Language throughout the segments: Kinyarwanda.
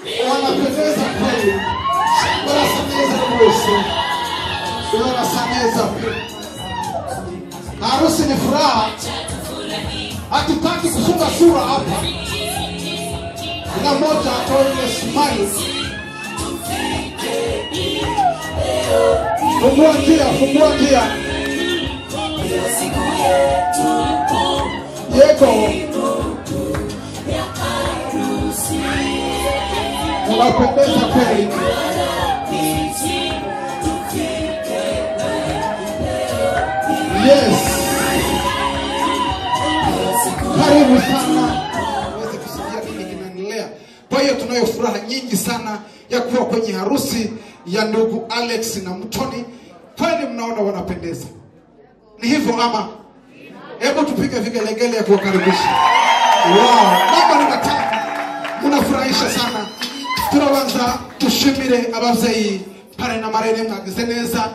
Ela beleza veio. Chegou nessa mesa com você. Chegou nessa mesa. Harusi ni furaha. Hatutaki kufunga sura hapa. Kila mmoja atoe Yesu mali. Fungua njia, fungua njia. Yeko. unapendeza kweli. Yes, karibu sana uweze kusikia nini kinaendelea. Kwa hiyo tunayo furaha nyingi sana ya kuwa kwenye harusi ya ndugu Alex na Mtoni. Kweli mnaona wanapendeza, ni hivyo ama? Hebu tupige vigelegele ya kuwakaribisha. Wow, namba ni matatu, munafurahisha sana. Turabanza dushimire ababyeyi pare na marene mwagize neza.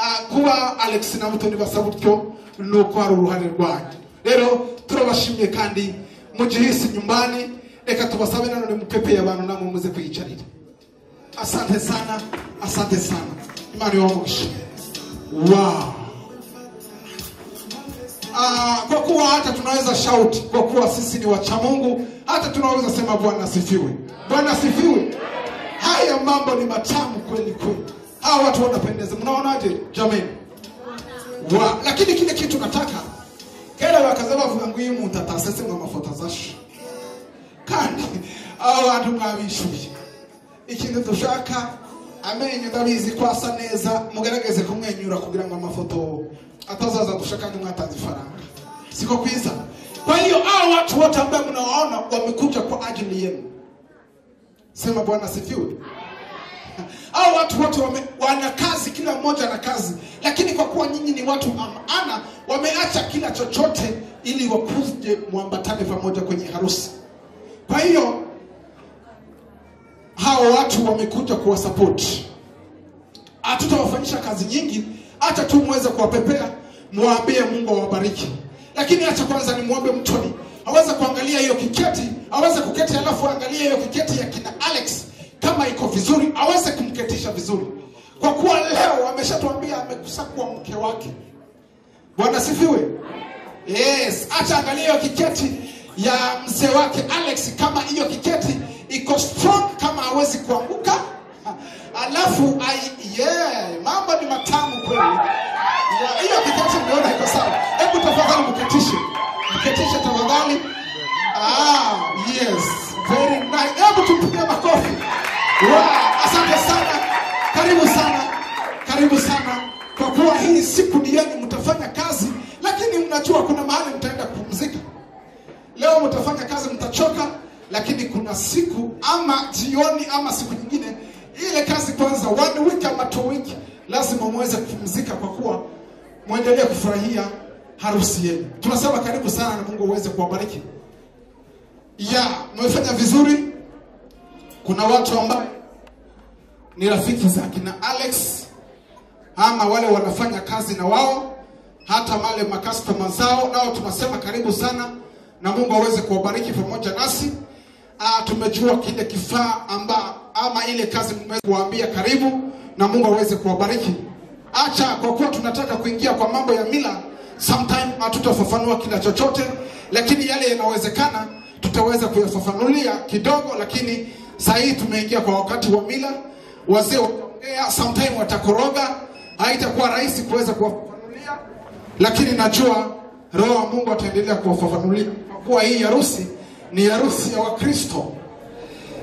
Ah, Kuba Alex na Mutoni basa gutyo ni uko hari uruhare rwanyu. Rero turabashimiye kandi mujihisi nyumbani, reka tubasabe nanone mupepeye abantu namwe muze kuyicarira. Asante sana, asante sana. Imana iwamugishe. Wow. Ah, kwa kuwa hata tunaweza shout kwa kuwa sisi ni wacha Mungu, hata tunaweza sema Bwana asifiwe. Bwana asifiwe. Haya mambo ni matamu kweli kweli. Hawa watu wanapendeza. Mnaonaje jamani? Wa, lakini kile kitu nataka kera bakaza bavuga ngo uyu muntu atasese ngo amafoto azashe kandi aba bantu mwabishuye ikintu dushaka amenyo ndabizi ko asa neza mugerageze kumwenyura kugira ngo amafoto atazaza gusha kandi mwatanze ifaranga siko kwiza kwa hiyo hao watu wote ambaye mnawaona wamekuja kwa ajili yenu sema bwana sifiwe hao watu wote wame, wana kazi kila mmoja ana kazi lakini kwa kuwa nyinyi ni watu amana wameacha kila chochote ili wakuje mwambatane pamoja kwenye harusi kwa hiyo hawa watu wamekuja kuwasapoti hatutawafanyisha kazi nyingi hata tu muweze kuwapepea muwaambie mungu awabariki lakini hacha kwanza nimwombe mtoni aweze kuangalia hiyo kiketi aweze kuketi alafu aangalie hiyo kiketi ya kina alex kama iko vizuri aweze kumketisha vizuri kwa kuwa leo ameshatuambia amekusakwa mke wake bwana sifiwe yes hacha angalia hiyo kiketi ya mzee wake alex kama hiyo kiketi iko strong kama hawezi kuanguka alafu ai- yeah, mambo ni matamu kweli ya, hiyo kiketi mmeona iko sawa. Hebu tafadhali mketishe, mketishe tafadhali. Ah, yes, very nice. Hebu tumpige makofi. Wow, asante sana, karibu sana, karibu sana. Kwa kuwa hii siku ni yenu, mtafanya kazi, lakini mnajua kuna mahali mtaenda kupumzika. Leo mtafanya kazi, mtachoka, lakini kuna siku ama jioni ama siku nyingine, ile kazi kwanza, one week ama two week, lazima muweze kupumzika, kwa kuwa mwendelee kufurahia harusi yenu. Tunasema karibu sana, na Mungu aweze kuwabariki. Ya, mmefanya vizuri. Kuna watu ambao ni rafiki za kina Alex ama wale wanafanya kazi na wao, hata wale makastoma zao, nao tunasema karibu sana na Mungu aweze kuwabariki pamoja nasi. Ah, tumejua kile kifaa amba ama ile kazi mmeweza kuwaambia karibu, na Mungu aweze kuwabariki. Acha kwa kuwa tunataka kuingia kwa mambo ya mila, sometime hatutafafanua kila chochote, lakini yale yanawezekana tutaweza kuyafafanulia kidogo, lakini saa hii tumeingia kwa wakati wa mila. Wazee wataongea, sometime watakoroga, haitakuwa rahisi kuweza kuwafafanulia lakini najua roho wa mungu ataendelea kuwafafanulia kwa kuwa hii harusi ni harusi ya wakristo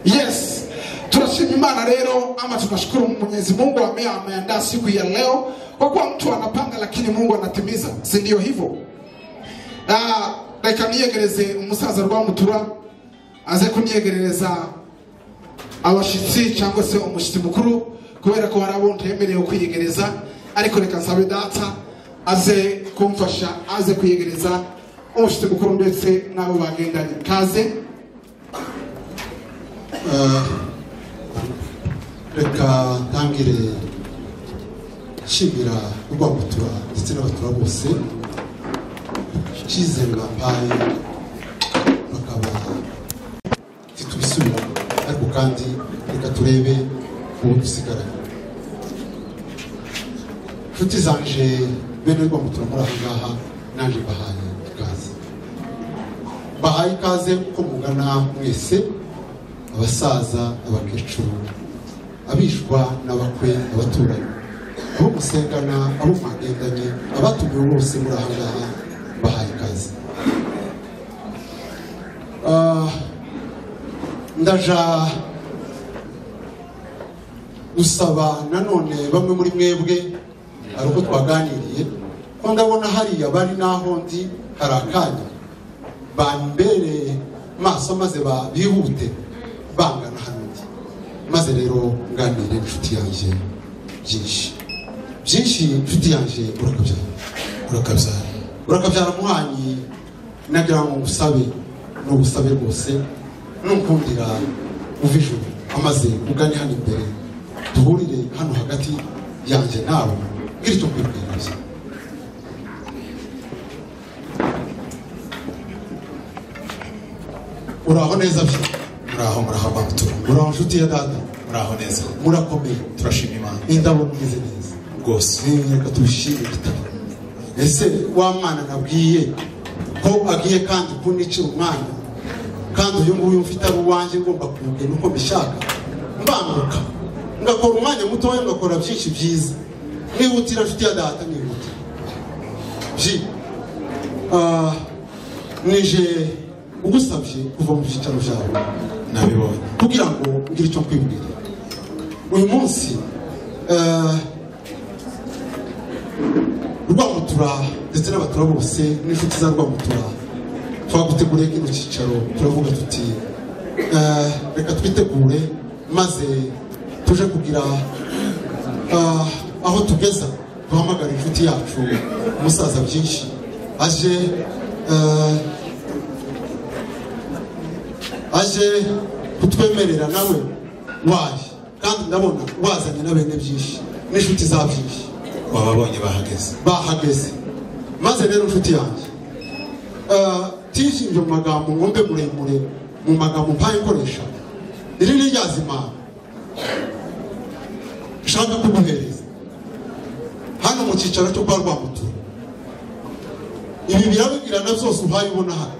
yes tunashukuru imana rero ama tunashukuru mwenyezi mungu ambaye ameandaa siku ya leo kwa kuwa mtu anapanga lakini mungu anatimiza si ndio hivyo Ah, reka niyegereze umusaza rwamutura aze kunyegerereza abashyitsi cyangwa se umushyitsi mukuru kubera ko hari abo ntemerewe kwiyegereza ariko reka nsabe data aze kumfasha aze kwiyegereza umushyitsi mukuru ndetse n'abo bagendanye kaze Eh, reka ntangire nshimira urwabutura ndetse n'abatura bose icyizere bampaye bakaba zitubisubiramo ariko kandi reka turebe uwo dusigaranye nshuti zanje bene rwambu turamuri aha ngaha naje mbahaye ikaze mbahaye ikaze uko mugana mwese abasaza abakecuru abishwa n'abakwe abaturanyi abo musengana abo mwagendanye abatumiwe bose muri aha ngaha mbahaye ikaze Ah, ndaja gusaba nanone bamwe muri mwebwe hari ubwo twaganiriye ko ndabona hariya bari n'aho ndi hari akanya bambereye maso maze ba- bihute bangana hano ndi maze rero nganire inshuti yanjye byinshi byinshi inshuti yanjye urakabyara urakabyara urakabyara muhanyi nagira ngo ngusabe ni ubusabe bwose nukundira uva ijuru amaze ugane hano imbere duhurire hano hagati yanjye nawe bwira icyo kwibwira gusa uraho neza bye muraho muraho bamutura uraho nshuti ya data muraho neza murakomeye turashima imana indabo mwize neza rwose Eh, reka tubishime igitabo ese wa mwana nabwiye ko agiye kandi kunicira umwanya kandi uyu nguyu mfite ari uwanjye ngomba kumubwira uko mbishaka mbanguka ngakora umwanya mutoya ngakora byinshi byiza nihutira nshuti ya data nihutira ji ah, nije ugusabye kuva mu byicaro byawe nabibonye kugira ngo ngire icyo nkwibwira uyu munsi eh, rwamutura ndetse n'abatura bose n'inshuti za rwamutura twaguteguriye kino cyicaro turavuga tuti eh, reka twitegure maze tuje kugira ah, aho tugeza duhamagara inshuti yacu umusaza byinshi aje eh, aje kutwemerera nawe waje kandi ndabona wazanye na bene byinshi n'inshuti za byinshi wababonye bahageze bahageze maze rero inshuti yanjye eh, tishimye mu magambo ngombe muremure mu magambo mpaye nkoresha iri ni ryazimana nshaka kuguhereza hano mu cyicaro cyo kwa rwamutura ibi birabigirana byose uhaye ubona hano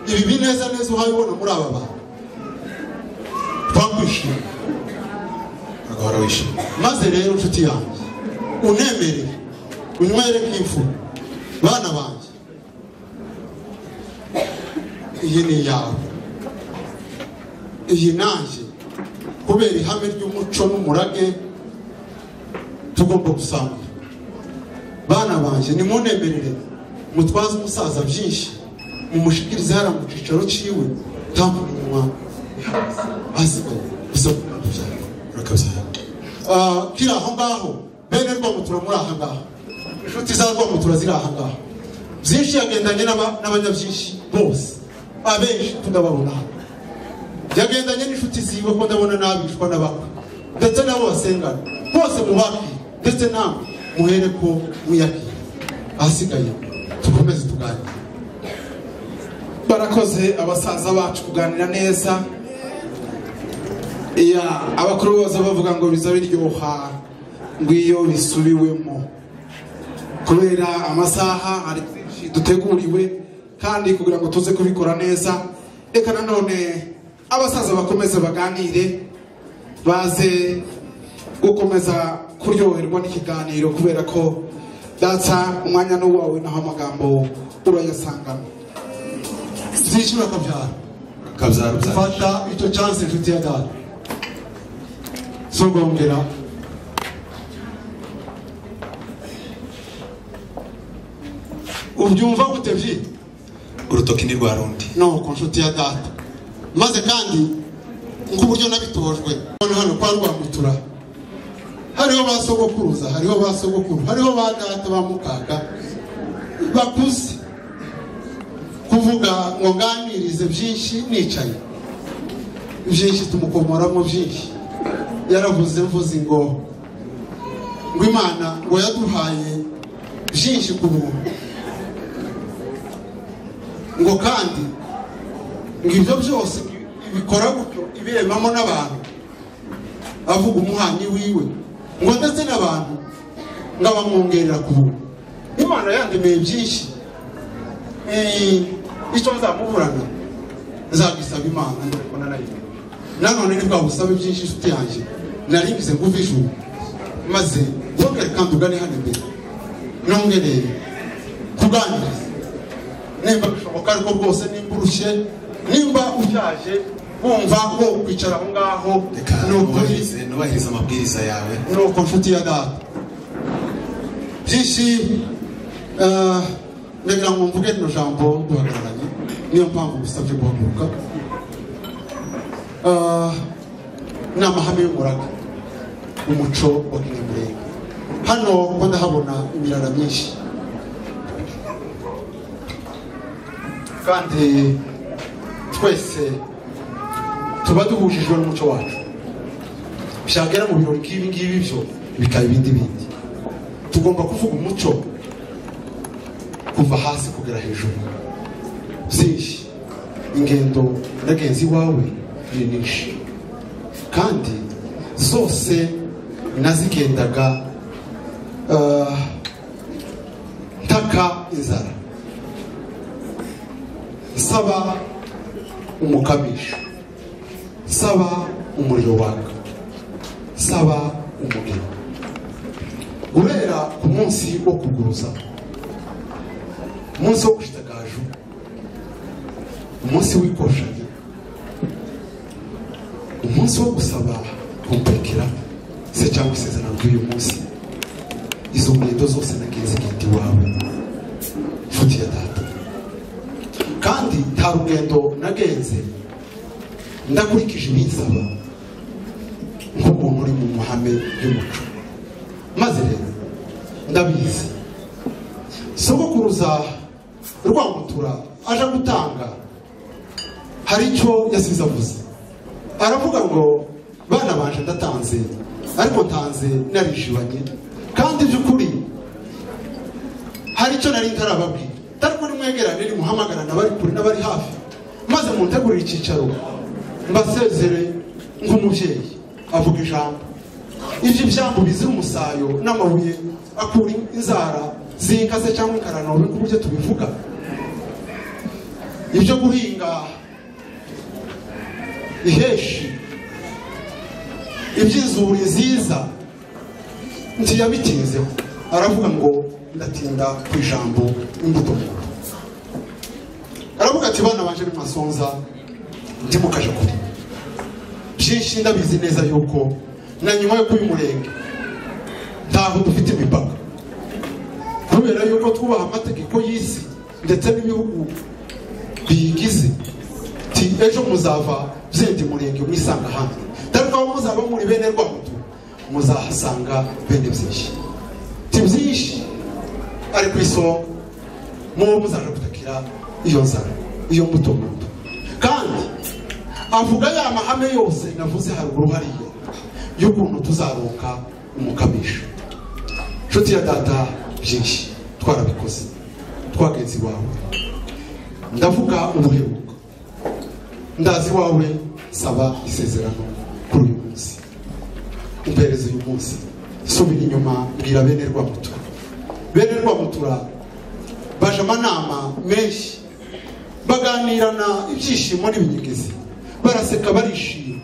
ibi bineza neza uhaye ubona muri aba bantu twakwishima agahora wishimye maze rero nshuti yanjye unemerere unywere nk'imfura bana banjye iyi ni iyawe iyi nanjye kubera ihame ry'umuco n'umurage tugomba gusangira bana banjye nimunemerere mutwaze umusaza byinshi mumushikirize hariya mu cyicaro cyiwe ntamunywa asigaye gusa kubyara urakabyara Ah, kiri aho ngaho bene rwamutura muri aha ngaha inshuti za rwamutura ziri aha ngaha byinshi yagendanye n'aba- n'abanyabyinshi bose abenshi tunababona hano yagendanye n'inshuti ziwe ko ndabona n'abishwa n'abakwe ndetse n'abo basengana bose mubakire ndetse namwe muhere ko mwiyakire ahasigaye tukomeze tuganire barakoze abasaza bacu kuganira neza ya abakuru bose bavuga ngo biza biryoha ngo iyo bisubiwemo kubera amasaha hari byinshi duteguriwe kandi kugira ngo tuze kubikora neza reka nanone abasaza bakomeze baganire baze gukomeza kuryoherwa n'ikiganiro kubera ko data umwanya n'uwawe naho amagambo urayasangana zishyura akabyara urakabyara ubyara fata icyo cyansi inshuti ya data zogongera ubyumva gute byi urutoki ni rwa rundi no ku nshuti ya data maze kandi nk'uburyo nabitojwe hano hano kwa rwamutura hariho ba sogokuruza hariho ba sogokuru hariho ba data ba mukaga bakuze kuvuga ngo nganirize byinshi nicaye byinshi tumukomoramo byinshi yaravuze mvuze ngo ngo imana ngo yaduhaye byinshi ku buntu ngo kandi ngo ibyo byose bikora gutyo ibemamo n'abantu avuga umuhanyi wiwe ngo ndetse n'abantu ngo abamwongerera ku buntu imana yandemeye byinshi Eh, icyo nzamuburana nzagisaba imana ndabona nayo nanone ni bwa busabe byinshi inshuti yanjye naribize nguva ijuru maze wongere kandi ugane hano imbere nongere kuganiriza nimba bishoboka ariko rwose nimba urushye nimba ushaje wumva wo kwicara aho ngaho reka ni ukuri nubahirize nubahirize amabwiriza yawe nuko nshuti ya data byinshi eh, ndagira ngo mvuge rino jambo duhagararanye niyo mpamvu musabye guhaguruka Eh, ni amahame y'umuraga umuco wa kinyamurenge hano kuko ndahabona imirara myinshi kandi twese tuba duhujijwe n'umuco wacu byagera mu birori nk'ibi ngibi byo bikaba ibindi bindi tugomba kuvuga umuco kuva hasi kugera hejuru byinshi ingendo n'agenzi wawe ni nyinshi kandi zose nazigendaga ah, ntaka inzara nsaba umukamisha nsaba umuriro waka saba umugeni guhera ku munsi wo kuguruza umunsi wo gushitagaju umunsi w'ikoshanya umunsi wo gusaba kumpekera se cyangwa isezerano ry'uyu munsi izo ngendo zose nagenze igiti iwawe nshuti ya data kandi nta rugendo nagenze ndakurikije ibinsaba nk'umuntu uri mu mahame y'umuco maze rero ndabizi sogokuruza rwamutura aje gutanga hari icyo yasize avuze aravuga ngo bana banje ndatanze ariko ntanze narijibanye kandi by'ukuri hari icyo nari ntarababwira ariko nimwegerane nimuhamagarana abari kure n'abari hafi maze muntegurire icyicaro mbasezere nk'umubyeyi avuga ijambo ibyo ibyambu bizira umusayo n'amabuye akura inzara zikaze cyangwa inkarano nkuko uburyo tubivuga ibyo guhinga iheshi iby'inzuri nziza ntiyabitinzeho aravuga ngo ndatinda ku ijambo imbuto nkuru aravuga ati bana banje ni masonza ndimo kaje kure byinshi ndabizi neza yuko na nyuma yo kuba umurenge ntabwo dufite imipaka kubera yuko twubaha amategeko y'isi ndetse n'ibihugu biyigize ti ejo muzava byenda umurenge mwisanga hamwe dore ko muzaba muri bene rwamutu muzahasanga bene byinshi ti byinshi ari ku isonga mubo muzaje gutakira iyo nzara iyo mbuto mbuto kandi avuga ya mahame yose navuze haruguru hariya y'ukuntu tuzaronka umukamisha nshuti ya data byinshi twarabikoze twagenzi wawe ndavuga ubuheruka ndazi wawe saba isezerano kuri uyu munsi umpereze uyu munsi subira inyuma mbwira bene rwamutura bene rwamutura baje amanama menshi baganirana ibyishimo n'ibinyegezi baraseka barishima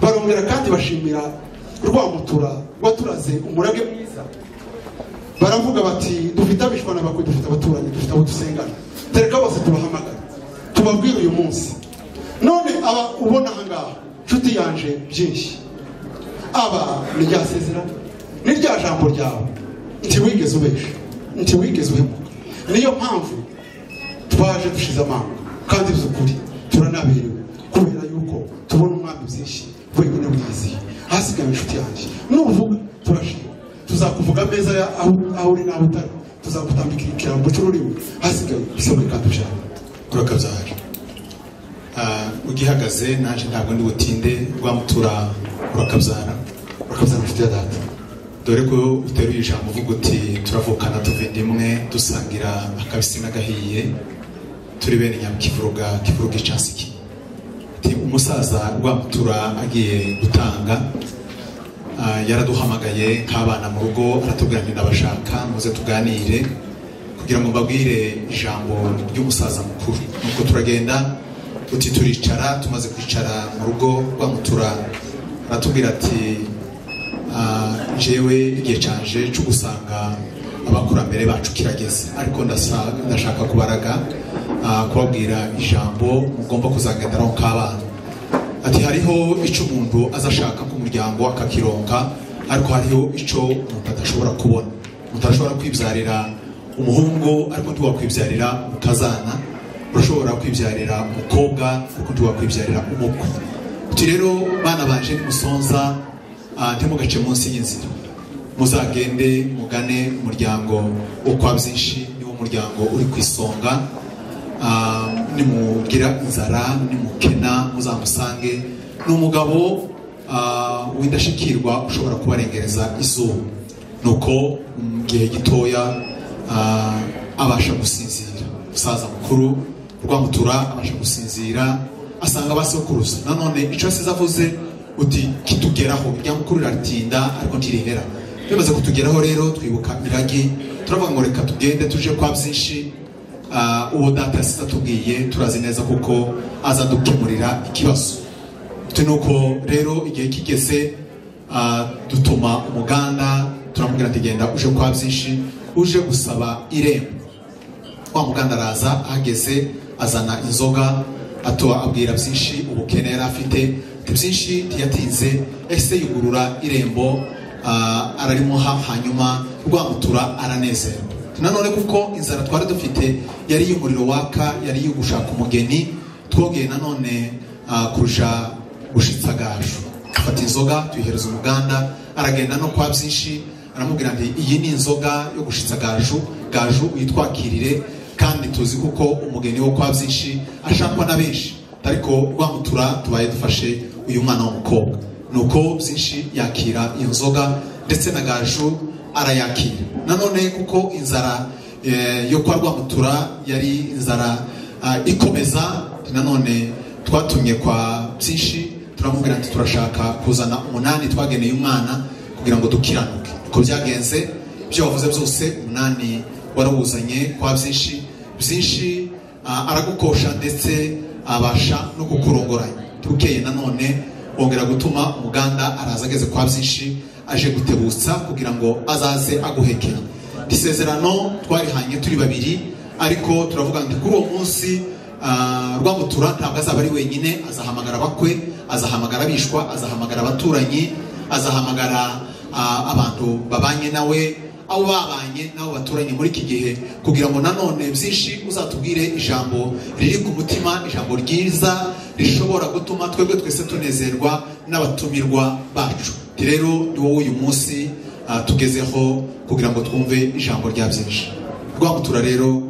barongera kandi bashimira rwamutura waturaze umurage mwiza baravuga bati dufite abishwana bakwe dufite abaturanyi dufite abo dusengana tereka bose tubahamagara tubabwire uyu munsi none aba ubona aha ngaha nshuti yanje byinshi aba ni rya sezerano ni rya jambo ryawe ntiwigeze ubesha ntiwigeze uhemuka niyo mpamvu twaje dushize amanga kandi by'ukuri turanaberewe kubera yuko tubona umwami byinshi wenyine wiyiziye hasigaye inshuti yanjye nuvuga turashima tuzakuvuga ameza ya- aho- aho uri n'aho utari tuzagutambikira ikirango cy'ururimi hasigaye isabune kandi ushaka urakabyara Ah, ugihagaze naje ntabwo ndi butinde rwamutura urakabyara urakabuza inshuti ya data dore ko uteruye ijambo uvuga uti turavukana tuva inda imwe dusangira akabisi n'agahiye turi bene nyamukivuruga kivuruga icansiki ati umusaza rwamutura agiye gutanga ah, yaraduhamagaye nk'abana mu rugo aratubwira ngo ndabashaka muze tuganire kugira ngo mbabwire ijambo ry'umusaza mukuru nuko turagenda uti turicara tumaze kwicara mu rugo rwamutura aratubwira ati Ah, jewe igihe cyaje cyo gusanga abakurambere bacu kirageze ariko ndasa- ndashaka kubaraga ah, kubabwira ijambo mugomba kuzagenderaho nk'abana ati hariho icyo umuntu aza ashaka ku muryango akakironka ariko hariho icyo umuntu adashobora kubona umuntu arashobora kwibyarira umuhungu ariko ntiwakwibyarira umukazana urashobora kwibyarira umukobwa ariko ntiwakwibyarira umukwe uti rero bana baje nimusonza Ah, ntimugace munsi y'inzira muzagende mugane umuryango wo kwa byinshi niwo muryango uri ku isonga Ah, nimugira inzara nimukena muzamusange ni umugabo ah, w'indashyikirwa ushobora kubarengereza izuba nuko mu gihe gitoya ah, abasha gusinzira umusaza mukuru rwamutura abasha gusinzira asanga abasokuruza nanone icyo asize avuze uti kitugeraho irya mukuru riratinda ariko ntirihera bimaze kutugeraho rero twibuka iragi turavuga ngo reka tugende tuje kwa byinshi Ah, uwo data yasize atubwiye turazi neza kuko aza dukemurira ikibazo Bitewe nuko rero igihe kigeze ah, dutuma umuganda turamubwira ati genda uje kwa byinshi uje gusaba irembo wa muganda araza ahageze azana inzoga atuba abwira byinshi ubukene yari afite ati byinshi ntiyatinze ese yugurura irembo ah, ararimuha hanyuma rwamutura aranezerwa nanone kuko inzara twari dufite yari iy'umuriro waka yari iyo gushaka umugeni twogeye nanone ah, kurusha gushitsa gaju afata inzoga tuyihereza umuganda aragenda no kwa byinshi aramubwira ati iyi ni inzoga yo gushitsa gaju gaju uyitwakirire kandi tuzi kuko umugeni wo kwa byinshi ashakwa na benshi ariko rwamutura tubaye dufashe uyu mwana w'umukobwa nuko byinshi yakira iyo nzoga ndetse na gaju arayakira nanone kuko inzara eh, yo kwa rwamutura yari inzara ah, ikomeza nanone twatumye kwa byinshi turamubwira ati turashaka kuzana umunani twageneye umwana kugira ngo dukiranuke uko byagenze ibyo wavuze byose umunani warawuzanye kwa byinshi byinshi ah, aragukosha ndetse abasha no kukurongoranya bukeye nanone wongera gutuma umuganda araza ageze kwa byinshi aje gutebutsa kugira ngo azaze aguhekera isezerano twarihanye turi babiri ariko turavuga ngo kuri uwo munsi Ah, rwamutura ntabwo azaba ari wenyine azahamagara abakwe azahamagara abishwa azahamagara abaturanyi azahamagara ah, abantu babanye nawe abo babanye n'abo baturanye muri iki gihe kugira ngo nanone byinshi uzatubwire ijambo riri ku mutima ijambo ryiza rishobora gutuma twebwe twese tunezerwa n'abatumirwa bacu Ati rero ni wowe uyu munsi ah, tugezeho kugira ngo twumve ijambo rya byinshi rwamutura rero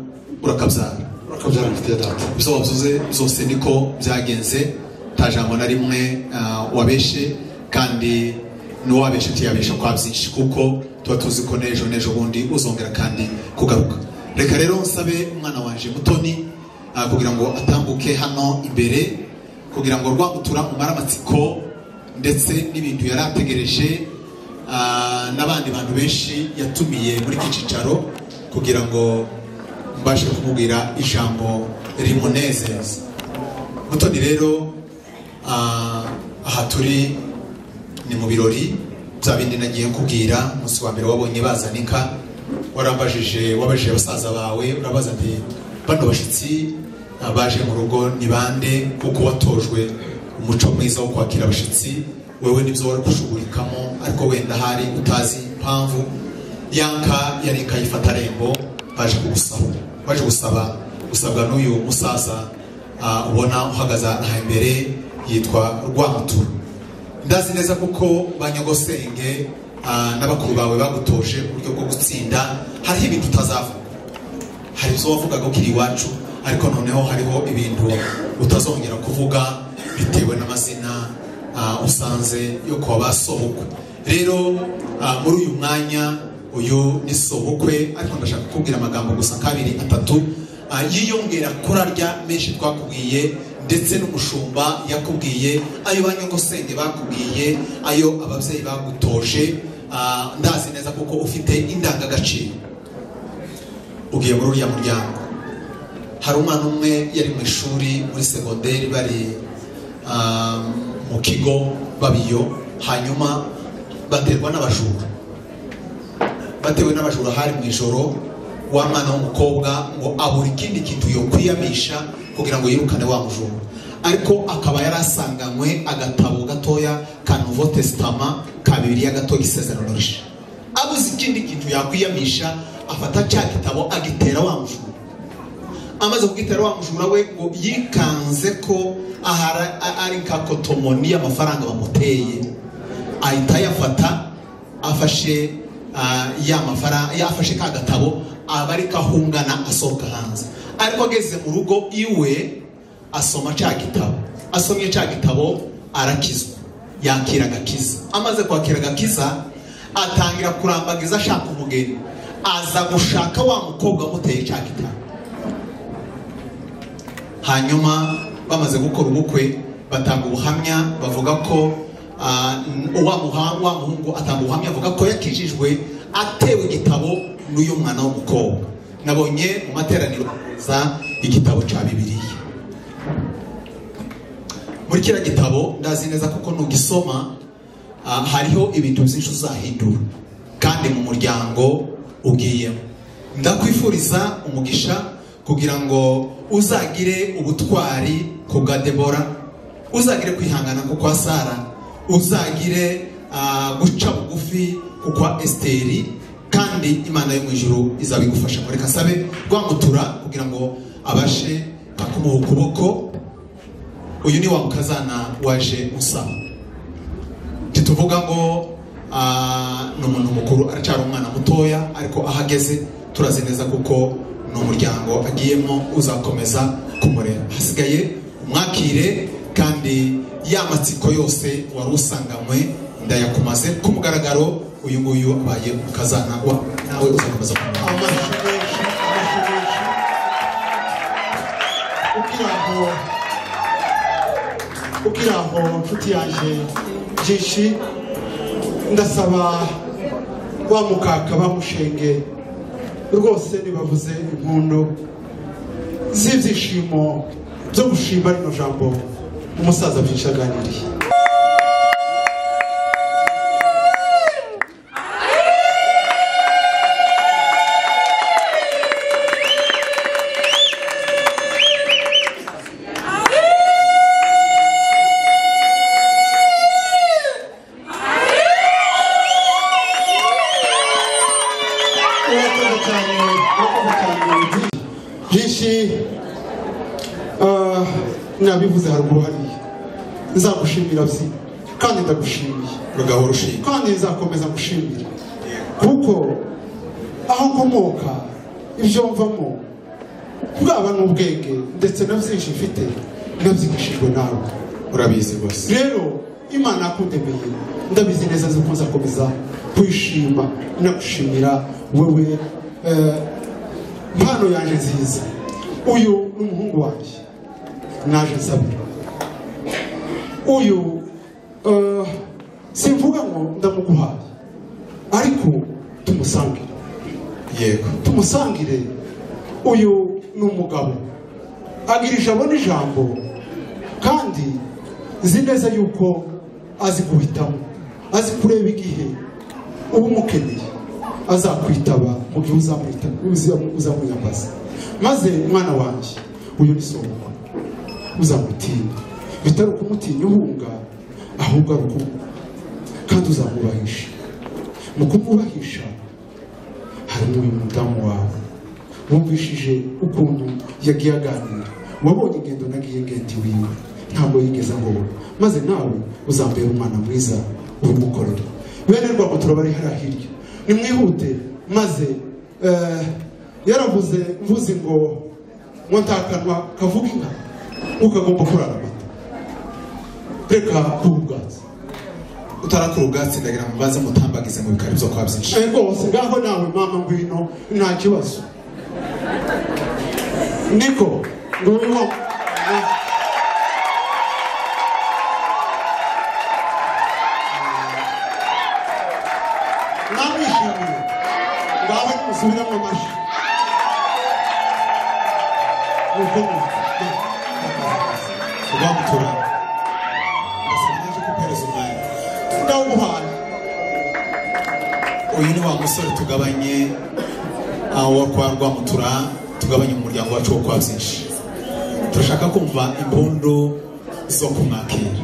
urakabyara urakabyara mfite data ibyo wavuze byose niko byagenze nta jambo na rimwe ah, wabeshe kandi n'uwabeshe tuyabesha kwa byinshi kuko tuba tuzi ko n'ejo n'ejo bundi uzongera kandi kugaruka reka rero nsabe umwana wanjye mutoni ah, kugira ngo atambuke hano imbere kugira ngo rwamutura mumare amatsiko ndetse n'ibintu yari ategereje ah, n'abandi bantu benshi yatumiye muri iki cyicaro kugira ngo mbashe kumubwira ijambo rimunezeza mutoni rero ah, aha turi ni mu birori bya bindi nagiye kubwira umunsi wa mbere wabonye bazanika warambajije wabajije basaza bawe urabaza nti bano bashyitsi ah, baje mu rugo ni bande kuko watojwe umuco mwiza wo kwakira abashyitsi wewe nibyo wari kushugurikamo ariko wenda hari utazi impamvu yanka yari ikayifata rembo baje kugusaba baje gusaba gusabwa n'uyu musaza ah, ubona uhagaze aha imbere yitwa rwamutura ndazi neza kuko banyagosenge ah, n'abakuru bawe bagutoje uburyo bwo gutsinda hariho ibintu utazavuga hari izo wavugaga ukiri iwacu ariko noneho hariho ibintu utazongera kuvuga bitewe n'amazina ah, usanze yo kuwa basohokwe rero ah, muri uyu mwanya uyu ni sobukwe ariko ndashaka kukubwira amagambo gusa kabiri atatu ah, yiyongera kuri arya menshi twakubwiye ndetse n'umushumba yakubwiye ayo ba nyogosenge bakubwiye ayo ababyeyi bagutoje ah, ndazi neza kuko ufite indangagaciro ugiye muri uriya muryango hari umwana umwe yari mu ishuri muri segonderi bari ah, mu kigo babiyo hanyuma baterwa n'abajura batewe n'abajura hari mu ijoro wa mwana w'umukobwa ngo abura ikindi kintu yokwiyamisha kugira ngo yirukane wa mujura ariko akaba yari asanganywe agatabo gatoya ka nouveau testament ka bibiliya gato isezerano risha abuze ikindi kintu yakwiyamisha afata cya gitabo agitera wa mujura amaze kugitera wa mujura we ngo yikanze ko ahari ari ka kotomoni y'amafaranga bamuteye ahita ayafata afashe ah, ya mafara yafashe ka gatabo aba ari kahungana asohoka hanze ariko ageze mu rugo iwe asoma cya gitabo asomye cya gitabo arakizwa yakira agakiza amaze kwakira agakiza atangira kurambagiza ashaka umugeni aza gushaka wa mukobwa amuteye cya gitabo hanyuma bamaze gukora ubukwe batanga ubuhamya bavuga ko ah, wa muha- wa muhungu atanga ubuhamya avuga ko yakijijwe atewe igitabo n'uyu mwana w'umukobwa nabonye mu materaniro za igitabo cya bibiliya muri kiriya gitabo ndazi neza kuko nugisoma ah, hariho ibintu byinshi uzahindura kandi mu muryango ugiyemo ndakwifuriza umugisha kugira ngo uzagire ubutwari ku bwa debora uzagire kwihangana ku kwa sara uzagire ah, guca bugufi ku kwa esiteri kandi imana yo mu ijuru izabigufasha muri kasabe rwamutura kugira ngo abashe akumuha ukuboko uyu ni wa mukazana waje usaba ntituvuga ngo ah, ni umuntu mukuru aracyari umwana mutoya ariko aho ageze turazi neza kuko ni umuryango agiyemo uzakomeza kumurera hasigaye umwakire kandi ya matsiko yose wari usanganywe ndayakumaze ku mugaragaro uyu nguyu abaye umukazana wa nawe uzakomeza kumurera amashyi menshi amashyi menshi ugira ngo ugira ngo nshuti yanjye byinshi ndasaba wa mukaka bamushenge rwose nibavuze impundu z'ibyishimo byo gushima rino jambo umusaza byinshi aganiriye urakoze cyane urakoze cyane byinshi ah, nabivuze haruguru hariya nzagushimira byi kandi ndagushimiye rugahora ushinga kandi nzakomeza gushimira kuko aho nkomoka ibyo mvamo bwaba n'ubwenge ndetse na byinshi mfite nabyigishijwe nawe urabizi rwose rero imana yakundemeye ndabizi neza ziko nzakomeza kwishima nagushimira wewe eh, mpano yanjye nziza uyu ni umuhungu wanjye naje nsabira uyu eh, simvuga ngo ndamuguhaye ariko tumusangire yego tumusangire uyu ni umugabo agira ijabo n'ijambo kandi nzi neza yuko azi guhitamo azi kureba igihe uba umukeneye azakwitaba mu gihe uzamwita- uzamu- uzamwiyambaza maze mwana wanjye uyu ni soko uzamutinya bitari ukumutinya uhunga ahubwo ari ukumwubaha kandi uzamwubahisha mu kumwubahisha harimo uyu mudamu wawe wumvishije ukuntu yagiye aganira wabonye ingendo nagiye ngenda iwiwe ntabwo yigeze abona maze nawe uzambera umwana mwiza ubimukorera bene rwabo turabari hariya hirya nimwihute maze eh, yaravuze mvuze ngo ngo ntakanwa kavuga inka ukagomba kurara amata reka kurugatse utarakura ubwatsi ndagira ngo baze mutambagize mu bikari byo kwa byinshi Eh, rwose ngaho nawe mama ngwino nta kibazo niko nguyu wa namwishimiye ngaho nimusubiremo amashyi Mukomeze. rwa mutura ndasaba naje kupereza umwanya ndawuhana uyu ni wa musore tugabanye ah, wo kwa rwamutura tugabanye umuryango wacu wo kwa byinshi turashaka kumva impundu zo kumwakira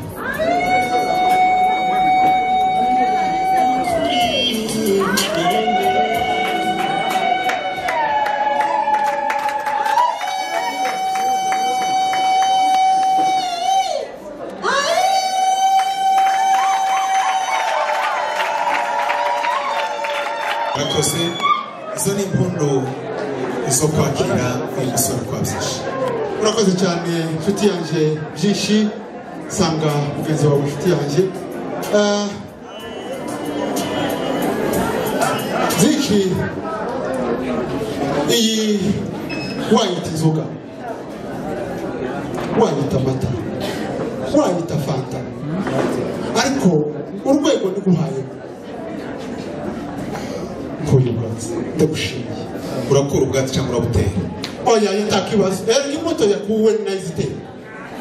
murakoze izo ni impundu zo kwakira uyu musore kwa byinshi urakoze cyane inshuti yanjye byinshi sanga mugenzi wawe inshuti yanjye Eh, byinshi iyi wayita inzoga wayita amata wayita fanta ariko urwego niguhaye nkuyu muratse ndagushimiye urakura ubwatsi cyangwa urabutera oya yo nta kibazo erega imbuto yakuwe ninayizitera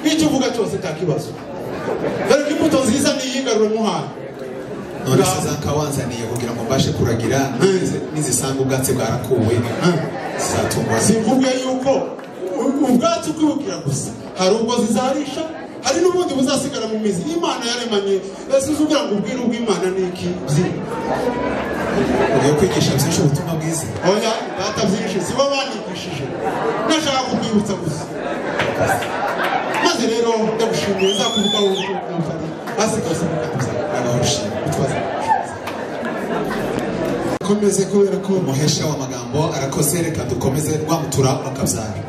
icyo uvuga cyose nta kibazo erega imbuto nziza niyigarure muhana none se zakawanzaniye kugira ngo mbashe kuragira nizi- nizisanga ubwatsi bwarakuwe zizatungwa simvuge yuko u- ubwatsi ukwibugira gusa hari ubwo zizarisha hari n'ubundi buzasigara mu mizi imana yaremanye ese uzi ugira ngo ubwire ubw'imana ni iki Byi- ugiye kwigisha byinshi ubutumwa bwiza oya data byinshi si bo bandikishije ndashaka kukwibutsa gusa maze rero ndagushimiye nzakuvugaho ubutumwa asigaye mukanza abaho ushima utwaza komeze kubera ko umuhesha w'amagambo arakoze reka dukomeze rwamutura akabyara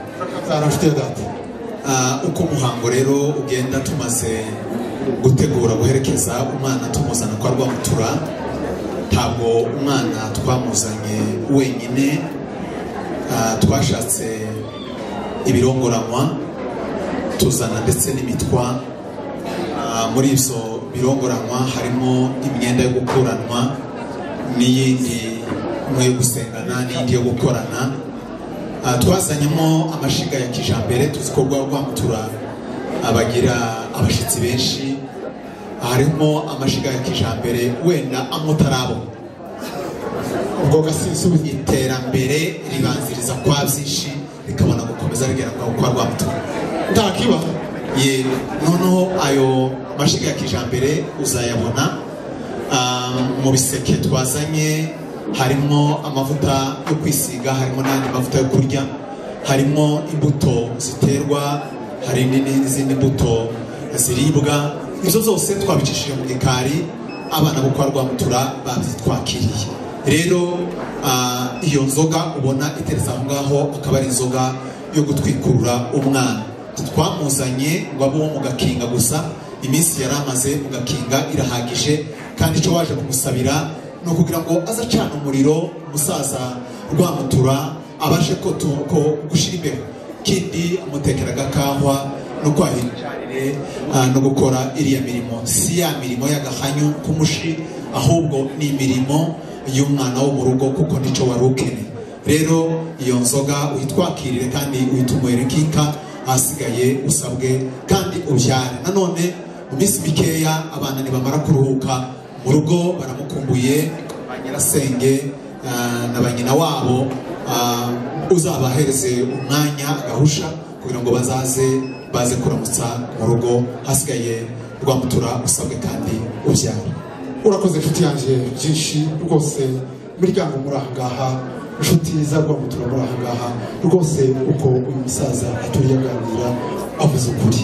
zarafite data Ah, uko umuhango rero ugenda tumaze gutegura guherekeza umwana tumuzana kwa rwamutura ntabwo umwana twamuzanye wenyine Ah, twashatse ibirongoranwa tuzana ndetse n'imitwa Ah, muri ibyo birongoranwa harimo imyenda yo gukuranwa n'iyindi imwe yo gusengana n'iyindi yo gukorana Ah, twazanyemo amashiga ya kijambere tuzi ko rwa rwamutura abagira abashyitsi benshi harimo amashiga ya kijambere wenda amutarabo ubwo gasubizo iterambere ribanziriza kwa byinshi rikabona gukomeza rigera kwa kwa rwamutura ntakiba ye noneho ayo mashiga ya kijambere uzayabona ah, mu biseke twazanye harimo amavuta yo kwisiga harimo n'andi mavuta yo kurya harimo imbuto ziterwa hari n'indi- n'izindi mbuto ziribwa izo zose twabicishije mu gikari abana bo kwa rwamutura babyitwakiriye rero ah, iyo nzoga ubona iteretse aho ngaho akaba ari inzoga yo gutwikurura umwana twamuzanye ngo abe uwo mu gakinga gusa iminsi yari amaze mu gakinga irahagije kandi icyo waje kumusabira ni ukugira ngo aze acana umuriro umusaza rwamutura abashe ko tu- ko gushyira imbere kindi amutekera agakahwa no kwahiranire no gukora iriya mirimo si ya mirimo y'agahanyu k'umushi ahubwo ni imirimo y'umwana wo mu rugo kuko nicyo wari ukeneye rero iyo nzoga uyitwakirire kandi uyitunywere kinka ahasigaye usabwe kandi ubyare nanone mu minsi mikeya abana nibamara kuruhuka mu rugo baramukumbuye ba nyirasenge ah, na ba nyina wabo ah, uzabahereze umwanya agahusha kugira ngo bazaze baze kuramutsa mu rugo hasigaye rwamutura usabwe kandi ubyare urakoze inshuti yanjye byinshi rwose imiryango muri aha ngaha inshuti za rwamutura muri aha ngaha rwose uko uyu musaza aturiye aganira avuze ukuri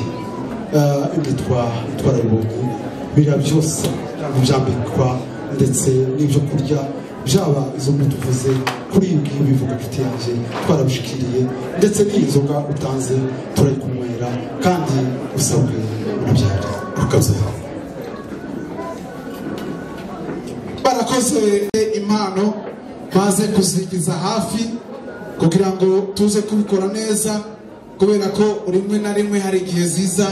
Eh, imitwa twarabibonye bira byose byambikwa ndetse n'ibyo kurya byaba izo mbuto uvuze kuri ibi ngibi bivuga inshuti yanjye twarabishikiriye ndetse n'iyi nzoga utanze turayikunywera kandi usabwe urabyara ukabyara barakoze impano baze kuzigiza hafi kugira ngo tuze kubikora neza kubera ko rimwe na rimwe hari igihe ziza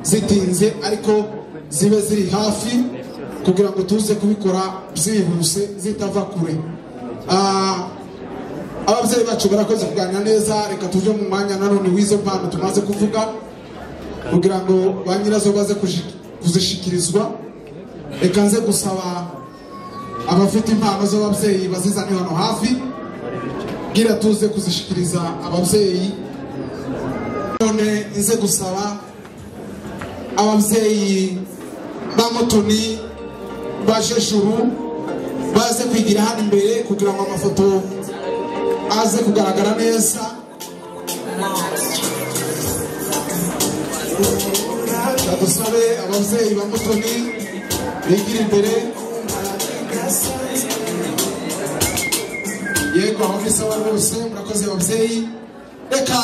zitinze ariko zibe ziri hafi kugira ngo tuze kubikora byihuse zitava kure Ah, ababyeyi bacu barakoze kuganira neza reka tuje mu mwanya nanone w'izo mpano tumaze kuvuga kugira ngo ba nyirazo baze kuji- kuzishikirizwa reka nze gusaba abafite impano z'ababyeyi bazizane hano hafi bwira tuze kuzishikiriza ababyeyi none nze gusaba ababyeyi ba mutoni ba jejuru baze kwigira hano imbere kugira ngo amafoto aze kugaragara neza dusabe ababyeyi ba mutoni bigira imbere yego aho ni sawa rwose murakoze ababyeyi reka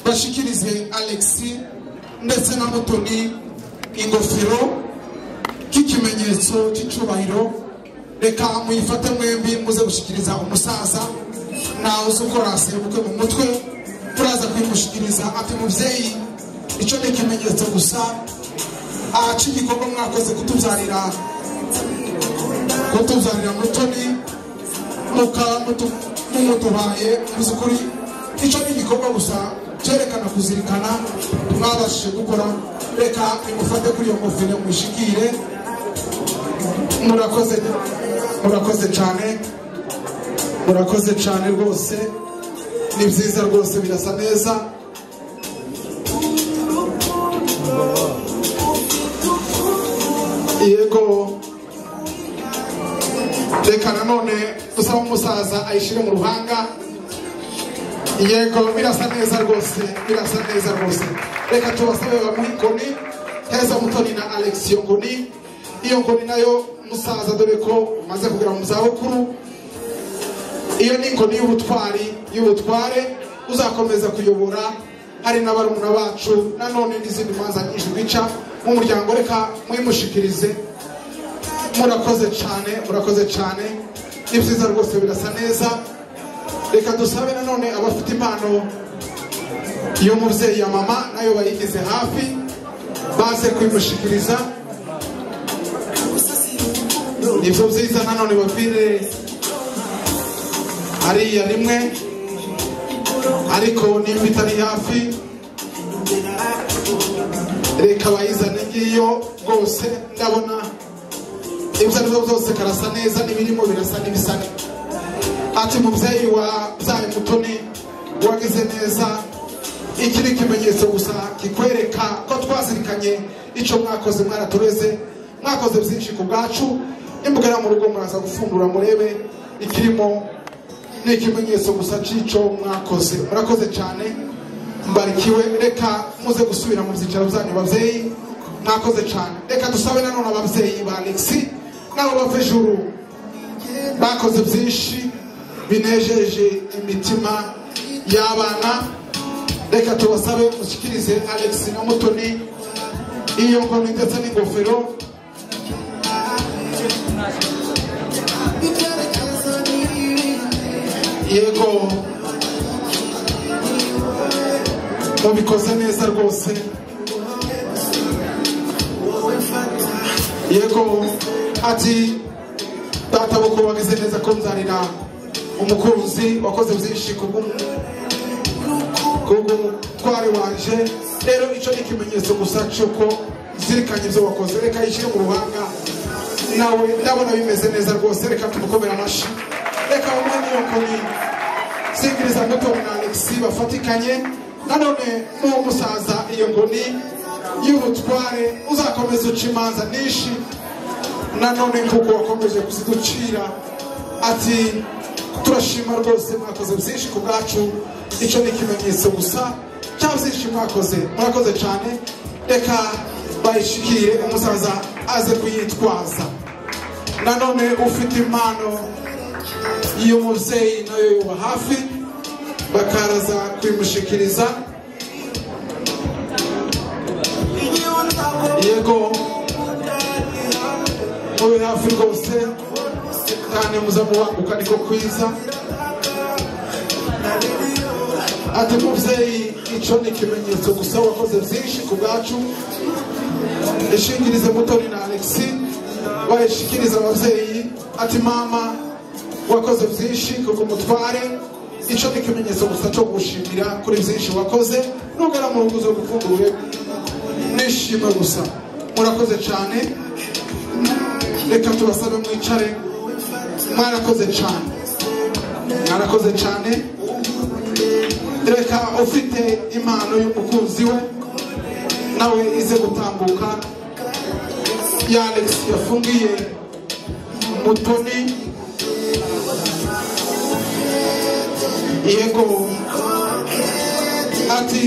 bashikirize alexi ndetse na mutoni ingofero k'ikimenyetso cy'icyubahiro reka muyifate mwembi muze gushyikiriza umusaza nawe uzi ukora sebukwe mu mutwe turaza kuyimushyikiriza ati mubyeyi icyo ni ikimenyetso gusa aha cy'igikorwa mwakoze kutubyarira kutubyarira mutoni mukaba mumutubaye muzi ukuri icyo ni igikorwa gusa cyerekana kuzirikana mwabashije gukora reka imufate kuri iyo ngofero mwishikire murakoze murakoze cyane murakoze cyane rwose ni byiza rwose birasa neza yego reka nanone dusaba umusaza ayishyire mu ruhanga yego birasa neza rwose birasa neza rwose reka tubasabe bamuhe inkoni heza mutoni na alex iyo nkoni iyo nkoni nayo musaza dore ko umaze kugera mu zabukuru iyo ni inkoni y'ubutwari y'ubutware uzakomeza kuyobora hari n'abarumuna bacu nanone n'izindi manza nyinshi bica mu muryango reka mwimushikirize murakoze cyane murakoze cyane ni byiza rwose birasa neza reka dusabe nanone abafite impano y'umubyeyi ya mama nayo bayigize hafi baze kuyimushikiriza nibyo byiza nanone bapfire hariya rimwe ariko nimba itari hafi reka bayizane ngiyo rwose ndabona ibyo ari byo byose karasa neza n'ibirimo birasa n'ibisa ati mubyeyi wa byaye mutoni wagize neza iki ni ikimenyetso gusa kikwereka ko twazirikanye icyo mwakoze mwaratureze mwakoze byinshi ku bwacu nimugera mu rugo muraza gufungura murebe ikirimo ni ikimenyetso gusa cy'icyo mwakoze murakoze cyane mbarikiwe reka muze gusubira mu byicaro byanyu babyeyi mwakoze cyane reka dusabe nanone ababyeyi ba alexi nabo bave juru bakoze byinshi binejeje imitima y'abana reka tubasabe mushyikirize alexi na mutoni iyo ngoni ndetse n'ingofero yego mubikoze neza rwose yego ati data boko wagize neza ko nzanira umukunzi wakoze byinshi kubw'umutware wanje rero icyo ni ikimenyetso gusa cy'uko zirikanye ibyo wakoze reka yishyire mu ruhanga nawe ndabona bimeze neza rwose reka tumukomere amashyi reka bamwe n'iyo koni singiriza mutoni na alexi bafatikanye nanone n'uwo musaza iyo ngoni y'ubutware uzakomeza uca imanza nyinshi nanone nk'uko wakomeje kuziducira ati turashima rwose mwakoze byinshi ku bwacu icyo ni ikimenyetso gusa cya byinshi mwakoze murakoze cyane reka bayishikire umusaza aze kuyitwaza nanone ufite impano y'umubyeyi nayo yuba hafi bakaraza kuyimushikiriza yego mube hafi rwose kandi muze mubanguka niko kwiza ati mubyeyi icyo ni ikimenyetso gusa wakoze byinshi ku bwacu ishingirize mutoni na alexi bayishikiriza ababyeyi ati mama wakoze byinshi kuko umutware icyo ni ikimenyetso gusa cyo gushimira kuri byinshi wakoze nugera mu rugo uzagufunguye nishime gusa murakoze cyane reka tubasabe mwicare mwarakoze cyane mwarakoze cyane reka ufite impano y'umukunzi we nawe ize gutambuka ya alex yafungiye mutoni yego ati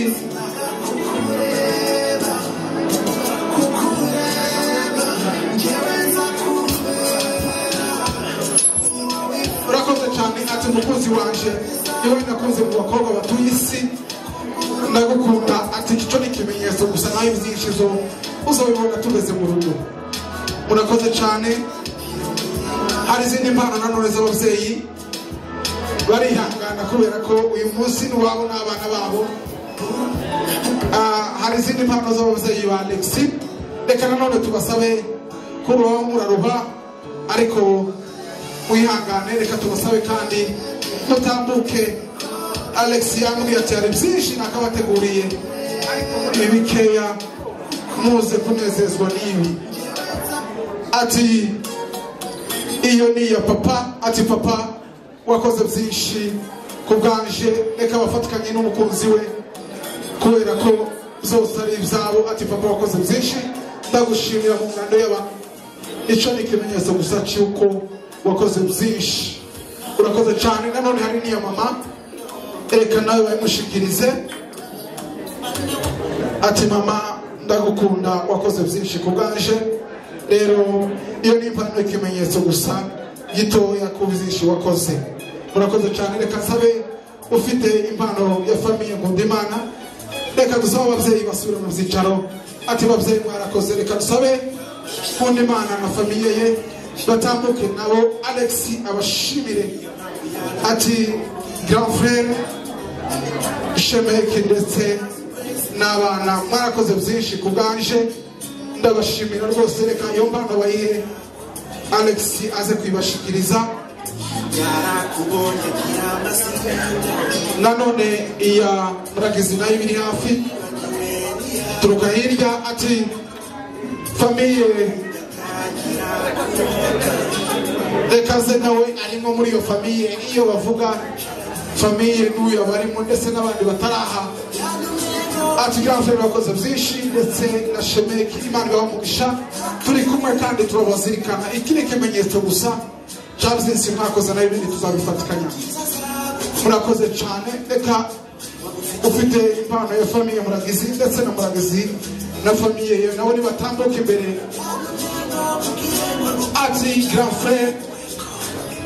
urakoze cyane ati umukunzi wanje yewe nakunze mu bakobwa batuye isi ndagukunda ati icyo ni ikimenyetso gusa nawe byinshi zo uzabibona tugeze mu rugo murakoze cyane hari izindi mpano nanone z'ababyeyi barihangana kubera ko uyu munsi ni uwabo n'abana babo Ah, hari izindi mpano z'ababyeyi ba alexi reka nanone tubasabe kubaho muraruha ariko wihangane reka tubasabe kandi mutambuke alex yambwiye ati hari byinshi nakabateguriye ariko muri bikeya muze kunezezwa n'ibi ati iyo ni iya papa ati papa wakoze byinshi ku bwanje reka bafatikanye n'umukunzi we kubera ko zose ari ibyabo ati papa wakoze byinshi ndagushimira mu ngando y'abantu icyo ni ikimenyetso gusa cy'uko wakoze byinshi urakoze cyane nanone hari n'iya mama reka nawe bayimushikirize ati mama ndagukunda wakoze byinshi ku bwanje rero iyo ni impano ikimenyetso gusa gitoya ku byinshi wakoze urakoze cyane reka nsabe ufite impano ya famiye nkundimana reka dusabe ababyeyi basubire mu byicaro ati babyeyi mwarakoze reka dusabe nkundimana na famiye ye batambuke nabo alex abashimire ati grand frere shemeke ndetse n'abana mwarakoze byinshi ku bwanje ndabashimira rwose reka iyo mpano bayihe alex aze kuyibashikiriza nanone iya muragizi nayo ibiri hafi turuka hirya ati famiye reka ze nawe arimo muri iyo famiye iyo bavuga famiye n'uyu aba arimo ndetse n'abandi bataraha ati gafe bakoze byinshi ndetse na shemeki imana ibaha umugisha turi kumwe kandi turabazirikana iki ni ikimenyetso gusa cya byinshi mwakoze nayo ibindi tuzabifatikanya murakoze cyane reka ufite impano ya famiye muragizi ndetse na muragizi na famiye ye nabo nibatambuka imbere ati grand frere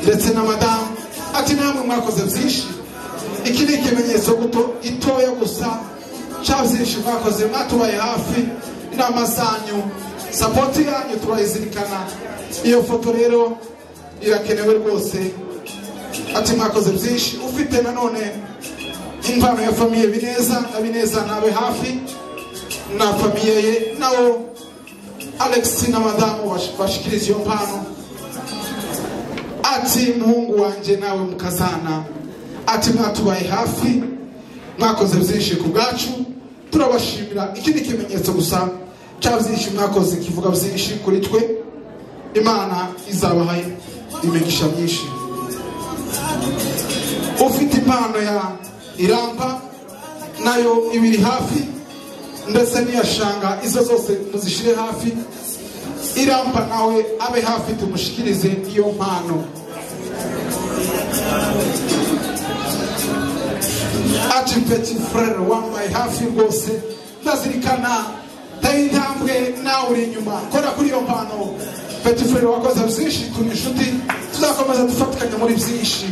ndetse na madamu ati namwe mwakoze byinshi iki ni ikimenyetso guto itoya gusa cya byinshi mwakoze mwatubaye hafi inama zanyu sapoti yanyu turayizirikana iyo foto rero irakenewe rwose ati mwakoze byinshi ufite nanone impano ya famiye bineza na bineza nabe hafi na famiye ye nawo alex na madamu bash- bashikiriza iyo mpano ati muhungu wanjye nawe mukazana ati mwatubaye hafi mwakoze byinshi ku bwacu turabashimira iki ni ikimenyetso gusa cya byinshi mwakoze kivuga byinshi kuri twe imana izabahaye imigisha myinshi ufite impano ya irampa nayo ibiri hafi ndetse n'iya shanga izo zose muzishyire hafi irampa nawe abe hafi tumushikirize iyo mpano ati peti frere wambaye hafi rwose ndazirikana tayi intambwe nawe uri inyuma kora kuri iyo mpano peti frere wakoze byinshi turi inshuti tuzakomeza dufatikanya muri byinshi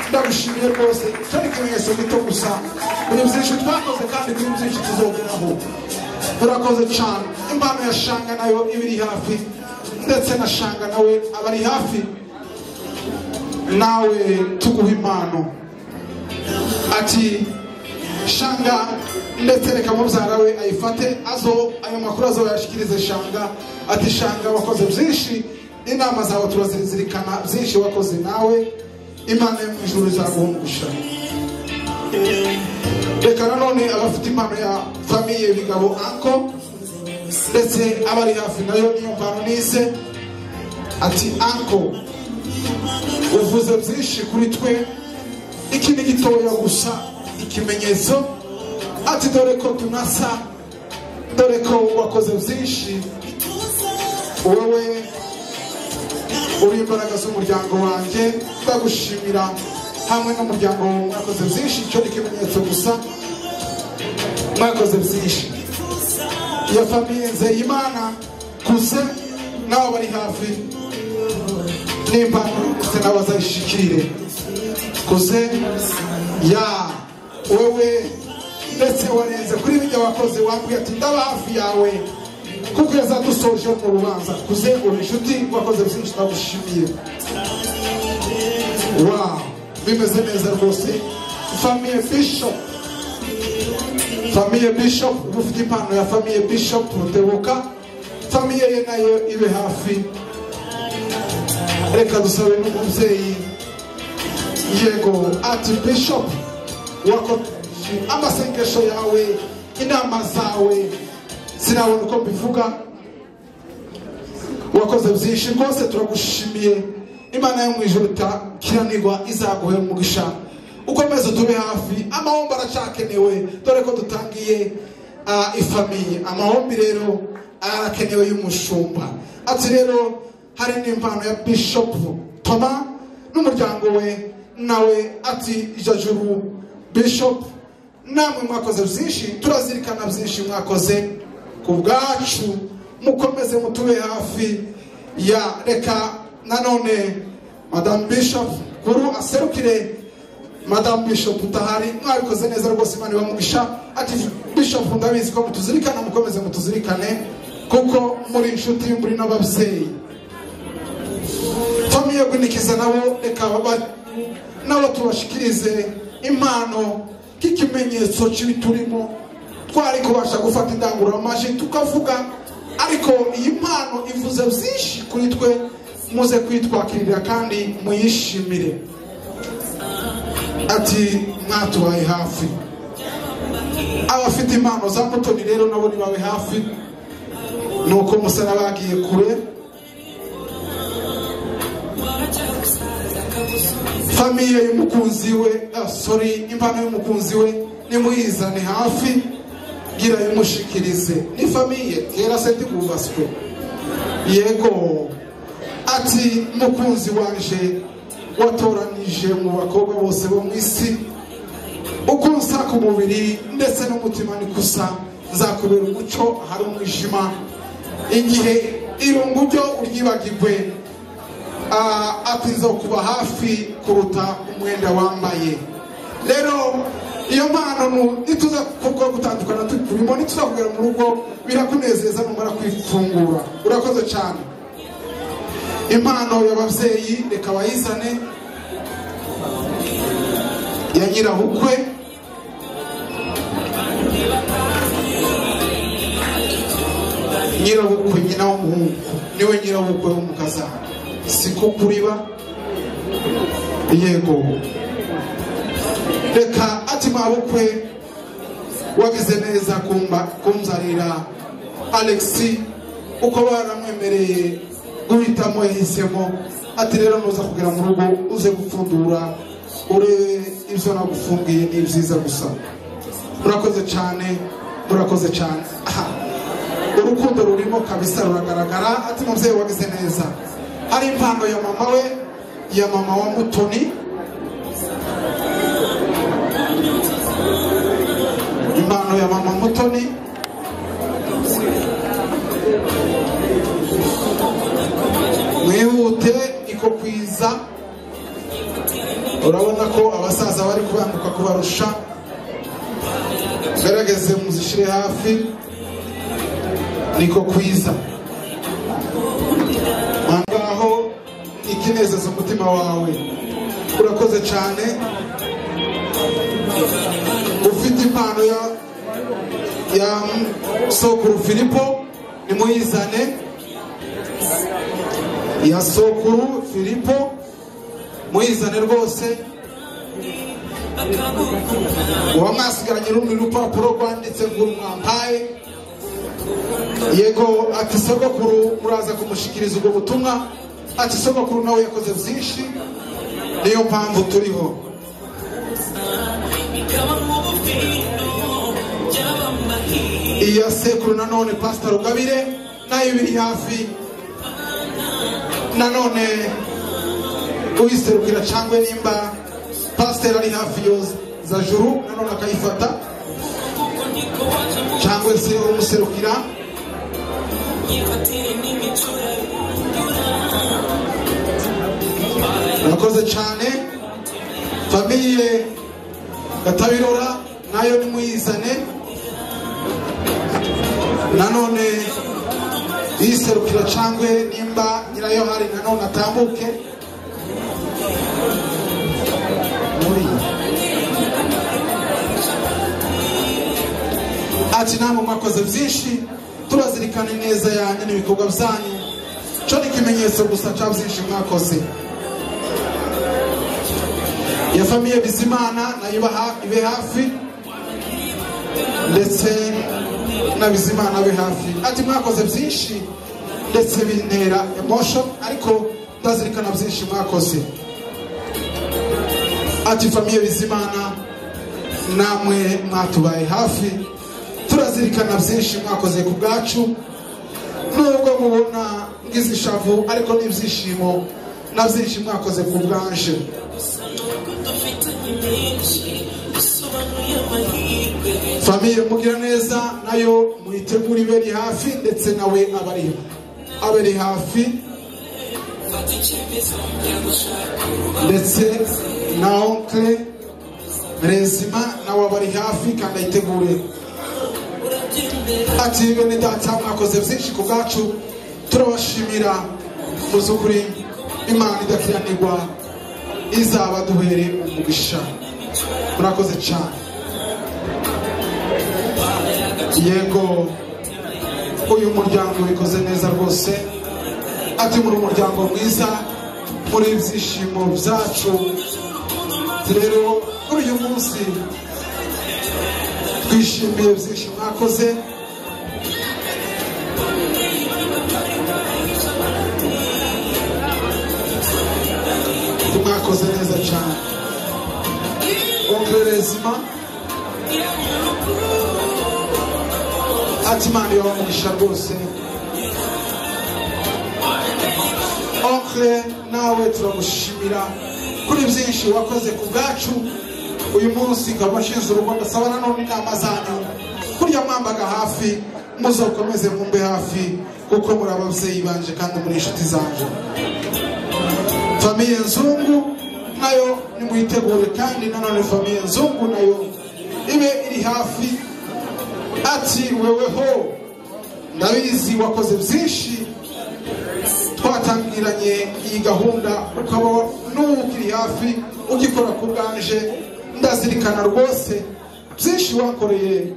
ndagushimiye rwose cyo ni ikimenyetso gito gusa muri byinshi twakoze kandi kuri byinshi tuzogeraho urakoze cyane impano ya shanga nayo iba iri hafi ndetse na shanga nawe aba ari hafi nawe tuguha impano ati shanga ndetse reka mubyara we ayifate azo ayo makuru azoyashikirize shanga ati shanga wakoze byinshi inama zawe turazizirikana byinshi wakoze nawe imana yo mu ijuru izaguhungusha reka nanone abafite impano ya famiye bigabo anko ndetse abari hafi nayo niyo mpano nise ati anko uvuze byinshi kuri twe iki ni gitoya gusa ikimenyetso ati dore ko tunasa dore ko wakoze byinshi wowe uri imbaraga z'umuryango wanjye ndagushimira hamwe n'umuryango wawe mwakoze byinshi icyo ni ikimenyetso gusa mwakoze byinshi iyo famiye nzeyimana kuze n'abo bari hafi n'impano ndetse n'abo bazayishikire kuze ya wewe ndetse warenze kuri bijya wakoze wabwiye ati ndaba hafi yawe kukweza dusoje mu rubanza kuze uri inshuti wakoze byinshi ndagushimiye wa bimeze neza rwose famiye bishop famiye bishop ufite impano ya famiye bishop rutebuka famiye ye nayo ibe hafi reka dusabe n'umubyeyi yego ati bishop wakomeje amasengesho yawe inama zawe sinabona uko mbivuga wakoze byinshi rwose turagushimiye imana yo mu ijoro itakiranirwa izaguhe umugisha ukomeze tube hafi amahombo aracyakenewe dore ko dutangiye ah, ifamiye amahombi rero arakenewe y'umushumba ati rero hari n'impano ya bishop toma n'umuryango we nawe ati jajuru bishop namwe mwakoze byinshi turazirikana byinshi mwakoze ku bwacu mukomeze mutube hafi ya reka nanone madamu bishop kuru aserukire madamu bishop utahari mwabikoze neza rwose imana ibamugisha ati bishop ndabizi ko mutuzirikana mukomeze mutuzirikane kuko muri inshuti muri n'ababyeyi famiye gunikiza nabo reka baba nabo tubashikirize impano nk'ikimenyetso cy'ibi turimo twari kubasha gufata indangururamajwi tukavuga ariko iyi mpano ivuze byinshi kuri twe muze kwitwakirira kandi muyishimire ati mwatubaye hafi abafite impano za mutoni rero nabo nibawe hafi ni uko musana bagiye kure famiye y'umukunzi we ah, sorry impano y'umukunzi we nimuyizane hafi gira bimushikirize ni famiye kera se ndigubaswe yego ati mukunzi wanje watoranije mu bakobwa bose bo mu isi uko nsa ku mubiri ndetse n'umutima ni gusa nzakubera umuco hari umwijima igihe irungu ryo uryibagirwe Ah, ati zo kuba hafi kuruta umwenda wambaye rero iyo mpano nu- nituza kubwo gutandukana turimo nituza kugera mu rugo birakunezeza numara kwifungura urakoze cyane impano y'ababyeyi reka bayizane ya nyirabukwe nyirabukwe nyina w'umuhungu niwe nyirabukwe w'umukazana siko kuriba yego reka ati mabukwe wagize neza kumba kumzarira alexi uko baramwemereye guhitamo yahisemo ati rero nuza kugera mu rugo uze gupfundura urebe ibyo nagufungiye ni byiza gusa murakoze cyane murakoze cyane Aha. urukundo rurimo kabisa ruragaragara ati mubyeyi wagize neza hari impano ya mama we ya mama wa mutoni impano ya mama mutoni mwihute iko kwiza urabona ko abasaza bari kubanguka kubarusha gerageze muzishire hafi niko kwiza aho ikinezeza umutima wawe urakoze cyane ufite impano ya ya sokuru filipo nimuyizane ya sokuru filipo muyizane rwose uba mwasigaranye rundi rupapuro rwanditse ngo mwampaye yego ati sogokuru muraza kumushikiriza ubwo butumwa ati sogokuru nawe yakoze byinshi niyo mpamvu turiho iya sekuru nanone pasita rugabire nayo biri hafi nanone uyiserukira cyangwa nimba pasiteri ari hafi yo za juru nanone akayifata cyangwa se umuserukira murakoze cyane famiye gatabirora nayo nimuyizane nanone yiserukira cyangwa nimba nyirayo hari nanone atambuke ati namwe mwakoze byinshi turazirikana ineza yanyu n'ibikorwa byanyu cyo ni ikimenyetso gusa cya byinshi mwakoze ya famiye bizimana nayo iba ha- ibe hafi ndetse na bizimana be hafi ati mwakoze byinshi ndetse bintera emosho ariko ndazirikana byinshi mwakoze ati famiye bizimana namwe mwatubaye hafi turazirikana byinshi mwakoze ku bwacu nubwo mubona nk'izishavu ariko n'ibyishimo na byinshi mwakoze ku bwanje famiye mugira neza nayo muyitegura iberi hafi ndetse nawe abari abari hafi ndetse na onkle rezima nawe abari hafi kandi ayitegure ati bene data mwakoze byinshi ku bwacu turabashimira muby'ukuri imana idakiranirwa izaba duhere umugisha murakoze cyane yego uyu muryango wikoze neza rwose ati muri umuryango mwiza muri ibyishimo byacu rero kuri uyu munsi twishimiye byinshi mwakoze mwakoze neza cyane ongerezima ati imana yabamugisha rwose onkre nawe turagushimira kuri byinshi wakoze ku bwacu uyu munsi ngaba ashinze urugo ndasaba nanone inama zanyu kurya mwambaga hafi muzakomeze mumbe hafi kuko muri ababyeyi banje kandi muri inshuti zanje famiye nzungu nayo nimuyitegure kandi nanone famiye nzungu nayo ibe iri hafi ati weweho ndabizi wakoze byinshi twatangiranye iyi gahunda ukaba n'ukiri hafi ugikora ku bwanje ndazirikana rwose byinshi wakoreye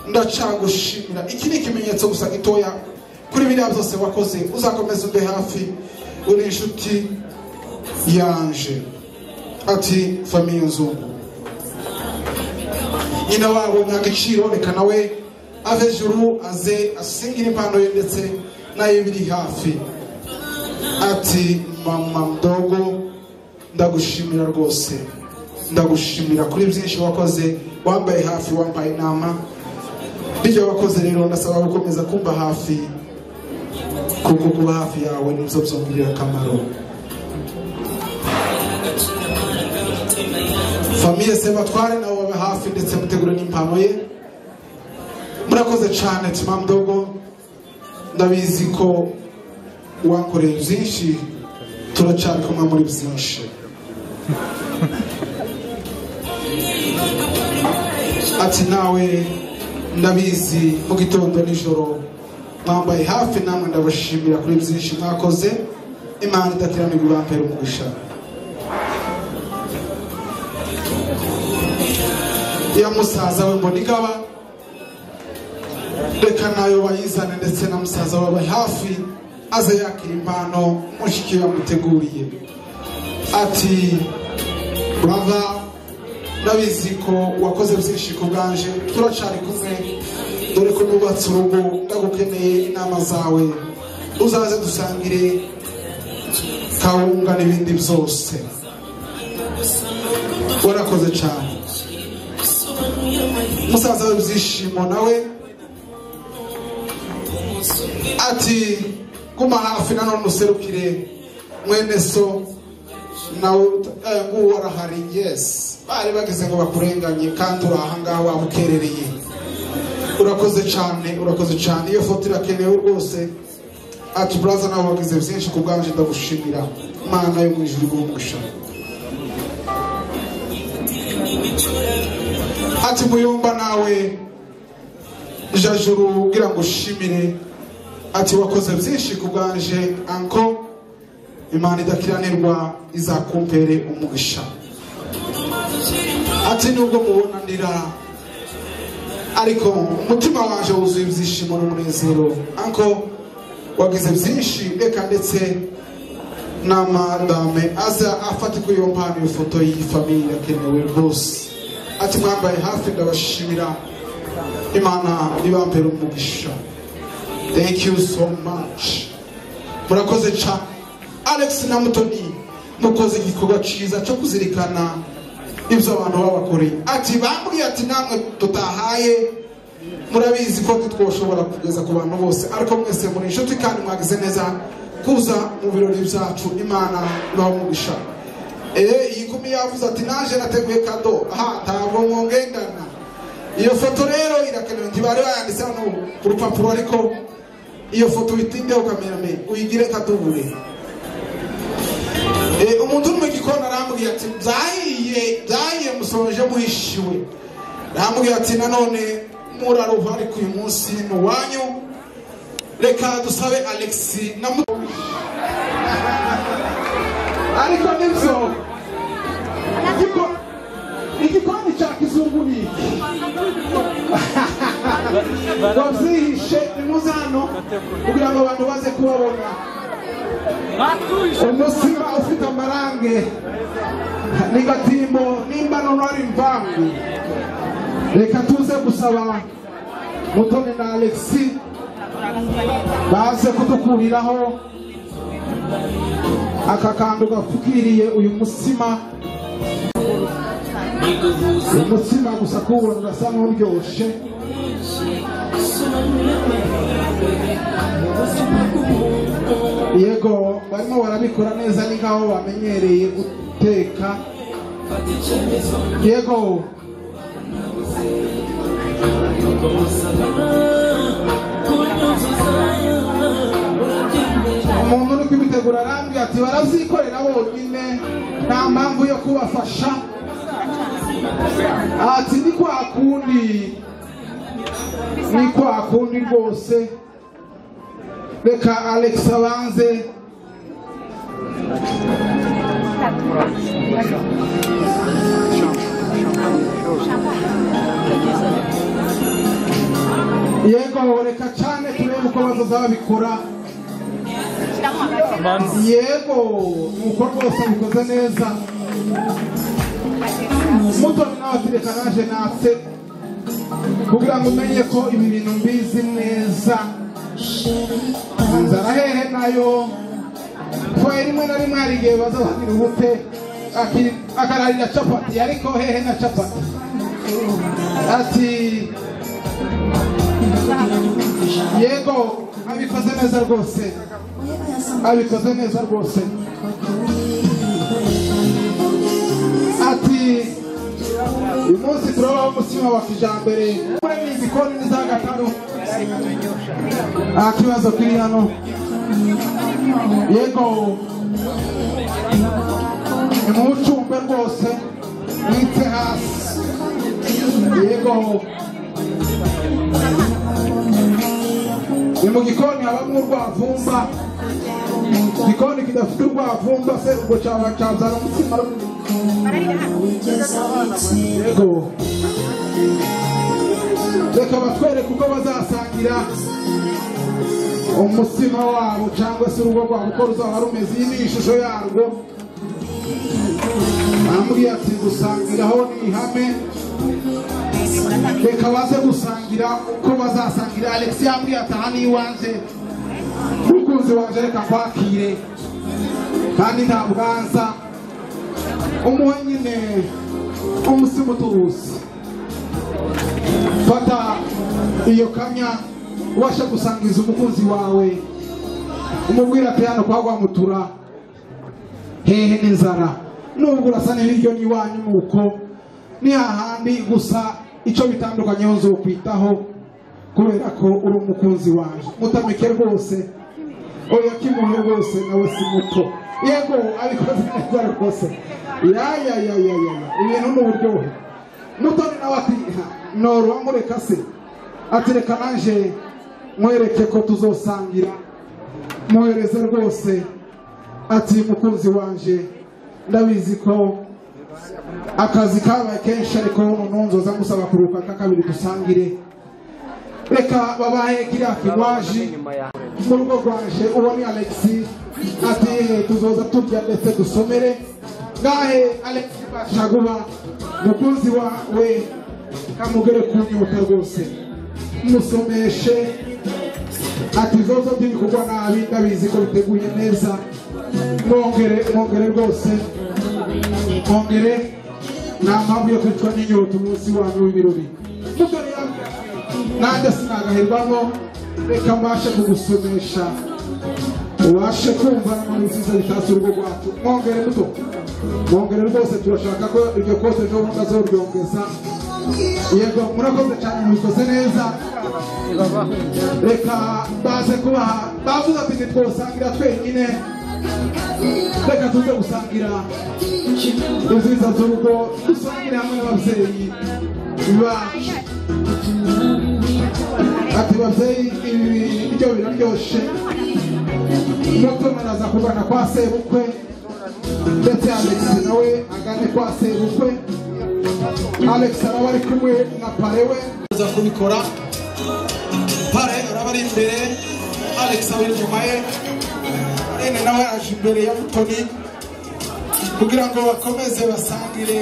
ndacagushimira iki ni ikimenyetso gusa gitoya kuri biriya byose wakoze uzakomeza ube hafi uri inshuti yanje ati famiye nzungu nyina wabo nta gaciro reka nawe ave juru aze asingire impano ye ndetse nayo biri hafi ati mama mdogo ndagushimira rwose ndagushimira kuri byinshi wakoze wambaye hafi wambaye inama bityo wakoze rero ndasaba gukomeza kumva hafi kuko kuba hafi yawe nibyo byongera akamaro famiye sebatware nabo babe hafi ndetse mutegure n'impano ye murakoze cyane tima mdogo ndabizi ko wakoreye byinshi turacyari kumwe muri byinshi ati nawe ndabizi mu gitondo nijoro mwambaye hafi namwe ndabashimira kuri byinshi mwakoze imana idateranirwa ibampera umugisha iya musaza we mbona igaba reka nayo bayizane ndetse na musaza we aba hafi aze yakira impano mushiki yamuteguriye ati brava ndabizi ko wakoze byinshi ku bwanje turacari kumwe dore ko nubatse urugo ndagukeneye inama zawe uzaze dusangire kawunga n'ibindi byose warakoze cyane musaza we byishimo nawe ati guma hafi nanone userukire mwene so nawe nguwo arahari yesi bari bageze ngo bakurenganye kandi uri ahangaha wamukerereye urakoze cyane urakoze cyane iyo foto irakenewe rwose ati buraza nawe wagize byinshi ku bwanje ndagushimira mana yo mu ijuru igumugisha ati muyumba nawe jajuru ugira ngo ushimire ati wakoze byinshi ku bwanje anko imana idakiranirwa izakumpere umugisha ati nubwo mubona ndira ariko umutima waje wuzuye ibyishimo n'umunezero anko wagize byinshi reka ndetse n'amadame aza afate kuri iyo mpano iyo foto y'iyi famiye irakenewe rwose ati mwambaye hafi ndabashimira imana nibambere umugisha thank you so much murakoze cyane alex na mutoni mukoze igikorwa cyiza cyo kuzirikana ibyo abantu babakoreye ati bambwiye ati namwe tutahaye murabizi ko twoshobora kugeza ku bantu bose ariko mwese muri inshuti kandi mwagize neza kuza mu birori byacu imana ibamugisha iyi kumi yavuze ati naje nateguye kado aha ntabwo mwongendana iyo foto rero irakenewe ntibari bayanditse hano ku rupapuro ariko iyo foto uyitindeho kamerame uyigire kadubure umuntu uri mu gikoni arambwira ati byahiye byahiye musoje muhishiwe arambwira ati nanone muraruha ariko uyu munsi ni uwanyu reka dusabe alex na muto ariko nibyo igiko- igikoni cya kizungu ni iki wabyihishe nimuze hano kugira ngo abantu baze kubabona umusiba ufite amarange n'agatimbo nimba nono ari imvangu reka tuze gusaba mutoni na alexi baze kudukuriraho aka kantu gapfukiriye uyu musima umutsima gusa kuwubona urasa n'uryoshye yego barimo barabikora neza ni nkaho bamenyereye guteka yego umuntu uri kubitegura arambwira ati barazyikorera bonyine nta mpamvu yo kubafasha ati ni kwa kundi ni kwa kundi rwose reka alex abanze yego reka cyane turebe uko bazaza babikora yego nuko rwose bikoze neza mutoni nawe ati reka naje natse kugira ngo umenye ko ibi bintu mbizi neza inzara hehe nayo twaye rimwe na rimwe hari igihe bazahagira ubute aki- akararira capati ariko hehe na capati ati yego abikoze neza rwose abikoze neza rwose ati uyu munsi turabaho umutsima wa kijambere kuri ni igikoni ni za gatanu nta kibazo kiri hano yego nimuwucumbe rwose mwite hasi yego ni mu gikoni habamo urwavumba igikoni kidafite urwavumba se ubwo cyaba cyazana umutima yego reka batwereke uko bazasangira umutsima wabo cyangwa se urugo rwabo uko ruzaba rumeze iyi ni ishusho yarwo arambwira ati gusangiraho ni ihame reka baze gusangira uko bazasangira alexi yambwiye ati aha ni iwanjye umukunzi wanjye reka nkwakire kandi nta bwanza umuhe nyine umutsima utubuzi fata iyo kamya ubasha gusangiza umukunzi wawe umubwira ati hano kwa rwamutura hehe n'inzara nubwo urasa n'ibiryo n'iwanyu nuko ni hahandi gusa icyo bitandukanyeho nzokwitaho kubera ko uri umukunzi wanjye mutamike rwose oya kimuhe rwose nawe si muto yego abikoze neza rwose yayayayaya ibintu ni uburyohe mutoni nawe ati noro wamureka se ati reka naje mwereke ko tuzosangira mwohereze rwose ati mukunzi wanje ndabizi ko akazi kabaye kenshi ariko noneho nzoza musaba kuruhuka nka kabiri dusangire reka babahe kiriya kinywaji mu rugo rwanje ubone alexi ati "Eh, tuzoza turya ndetse dusomere ngahe alexi bashaguba mukunzi wawe kamugere kunyota rwose musomeshe ati zozo byiri kugwa nabi ndabizi ko biteguye neza mwongere mwongere rwose mwongere nta mpamvu yo kwicwa n'inyota umunsi wanyu w'ibirori mutore yambwira ati, nanjye sinagaherwamo reka mbashe kugusomesha ubashe kumva n'inkuru nziza bitatse urugo rwacu mwongere muto mwongere rwose turashaka ko iryo kote ejo bundi azoryongeza yego murakoze cyane mubikoze neza reka baze kubaha bavuga ati ntitwosangira twenyine reka tuze gusangira inziza z'urugo dusangire hamwe n'ababyeyi bacu ati babyeyi ibi biryo biraryoshe mutomanaza kugana kwa sebukwe ndetse alexi nawe agane kwa sebukwe alex araba ari kumwe na pare we aza kubikora pare araba ari imbere alex ari inyuma ye rene nawe yaje imbere ya mutoni kugira ngo bakomeze basangire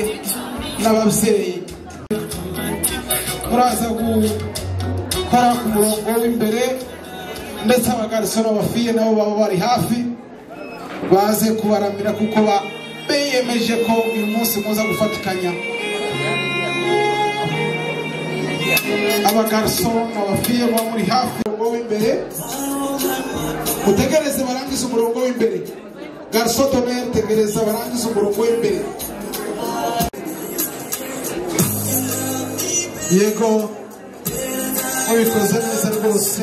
n'ababyeyi muraza gukora ku murongo w'imbere ndetse abagarisoro bafiye nabo baba bari hafi baze kubaramira kuko ba- biyemeje ko uyu munsi muza gufatikanya abagariso abafiye baba muri hafi umurongo w'imbere utegereze barangize umurongo w'imbere gariso toneri tegereza barangize umurongo w'imbere yego mubikoze neza rwose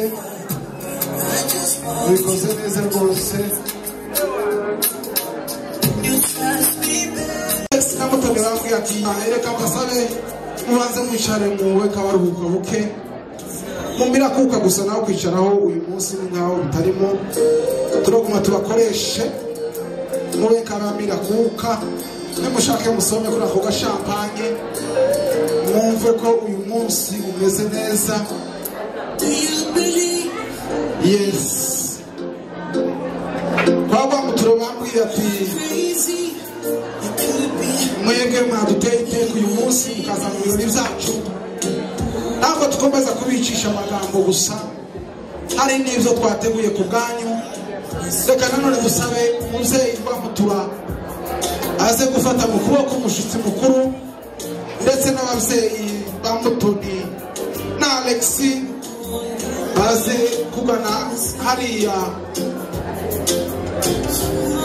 mubikoze neza rwose Alex Kamutoni bambwiye ati reka mbasabe mubanze mwicare muwe kabaruhuka buke mumira kuka gusa nawe kwicaraho uyu munsi ni nkaho bitarimo turaguma tubakoreshe mube kabamira kuka nimushake musome kuri ako gashampanye mwumve ko uyu munsi umeze neza yesi kwa rwamuturo bambwiye ati mwebwe mwaduteye iteka uyu munsi mukaza mu birori byacu ntabwo dukomeza kubicisha amagambo gusa hari n'ibyo twateguye ku bwanyu reka nanone dusabe umubyeyi rwamutura aze gufata mu kuboko umushyitsi mukuru ndetse n'ababyeyi ba mutoni na alexi baze kugana hariya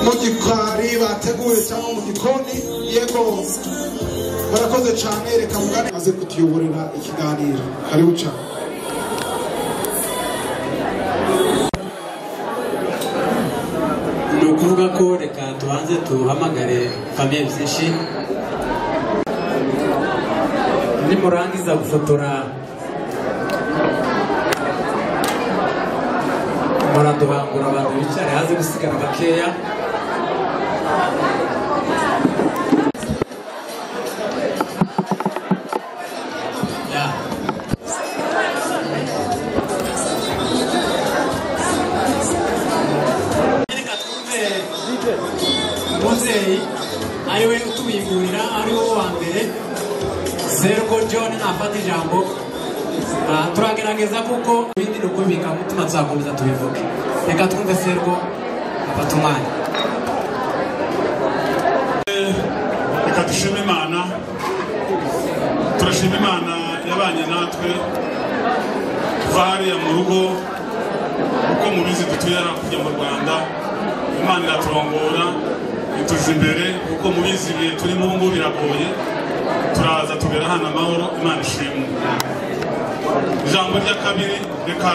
mu gikari bateguye cyangwa mu gikoni yego barakoze cyane reka mugane aze kutuyoborera ikiganiro hariho cyane ni ukuvuga ko reka tubanze duhamagare famiye byinshi nimurangiza gufotora muraduhangura abantu bicara haze gusigara bakeya ari we utubimburira ari wo wa mbere seruko john nafata ijambo Ah, turagerageza kuko ibindi ni ukumvika mutima tuzakomeza tubivuge reka twumve seruko afata umwanya reka dushime imana turashima imana yabanye natwe kuva hariya mu rugo uko mubizi dutuye hariya kujya mu rwanda imana iraturongora ituja imbere kuko mubizi ibihe turimo ubu ngubu biragoye turaza tugera hano amahoro imana ishimwe ijambo rya kabiri reka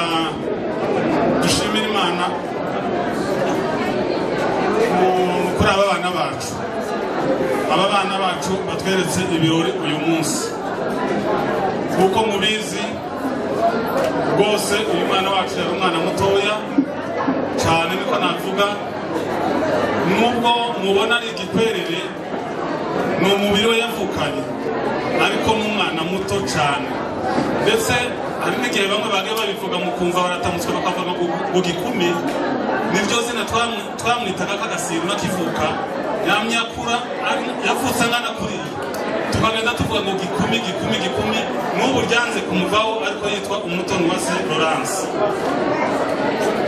dushimire imana ku- kuri aba bana bacu aba bana bacu batweretse ibirori uyu munsi nk'uko mubizi rwose uyu mwana wacu yari umwana mutoya cyane niko navuga nubwo mubona ari igikwerere ni umubiri we yavukanye ariko ni umwana muto cyane ndetse hari n'igihe bamwe bagiye babivuga mu kumva baratamutswe bakavuga ngo ngo gikumi niryo zina twamwi- twamwitaga k'agasimba kivuka yamyakura ari- yavutse angana kuriya tukagenda tuvuga ngo gikumi gikumi gikumi n'ubu ryanze kumuvaho ariko yitwa umutoni wa se Laurence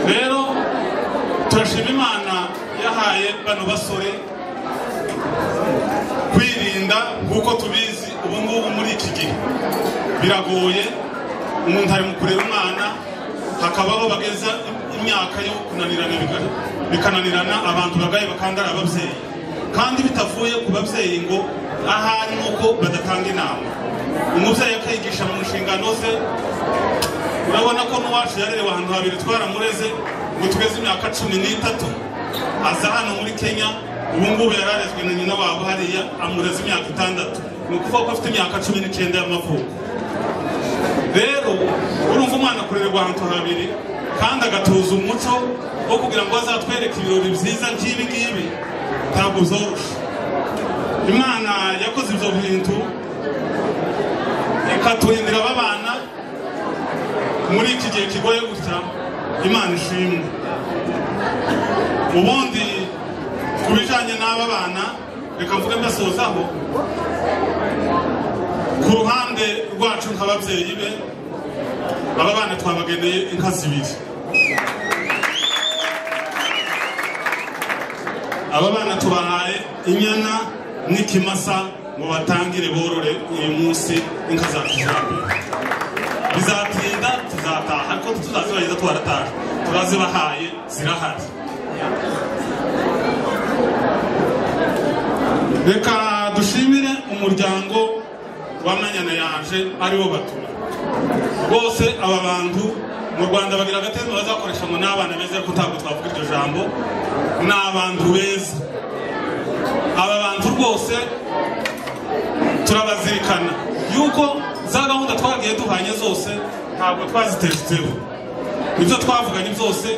rero turashima imana yahaye bano basore kwirinda nk'uko tubizi ubu ngubu muri iki gihe biragoye umuntu ari mu kurera umwana hakabaho bageza imyaka yo kunanirana biga- bikananirana abantu bagaye bakandara ababyeyi kandi bitavuye ku babyeyi ngo ahari ni uko badatanga inama umubyeyi akigisha mu nshingano ze urabona ko n'uwacu yarerewe ahantu habiri twaramureze ngo tugeze imyaka cumi n'itatu aza hano muri kenya ubu ngubu yari arezwe na nyina wabo hariya amureze imyaka itandatu ni ukuvuga ko afite imyaka cumi n'icyenda y'amavuko rero urumva umwana akorerwa ahantu habiri kandi agatoza umuco wo kugira ngo azatwereke ibirori byiza nk'ibi ngibi ntabwo byoroshye imana yakoze ibyo bintu ikaturindira aba bana muri iki gihe kigoye gutya imana ishimwe ubundi ku bijyanye n'aba bana reka mvuge mbasozaho ku ruhande rwacu nk'ababyeyi be aba bana twabageneye inka zibiri aba bana tubahaye inyana n'ikimasa ngo batangire borore uyu munsi inka za kijyambere bizatinda tuzataha ariko tutazibageza twarataha turazibahaye zirahari reka dushimire umuryango w'amanyana yaje ariwo batura rwose aba bantu mu rwanda bagira agatema bazakoresha ngo ni abana beza ariko ntabwo twavuga iryo jambo ni abantu beza aba bantu rwose turabazirikana yuko za gahunda twagiye duhanye zose ntabwo twaziteretseho ibyo twavuganye byose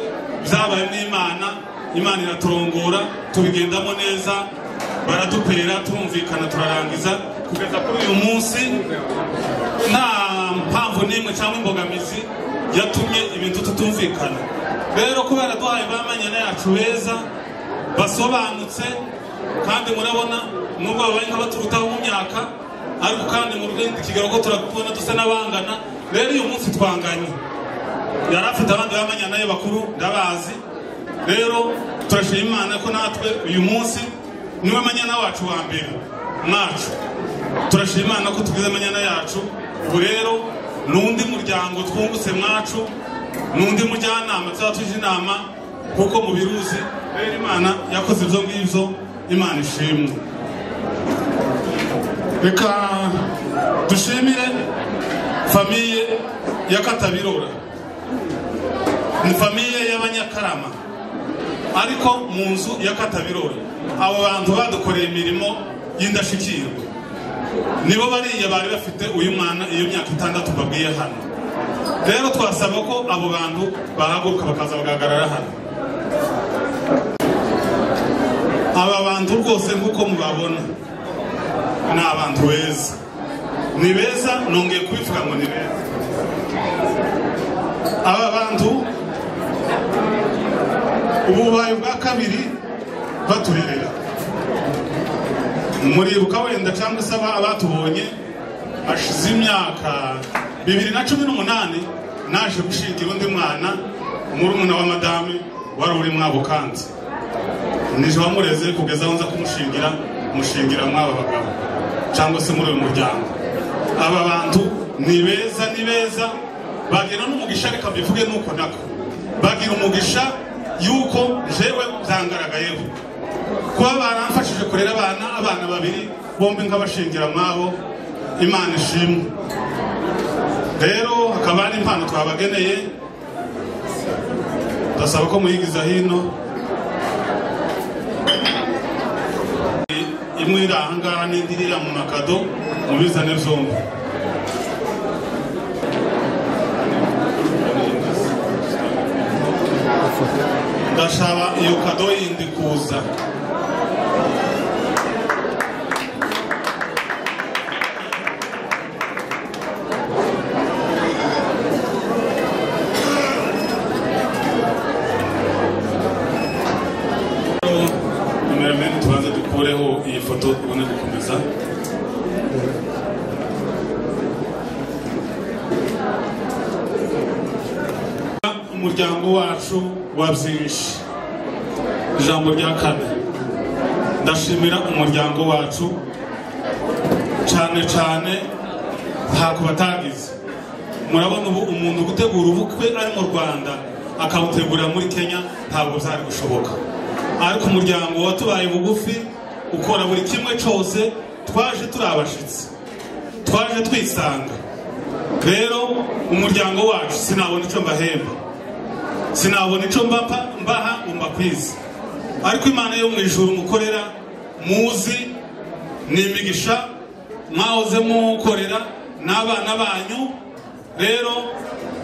byabaye n'imana imana iraturongora tubigendamo neza baradupera turumvikana turarangiza kugeza kuri uyu munsi nta mpamvu n'imwe cyangwa imbogamizi yatumye ibintu tutumvikana rero kubera duhaye bamanyana yacu beza basobanutse kandi murabona nubwo babaye nk'abaturutaho mu myaka ariko kandi mu rindi kigero ko turakubona dusa n'abangana rero uyu munsi twanganye yari afite abandi b'amanyana ye bakuru ndabazi rero turashima imana ko natwe uyu munsi niwe manyana wacu wa mbere mwacu turashima imana ko tugize amanyana yacu ubu rero ni undi muryango twungutse mwacu ni undi mujyanama tuzaba tuje inama kuko mubiruzi rero imana yakoze ibyo ngibyo imana ishimwe reka dushimire famiye ya katabirora ni famiye y'abanyakarama ariko mu nzu ya katabirora abo bantu badukoreye imirimo y'indashyikirwa nibo bariya bari bafite uyu mwana iyo myaka itandatu babwiye hano rero twasaba ko abo bantu bahaguruka bakaza bagahagarara hano aba bantu rwose nk'uko mubabona ni abantu beza ni beza nongeye kubivuga ngo ni beza aba bantu ubu bubaye bwa kabiri baturerera muribuka wenda cyangwa se aba- abatubonye hashize imyaka bibiri na cumi n'umunani naje gushingira undi mwana umurumuna wa madame wari uri mwabo kanzi nije wamureze kugeza aho nza kumushingira mushingira mw'aba bagabo cyangwa se muri uyu muryango aba bantu ni beza ni beza bagira n'umugisha reka mbivuge nuko nako bagira umugisha yuko jewe byangaragayeho kuba baramfashije kurera abana abana babiri bombi nkabashingira mwabo imana ishimwe rero hakaba hari impano twabageneye ndasaba ko muyigiza hino imwe iri ahangaha n'indi iriya mu makado mubizane byombi ndashaba iyo kado yindi kuza numero mbere tubanze dukureho iyi foto tubone gukomeza umuryango wacu wa byinshi ijambo rya kane ndashimira umuryango wacu cyane cyane ntako batagize murabona ubu umuntu gutegura ubukwe ari mu rwanda akawutegurira muri kenya ntabwo byari gushoboka ariko umuryango watubaye bugufi ukora buri kimwe cyose twaje turi abashyitsi twaje twisanga rero umuryango wacu sinabona icyo mbahemba sinabona icyo mbapa mbaha mbakwiza ariko imana yo mu ijuru mukorera muzi ni imigisha mwahoze mukorera n'abana banyu rero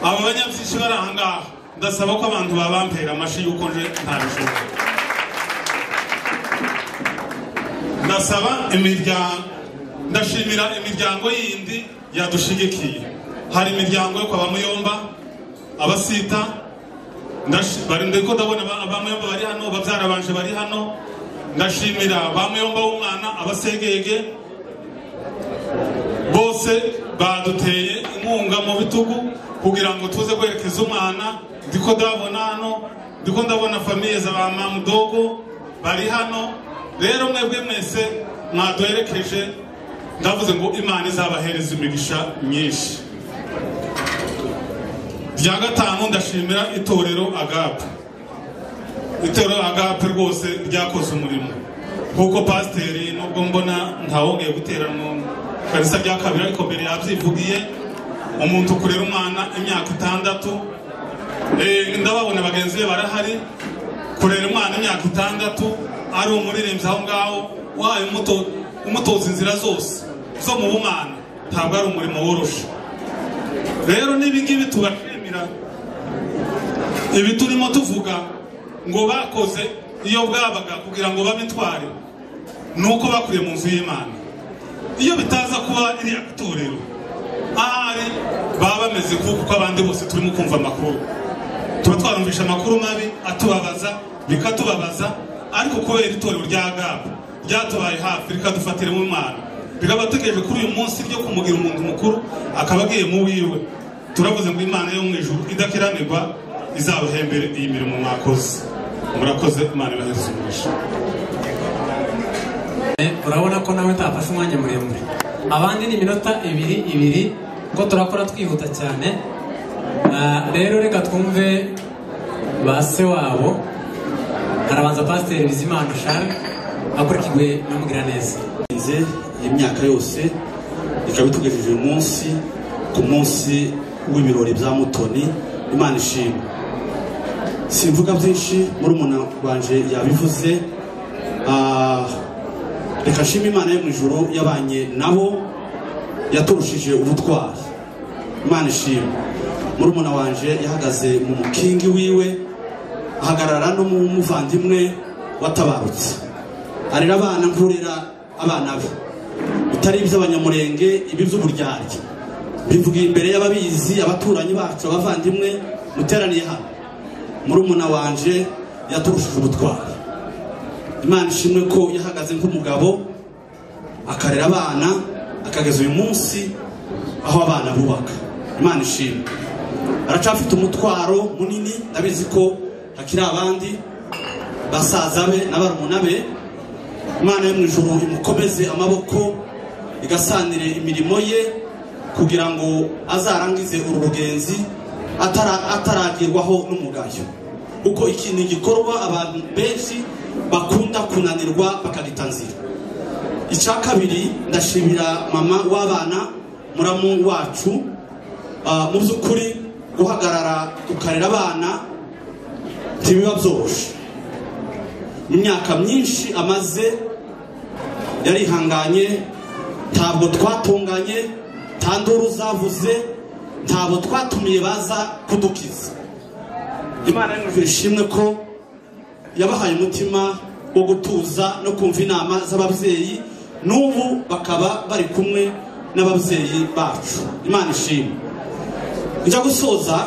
aba banyabyinshi bari aha ngaha ndasaba ko abantu babampera amashyi y'uko nje ntabishobora ndasaba imiryango ndashimira imiryango yindi yadushigikiye hari imiryango yo kwa bamuyomba abasita ndashi- bari ndiko ndabona ba- bamuyomba bari hano babyara banje bari hano ndashimira bamuyomba w'umwana abasegege bose baduteye inkunga mu bitugu kugira ngo tuze kwerekeza umwana ndiko ndabona hano ndiko ndabona famiye za ba mamudogo bari hano rero mwebwe mwese mwaduherekeje ndavuze ngo imana izabahereza imigisha myinshi rya gatanu ndashimira itorero agape itorero agape rwose ryakoze umurimo kuko pasiteri nubwo mbona ntawongeye guteranwa karisa rya kabiri ariko mbere yabyivugiye umuntu kurera umwana imyaka itandatu Eh, ndababona bagenzi be barahari kurera umwana imyaka itandatu ari umuririmbyi aho ngaho wahaye umuto- umutoza inzira zose zo mu bumana ntabwo ari umurimo woroshe rero n'ibingibi tubashimira ibi turimo tuvuga ngo bakoze iyo bwabaga kugira ngo babitware ni uko bakuriye mu nzu y'imana iyo bitaza kuba iriya torero ahari baba bameze kuko uko abandi bose turimo kumva amakuru tuba twarumvisha amakuru mabi atubabaza bikatubabaza ariko kubera itorero rya gabu ryatubaye hafi rikadufatira mu mwana rikaba dutegereje kuri uyu munsi ryo kumugira umuntu mukuru akaba agiye mu wiwe turavuze ngo imana yo mu ijuru idakiranirwa izabahembere iyi mirimo mwakoze murakoze imana ibahereze umugisha Eh, urabona ko nawe utafashe umwanya muremure abandi ni iminota ibiri ibiri ko turakora twihuta cyane Ah, rero reka twumve ba se wabo harabanza pasiteri bizimana shari akurikiwe na mugiraneza birenze imyaka yose bikaba bitugejeje uyu munsi ku munsi w'ibirori bya mutoni imana ishimwe simvuga byinshi muri umuntu wanje yabivuze Ah, reka nshima imana yo mu ijoro yabanye nabo yaturushije ubutwari imana ishimwe muri umuntu wanje yahagaze mu mukingi wiwe ahagarara n'umuvandimwe watabarutse arera abana nkurera abana be bitari iby'abanyamurenge ibi by'uburyarya bivugiye imbere y'ababizi abaturanyi bacu abavandimwe muteraniye hano murumuna wanje yaturushije ubutwari imana ishimwe ko yahagaze nk'umugabo akarera abana akageza uyu munsi aho abana bubaka imana ishimwe aracafite umutwaro munini ndabizi ko hakiri abandi basaza be n'abarumuna be imana yo mu ijoro imukomeze amaboko igasanire imirimo ye kugira ngo azarangize uru rugenzi atara- ataragerwaho n'umugayo kuko iki ni igikorwa abantu benshi bakunda kunanirwa bakagita nzira icya kabiri ndashimira mama w'abana muramu wacu Ah, mu by'ukuri guhagarara ukarera abana ntibiba byoroshye mu myaka myinshi amaze yarihanganye ntabwo twatunganye nta nduru zavuze ntabwo twatumiye baza kudukiza imana yumvira ishimwe ko yabahaye umutima wo gutuza no kumva inama z'ababyeyi n'ubu bakaba bari kumwe n'ababyeyi bacu imana ishimwe njya gusoza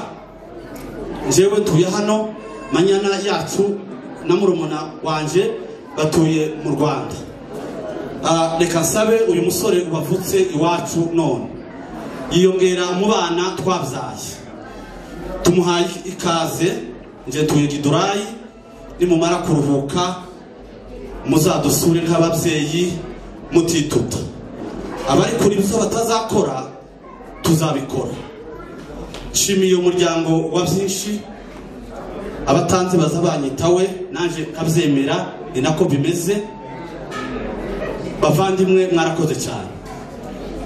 njyewe ntuye hano manyana yacu na murumuna wanjye batuye mu rwanda Ah, reka nsabe uyu musore wavutse iwacu none yiyongera mu bana twabyaye tumuhaye ikaze njye tuye gidurayi nimumara kuruhuka muzadusure nk'ababyeyi mutituta abari kuri ibyo batazakora tuzabikora nshimiye umuryango wa byinshi abatanze baza banyitawe nanjye nkabyemera ni nako bimeze bavandimwe mwarakoze cyane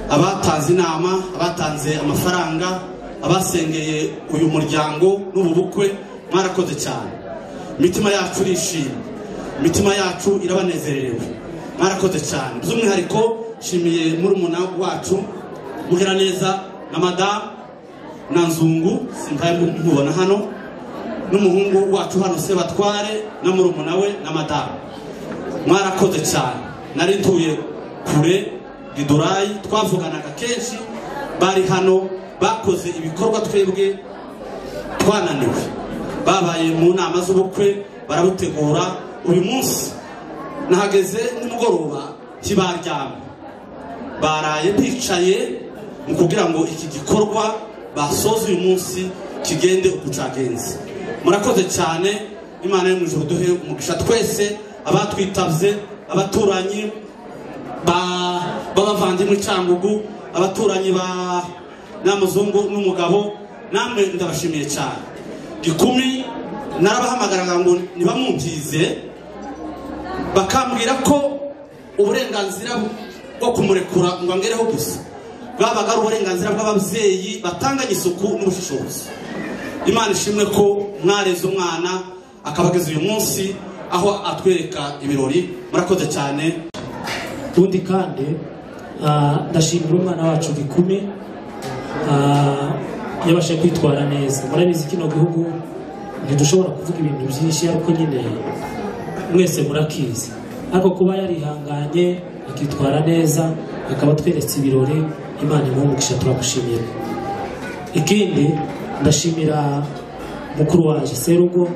abatanze inama abatanze amafaranga abasengeye uyu muryango n'ubu bukwe mwarakoze cyane imitima yacu irishimye imitima yacu irabanezerewe mwarakoze cyane by'umwihariko nshimiye murumuna wacu muhera neza na madamu na nzungu simbaye mubona hano n'umuhungu wacu hano se batware na murumuna we na madamu mwarakoze cyane nari ntuye kure gidurayi twavuganaga kenshi bari hano bakoze ibikorwa twebwe twananiwe babaye mu nama z'ubukwe barabutegura uyu munsi nahageze nimugoroba ntibaryama baraye bicaye mu kugira ngo iki gikorwa basoze uyu munsi kigende uko cyagenze murakoze cyane imana yo mu ijoro duhe umugisha twese abatwitabye abaturanyi ba- b'abavandimwe cyangugu abaturanyi ba nyamuzungu n'umugabo namwe ndabashimiye cyane gikumi narabahamagaraga ngo ntibamwumvirize bakambwira ko uburenganzira bwo kumurekura ngo angereho gusa bwabaga ari uburenganzira bw'ababyeyi batanganye isuku n'ubushishozi imana ishimwe ko mwareze umwana akabageza uyu munsi aho atwereka ibirori murakoze cyane ubundi kandi ah, ndashimira umwana wacu gikumi ah, yabashe kwitwara neza murabizi kino gihugu ntidushobora kuvuga ibintu byinshi ariko nyine mwese murakizi ariko kuba yarihanganye akitwara neza akaba atweretse ibirori imana imwumugisha turamushimira ikindi ndashimira mukuru wanjye serugo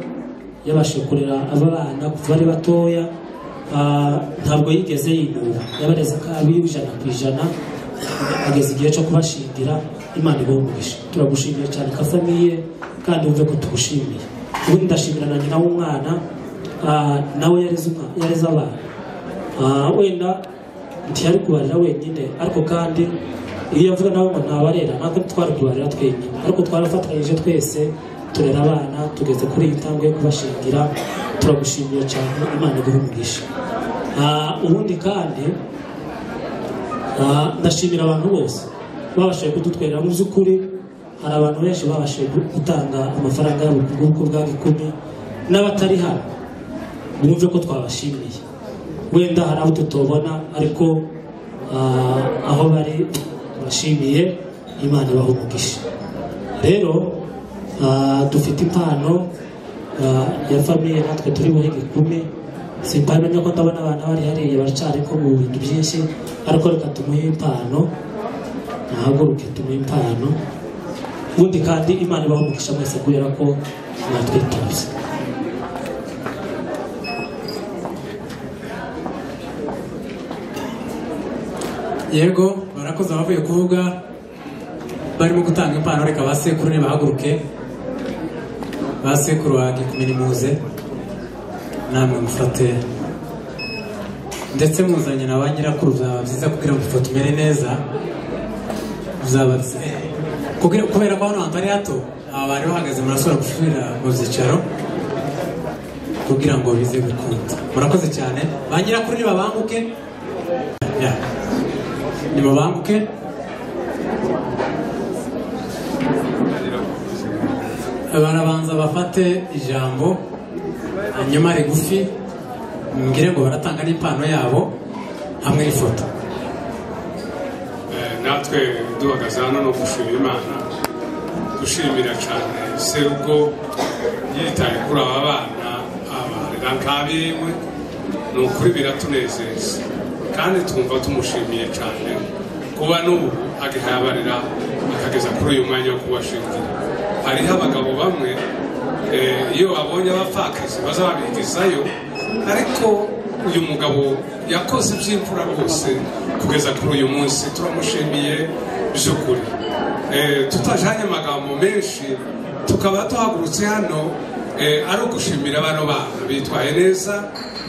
yabashije kurera aba bana kuva ari batoya Ah, ntabwo yigeze yinuba yabareze ko abiwe ijana ku ijana ageze igihe cyo kubashingira imana ibumugisha turagushimiye cyane kafamiye kandi wumve ko tugushimiye ubundi ndashimira na nyina w'umwana ah, nawe yareze umwa- yareze abana Ah, wenda ntiyari kubarira wenyine ariko kandi iyo yavuga nawe ngo ntabarera ntabwo twari kubarira twenyine ariko twarafatanyije twese turera abana tugeze kuri iyi ntambwe yo kubashingira turagushimiye cyane imana iguhe umugisha Ah, ubundi kandi Ah, ndashimira abantu bose babashije kudutwerera mu by'ukuri hari abantu benshi babashije gu- gutanga amafaranga yabo ku bw'uko bwa gikumi n'abatari hano bumve ko twabashimiye wenda hari abo tutobona ariko ah, aho bari turashimiye imana ibaha umugisha rero ah, dufite impano ah, ya famiye natwe turi buri gikumi simpamenya ko ndabona abantu bari hariya baracari ko mu bintu byinshi ariko reka tumuhe impano nahaguruke tumuhe impano ubundi kandi imana ibaha umugisha mwese kubera ko mwatwitabye yego barakoze abavuye kuvuga barimo gutanga impano reka ba sekuru nibahaguruke ba sekuru wanjye kumenya imuze namwe mufate ndetse muzanye na ba nyirakuru byaba byiza kugira ngo ifoto tumere neza bizaba kugira- kubera ko hano hantu ari hato aba bari bahagaze murashobora gusubira mu byicaro kugira ngo bize gukunda murakoze cyane ba nyirakuru nibabanguke Yeah. nibabanguke barabanza bafate ijambo hanyuma rigufi mbwire ngo baratanga n'impano yabo hamwe n'ifoto Eh, natwe duhagaze hano no gushima imana dushimira cyane serugo yitaye kuri aba bana abarera nk'abiwe ni ukuri biratunezeza kandi twumva tumushimiye cyane kuba n'ubu agihaye abarera akageza kuri uyu mwanya wo kubashingira hariho abagabo bamwe eh, iyo babonye abapfakazi baza babigizayo ariko uyu mugabo yakoze iby'imfura rwose kugeza kuri uyu munsi turamushimiye by'ukuri Eh, tutajanye amagambo menshi tukaba tuhagurutse hano eh, ari ugushimira bano bana bitwaye neza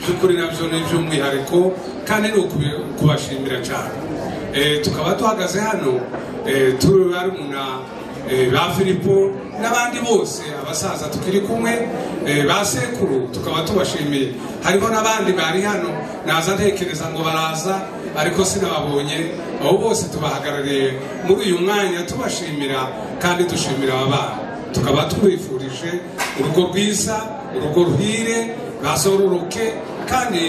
by'ukuri nabyo ni iby'umwihariko kandi ni ukubi- kubashimira cyane Eh, tukaba duhagaze hano eh, turi barumuna Eh, ba filipo n'abandi bose abasaza tukiri kumwe eh, ba sekuru tukaba tubashimiye hariho n'abandi bari hano naza ntekereza ngo baraza ariko sinababonye abo bose tubahagarariye muri uyu mwanya tubashimira kandi dushimira aba bana tukaba tubifurije urugo rwiza urugo ruhire bazororoke kandi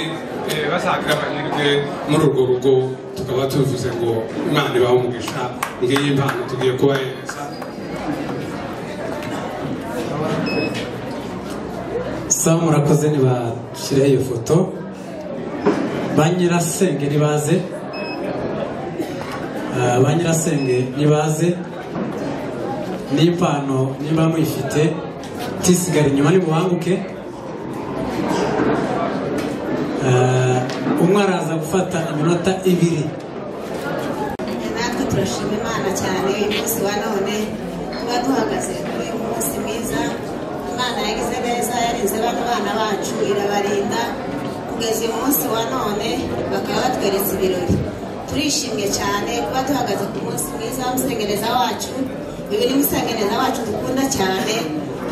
eh, bazagira amahirwe muri urwo rugo tukaba tubivuze ngo imana ibahe umugisha ngiyi impano tugiye kubahereza sawa murakoze ntibashyireho iyo foto ba nyirasenge ntibaze Ah, ba nyirasenge ntibaze n'impano niba muyifite tisigara inyuma nimubanguke Ah, umwe araza gufata iminota ibiri natwe turashima imana cyane uyu munsi wa none tuba duhagaze kuri uyu munsi mwiza imana yagize neza yarinze bano bana bacu irabarinda kugeza uyu munsi wa none bakaba batweretse ibirori turishimye cyane kuba duhagaze ku munsi mwiza w'umusengereza wacu uyu ni umusengereza wacu dukunda cyane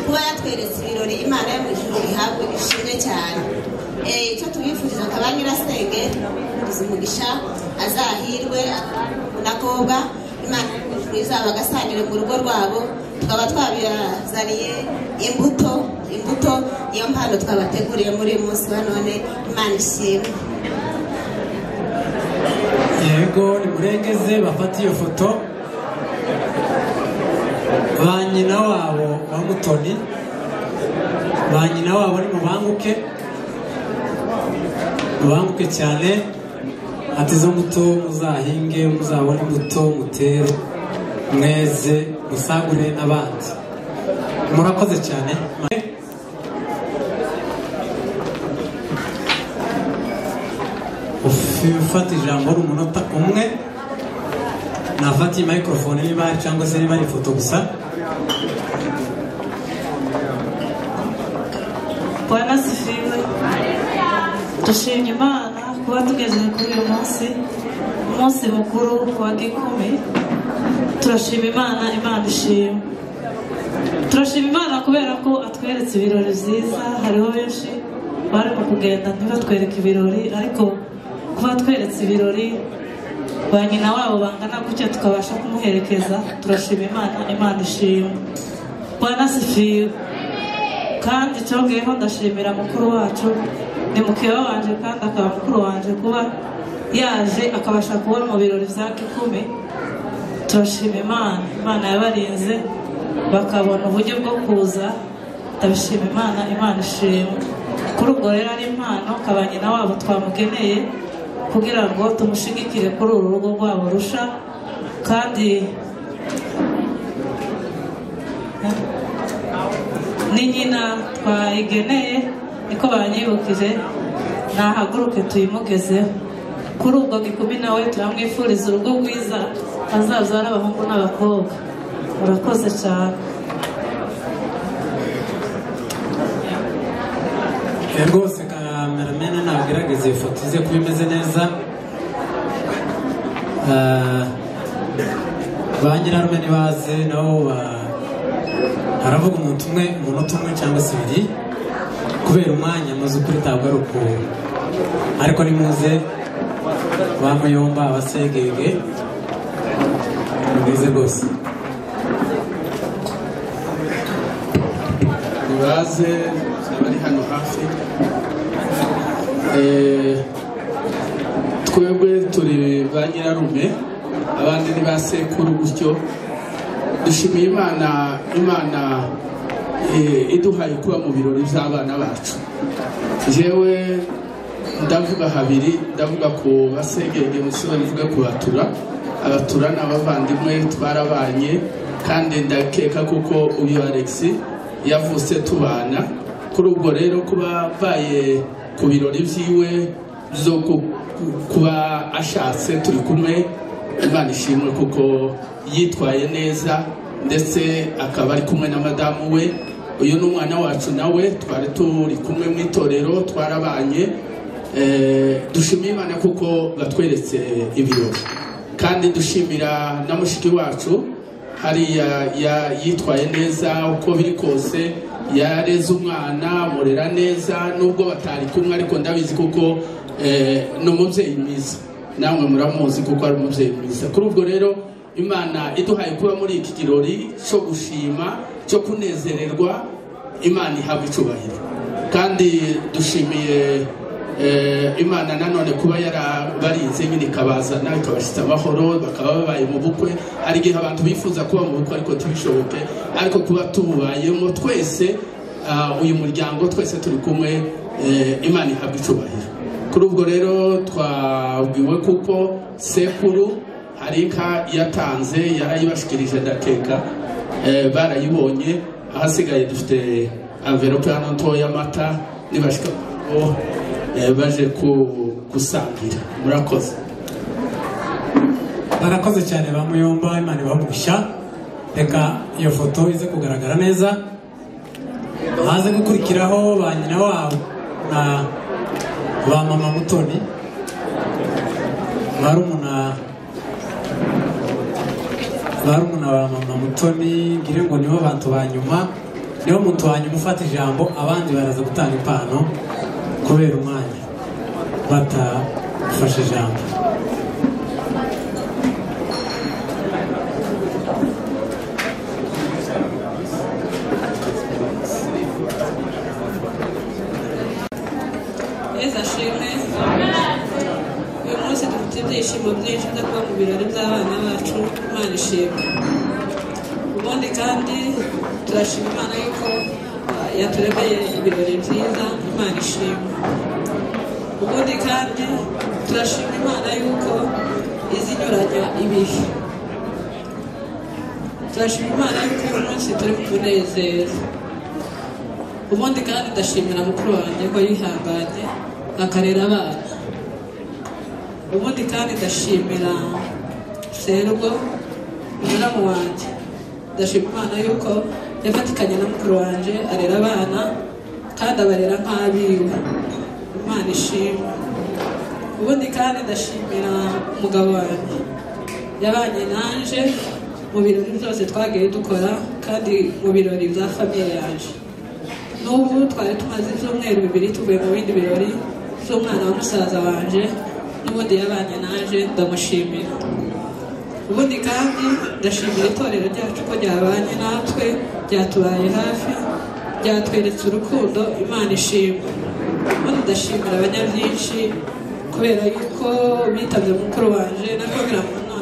kuba yatweretse ibirori imana yo mu ijuru ihabwe ishimwe cyane Eh, icyo tubifuriza akaba nyirasenge umuvugizi umugisha azahirwe unakobwa imana twiza bagasangire mu rugo rwabo tukaba twabazaniye imbuto imbuto niyo mpano twabateguriye muri uyu munsi wa none imana ishimwe yego nimurengeze bafate iyo foto ba nyina wabo wa mutoni ba nyina wabo ni mubanguke mubanguke cyane ati zo mbuto muzahinge muzabone imbuto mutere mweze musagure n'abandi murakoze cyane ufata ijambo ari umunota umwe nafatiye microphone niba ari cyangwa se niba ari ifoto gusa bwana sifiwe dushimye imana kuba tugejeje kuri uyu munsi umunsi mukuru wa gikumi turashima imana imana ishima turashima imana kubera ko atweretse ibirori byiza hariho benshi barimo kugenda ntibatwereke ibirori ariko kuba atweretse ibirori ba nyina wabo bangana gutya tukabasha kumuherekeza turashima imana imana ishima bwana sifiwe kandi cyongeyeho ndashimira mukuru wacu ni mukeba wanje kandi akaba mukuru wanje kuba yaje akabasha kubona mu birori bya gikumi turashima imana imana yabarinze bakabona uburyo bwo kuza ndabishima imana imana ishimwe kuri ubwo rero ari impano kabanyina wabo twamugeneye kugira ngo tumushigikire kuri uru rugo rwabo rusha kandi ni nyina twayigeneye niko banyibukije nahaguruke tuyimugezeho kuri ubwo gikumi nawe turamwifuriza urugo rwiza azabyara abahungu n'abakobwa urakoze cyane Eh, rwose kameramene nagerageza iyo foto ize kuba imeze neza Ah, ba nyirarume ntibaze nabo ba- haravuga umuntu umwe umunota umwe cyangwa se ibiri kubera umwanya amaze ukuri ntabwo ari ukuntu ariko nimuze ba muyomba abasegege ni bwiza rwose nibaze abari hano hafi Eh, twebwe turi ba nyirarume abandi ni ba sekuru gutyo dushimiye imana imana eh, iduhaye kuba mu birori by'abana bacu jewe ndavuga habiri ndavuga ku basegenge musore mvuge ku batura abatura ni abavandimwe twarabanye kandi ndakeka kuko uyu alex yavutse tubana kuri ubwo rero kuba mbaye ku birori byiwe byo ku- ku- kuba ashatse turi kumwe imana ishimwe kuko yitwaye neza ndetse akaba ari kumwe na madamu we uyu ni umwana wacu nawe twari turi kumwe mu itorero twarabanye Eh, dushimira imana kuko batweretse ibirori kandi dushimira na mushiki wacu hariya ya- yitwaye neza uko biri kose yareze umwana amurera neza nubwo batari kumwe ariko ndabizi kuko eh, ni umubyeyi mwiza namwe muramuzi kuko ari umubyeyi mwiza kuri ubwo rero imana iduhaye kuba muri iki kirori cyo gushima cyo kunezererwa imana ihabwa icyubahiro kandi dushimiye Eh, imana nanone kuba yarabarinze nyine ikabazana ikabashyitsa amahoro bakaba babaye mu bukwe hari igihe abantu bifuza kuba mu bukwe ariko ntibishoboke ariko kuba tububayemo twese ah, uyu muryango twese turi kumwe eh, imana ihabwa icubahiro kuri ubwo rero twabwiwe kuko sekuru hari inka yatanze yarayibashikirije ndakeka eh, barayibonye ahasigaye dufite anvelope hano ntoya y'amata nibashika oh, eh, baje ku- gusangira murakoze barakoze cyane ba muyomba imana ibahugushya reka iyo foto ize kugaragara neza haze gukurikiraho ba nyina wabo na ba mama mutoni barumuna barumuna ba mama mutoni ngire ngo nibo bantu ba nyuma nibo muntu wa nyuma ufata ijambo abandi baraza gutanga impano kubera umwanya batafashe ijambo yezu ashimwe uyu munsi dufite ibyishimo byinshi byo kuba mu birori by'abana bacu imana ishimwe ubundi kandi turashima imana yuko ah, yaturemeye ibirori byiza imana ishimwe ubundi kandi turashima imana yuko izinyuranya ibihe turashima imana yuko uyu munsi turi mu munezero ubundi kandi ndashimira mukuru wanjye ko yihanganye akarera abana ubundi kandi ndashimira serwo umuramu wanjye ndashima imana yuko yafatikanye na mukuru wanjye arera abana kandi abarera nk'abiwe imana ishimwe ubundi kandi ndashimira umugabo wanjye yabanye nanjye mu birori byose twagiye dukora kandi mu birori bya famiye yanjye n'ubu twari tumaze ibyumweru bibiri tuvuye mu bindi birori by'umwana wa musaza wanjye n'ubundi yabanye naje ndamushimira ubundi kandi ndashimira itorero ryacu ko ryabanye natwe ryatubaye hafi ryatweretse urukundo imana ishimwe ubundi ndashimira abanyabyinshi kubera yuko bitabye mukuru wanje nabwo biramuna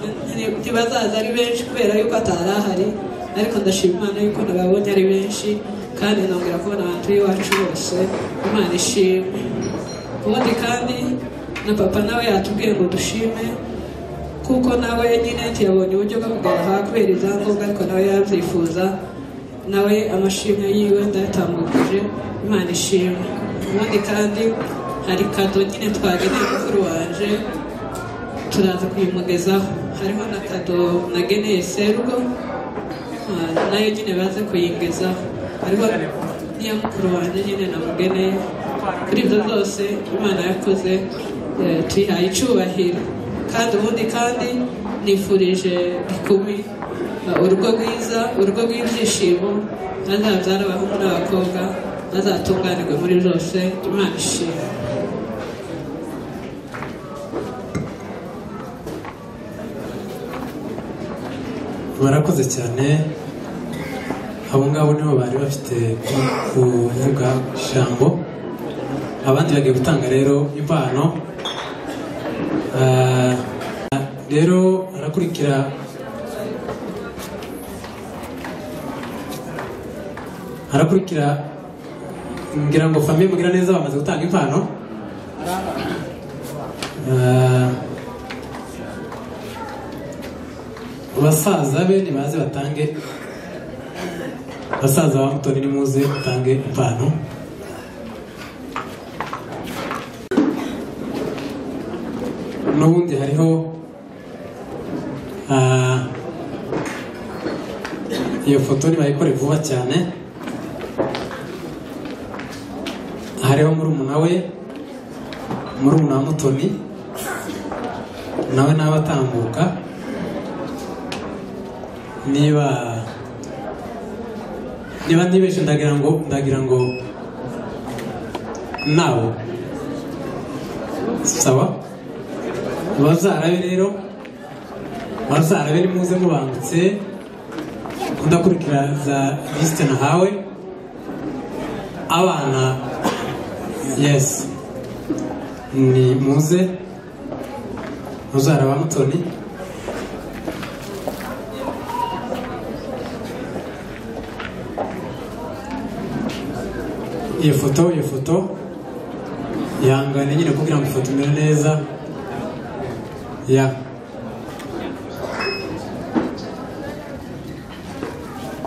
ntibazaza ari benshi kubera yuko atari ahari ariko ndashima imana yuko nababonye ari benshi kandi nongera kubona abantu b'iwacu bose imana ishimwe ubundi kandi na papa nawe yatubwiye ngo dushime kuko nawe nyine ntiyabonye uburyo bwo kugaha kubera ibyangombwa ariko nawe yarabyifuza nawe amashimwe yiwe ndayatambukije imana ishimwe ubundi kandi hari kado nyine twageneye mukuru wanje turaza kuyimugezaho hariho na kado nageneye serugo ah, nayo nyine baze kuyigezaho hariho n'iya mukuru wanjye nyine namugeneye kuri ibyo zose imana yakoze eh, tuyihaye icyubahiro kandi ubundi kandi nifurije bikumi ah, urugo rwiza urugo rw'ibyishimo hazabyara abahungu n'abakobwa bazatunganirwe muri byose imana ishimwe barakoze cyane abo ngabo nibo bari bafite kuvuga ijambo abandi bagiye gutanga rero impano Ah, rero harakurikira harakurikira ngira ngo famiye mugira neza bamaze gutanga impano Ah, basaza be nibaze batange basaza ba mutoni nimuze batange impano n'ubundi hariho ah, iyo foto nibayikore vuba cyane hariho murumuna we murumuna wa mutoni nawe nawe atambuka niba niba ntibeshe ndagira ngo ndagira ngo nawe sawa bazarabe rero bazarabe nimuze mubangutse ndakurikira za lisite nahawe abana yesi ni muze muzaraba mutoni iyo foto iyo foto ihangane nyine kugira ngo ifoto imere neza ya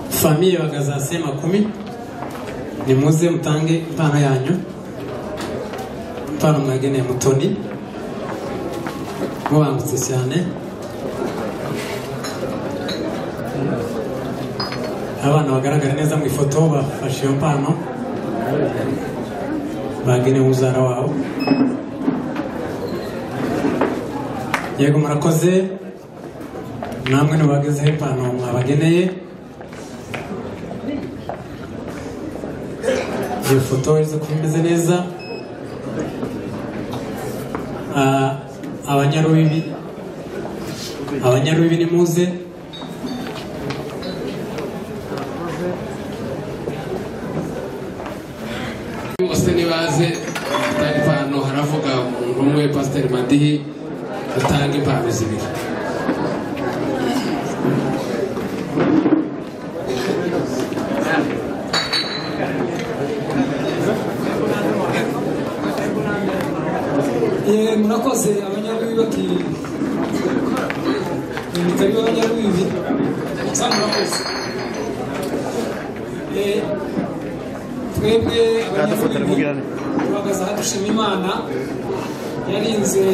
famiye bagazasiye makumi nimuze mutange impano yanyu impano mwageneye mutoni mubangutse cyane abana bagaragara neza mu ifoto bafashe iyo mpano bagenewe uzara wawe yego murakoze namwe ntibagezeho impano mwabageneye iyo foto iza kuba imeze neza Ah, abanyarubibi abanyarubibi ni muze bose nibaze gutanga impano haravuga umuntu umwe pasiteri madihi utanga impano zibiri Eh, murakoze abanyarubibi bati nitari abanyarubibi sa murakoze Eh, twebwe abanyarubibi tuhagaze aha dushima imana yarinze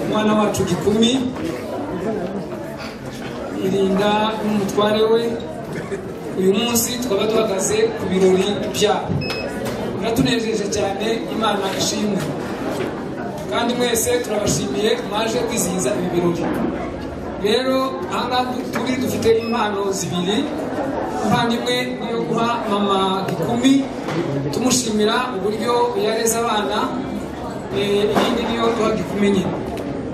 umwana wacu gikumi irinda n'umutware we uyu munsi twaba duhagaze ku birori byabo biratunejeje cyane imana ishimwe kandi mwese turabashimiye mwaje kwizihiza ibi birori rero aha ngaha turi dufite impano zibiri impano imwe ni iyo guha mama gikumi tumushimira uburyo yareze abana eh, iyindi niyo duha gikumi nyine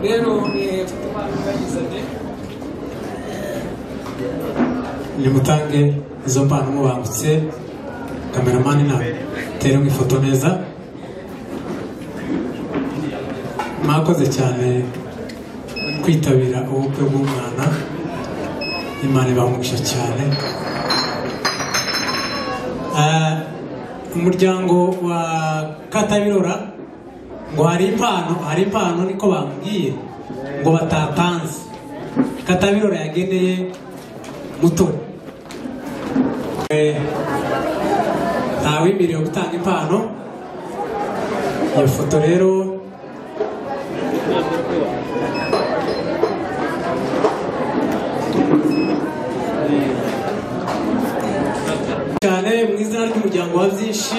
rero eh, mfite impano ndayizanye nimutange izo mpano mubangutse kameramani na tere mu ifoto neza mwakoze cyane kwitabira ubukwe bw'umwana imana ibamugisha cyane Ah, umuryango wa katabirora ngo hari impano hari impano niko bambwiye ngo batatanze katabirora yageneye mutoni Eh, ntawemerewe gutanga impano iyo foto rero mu izina ry'umuryango wa byinshi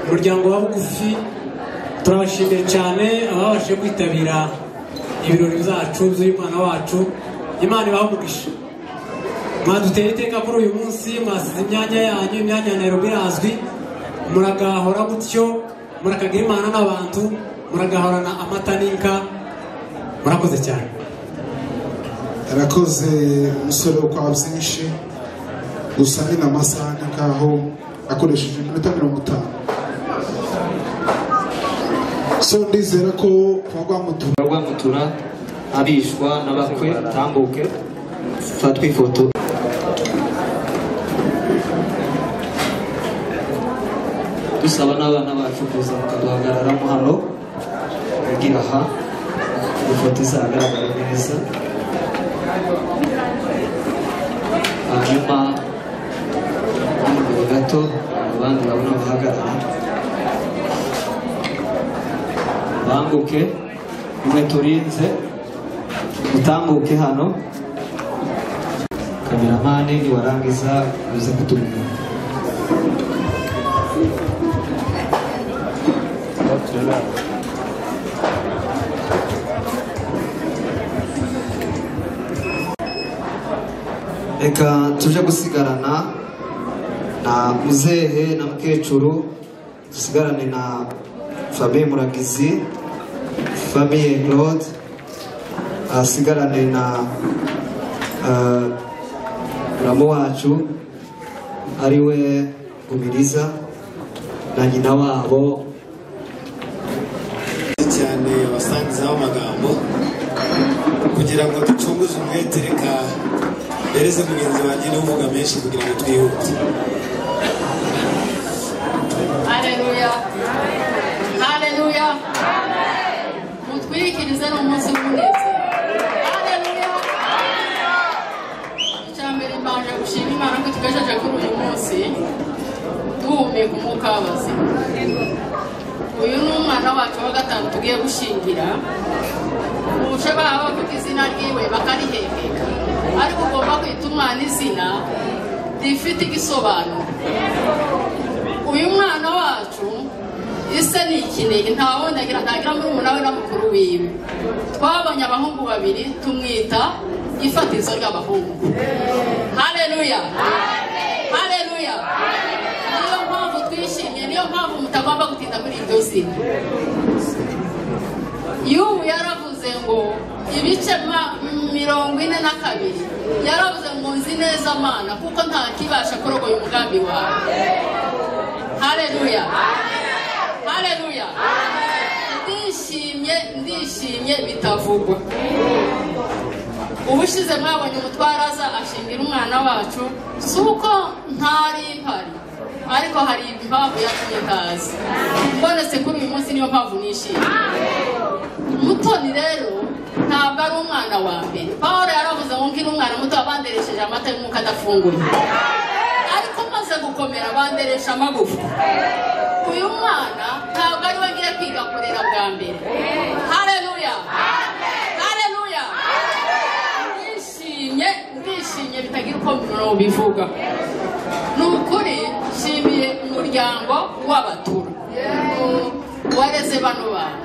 umuryango wa bugufi turabashimiye cyane ababashije kwitabira ibirori byacu by'umwana wacu imana ibahumugisha mwaduteye iteka kuri uyu munsi mwasize imyanya yanyu imyanya ya nairobi irazwi muragahora gutyo murakagira imana n'abantu muragahorana amata n'inka murakoze cyane arakoze umusore wo kwa byinshi gusa ni na masaha nk'aho akoresheje iminota mirongo itanu so ndizera ko kwa rwamutura rwamutura abishwa n'abakwe tambuke fatwe ifoto dusaba n'abana bacu kuza bakaduhagararamo hano kugira aha ifoto izagaragara neza hanyuma imbere gato abandi babona bahagarara bambuke umwe turinze utambuke hano kameramani niwarangiza uze kutumenya reka tuje gusigarana na muzehe na mukecuru dusigarane na famiye muragizi famiye claude asigarane na ah, muramu wacu ari we gumiriza na nyina wabo cyane abasangizaho amagambo kugira ngo ducunguze umwete reka mbereze mugenzi wanjye niwe uvuga menshi kugira ngo twihute Haleluya. Haleluya. Mutwikirize ni umunsi w'umunezero. Haleluya. Icya mbere mbanje gushima Imana ko tugejeje kuri uyu munsi duhumeka umwuka w'abazima. Uyu ni umwana wacu wa gatanu tugiye gushingira. Ubushe baba bavuga izina ryiwe bakarihembeka. Ariko ugomba kwita umwana izina rifite igisobanuro. uyu mwana wacu ise ni ikinege nta wundi agira ntagira muri umuntu we na mukuru wiwe twabonye abahungu babiri tumwita ifatizo ry'abahungu haleluya haleluya niyo mpamvu twishimye niyo mpamvu mutagomba gutinda muri iryo zina y'ubu yaravuze ngo ibice ma- mirongo ine na kabiri yaravuze ngo nzi neza mana kuko ntakibasha kurogoya umugambi wawe haleluya haleluya ndishimye ndishimye bitavugwa ubushize mwabonye umutwaraza ashingira umwana wacu si uko ntari mpari ariko hari impamvu yatumye ntazi mbonetse kuri uyu munsi niyo mpamvu nishimye mutoni rero ntabwo ari umwana wa mbere paul yaravuze ngo ngire umwana muto wabanderesheje amata y'umwuka adafunguye ariko maze gukomera banderesha amagufwa uyu mwana ntabwo ari we ngiye kwiga kurera bwa mbere haleluya haleluya ndishimye ndishimye bitagira uko mubivuga ni ukuri nshimiye umuryango w'abatura wareze bano bana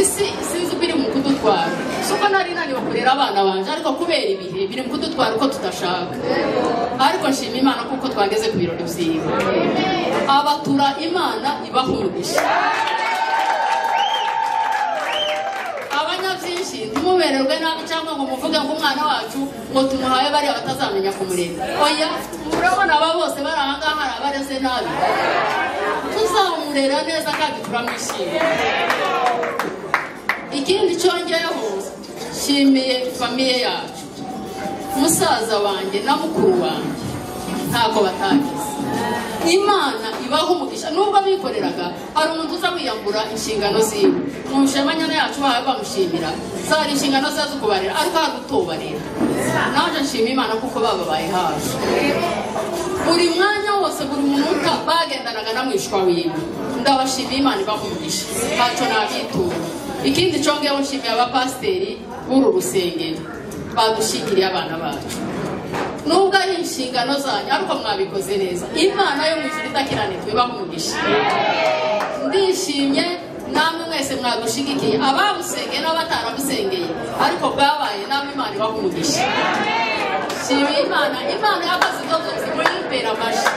isi sinzi uko iri mu kudutwara si uko nari naniwe kurera abana banje ariko kubera ibihe biri mu kudutwara uko tudashaka ariko nshima imana kuko twageze ku birori byiwe abatura imana ibahumugisha abanyabyinshi ntimubererwe nabi cyangwa ngo muvuge ngo umwana wacu ngo tumuhaye bariya batazamenya kumureba oya murabona aba bose bari aha ngaha hari abareze nabi tuzamurera neza kandi turamwishimiye ikindi cyongeyeho nshimiye famiye yacu musaza wanjye na mukuru wanjye ntabwo batagize imana ibaha umugisha nubwo bikoreraga hari umuntu uza wiyambura inshingano ziwe mu nshingano yacu bahawe bamushimira zari inshingano ze zo kubarera ariko hari utubarera naje nshima imana kuko bababaye hafi buri mwanya wose buri munota bagendanaga na mwishwa wiwe ndabashimiye imana ibaha umugisha ntacyo nabyitura ikindi cyongeyeho nshimiye abapasiteri b'uru rusengero badushingiriye abana bacu nubwo ari inshingano zanyu ariko mwabikoze neza imana yo mu ijuru itakirane twibaha umugisha ndishimye namwe mwese mwagushigikiye abamusengeye n'abataramusengeye ariko bwabaye namwe imana ibaha umugisha shima imana imana y'akazi kose muri imbere amashyi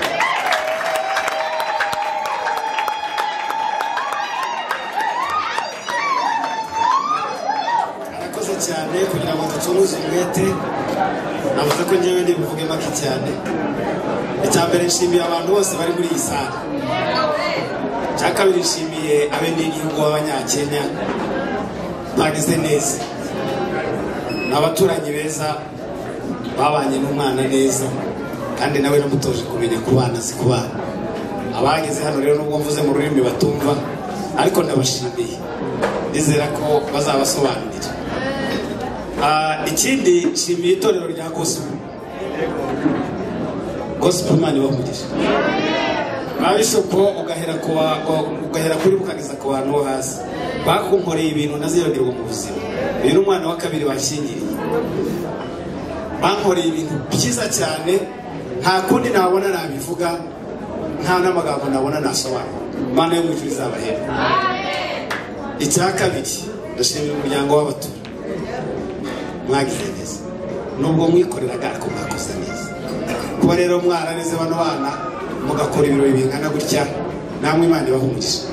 murakoze cyane kugira ngo ducunguze umwete navuze ko njyewe ndi buvuge make cyane icya mbere nshimiye abantu bose bari muri iyi sare icya kabiri nshimiye abenegihugu b'abanyakenya bagize neza ni abaturanyi beza babanye n'umwana neza kandi nawe namutoje kumenya kubana azi kubana abageze hano rero nubwo mvuze mu rurimi batumva ariko ndabashimiye ndizera ko bazabasobanurira Ah, ikindi nshimiye itorero rya gospel gospel imana ibavugisha babishopo ugahera ku wa- ku- ugahera kuri bo ukageza ku bantu bo hasi bakunkoreye ibintu ntazibagirwa mu buzima uyu ni umwana wa kabiri bashyingiriye bankoreye ibintu byiza cyane nta kundi nabona nabivuga nta n'amagambo nabona nasobanura imana yo mu ijuru izabahera icya kabiri ndashimira umuryango w'abatura mwagize neza nubwo mwikoreraga ariko mwakoze neza kuba rero mwarareze bano bana mugakora ibirori bingana gutya namwe imana ibahumurije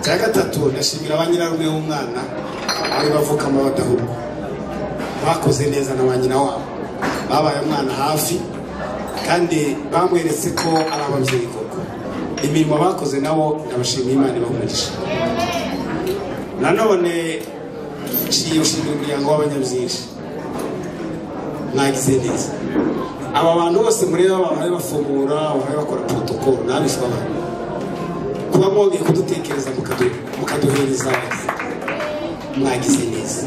cya gatatu ndashimira ba nyirarume w'umwana ari bavukamo badahubwo bakoze neza na ba nyina wabo babaye umwana hafi kandi bamweretse ko ari ababyeyi koko imirimo bakoze nabo ndabashimiye imana ibahumurije nanone nshimiye ushinzwe umuryango w'abanyabyinshi mwagize neza aba bantu bose mureba bahora bafungura bahora bakora protocol ntabishwa abantu kuba mwongeye kudutekereza mukadu- mukaduhereza abagize mwagize neza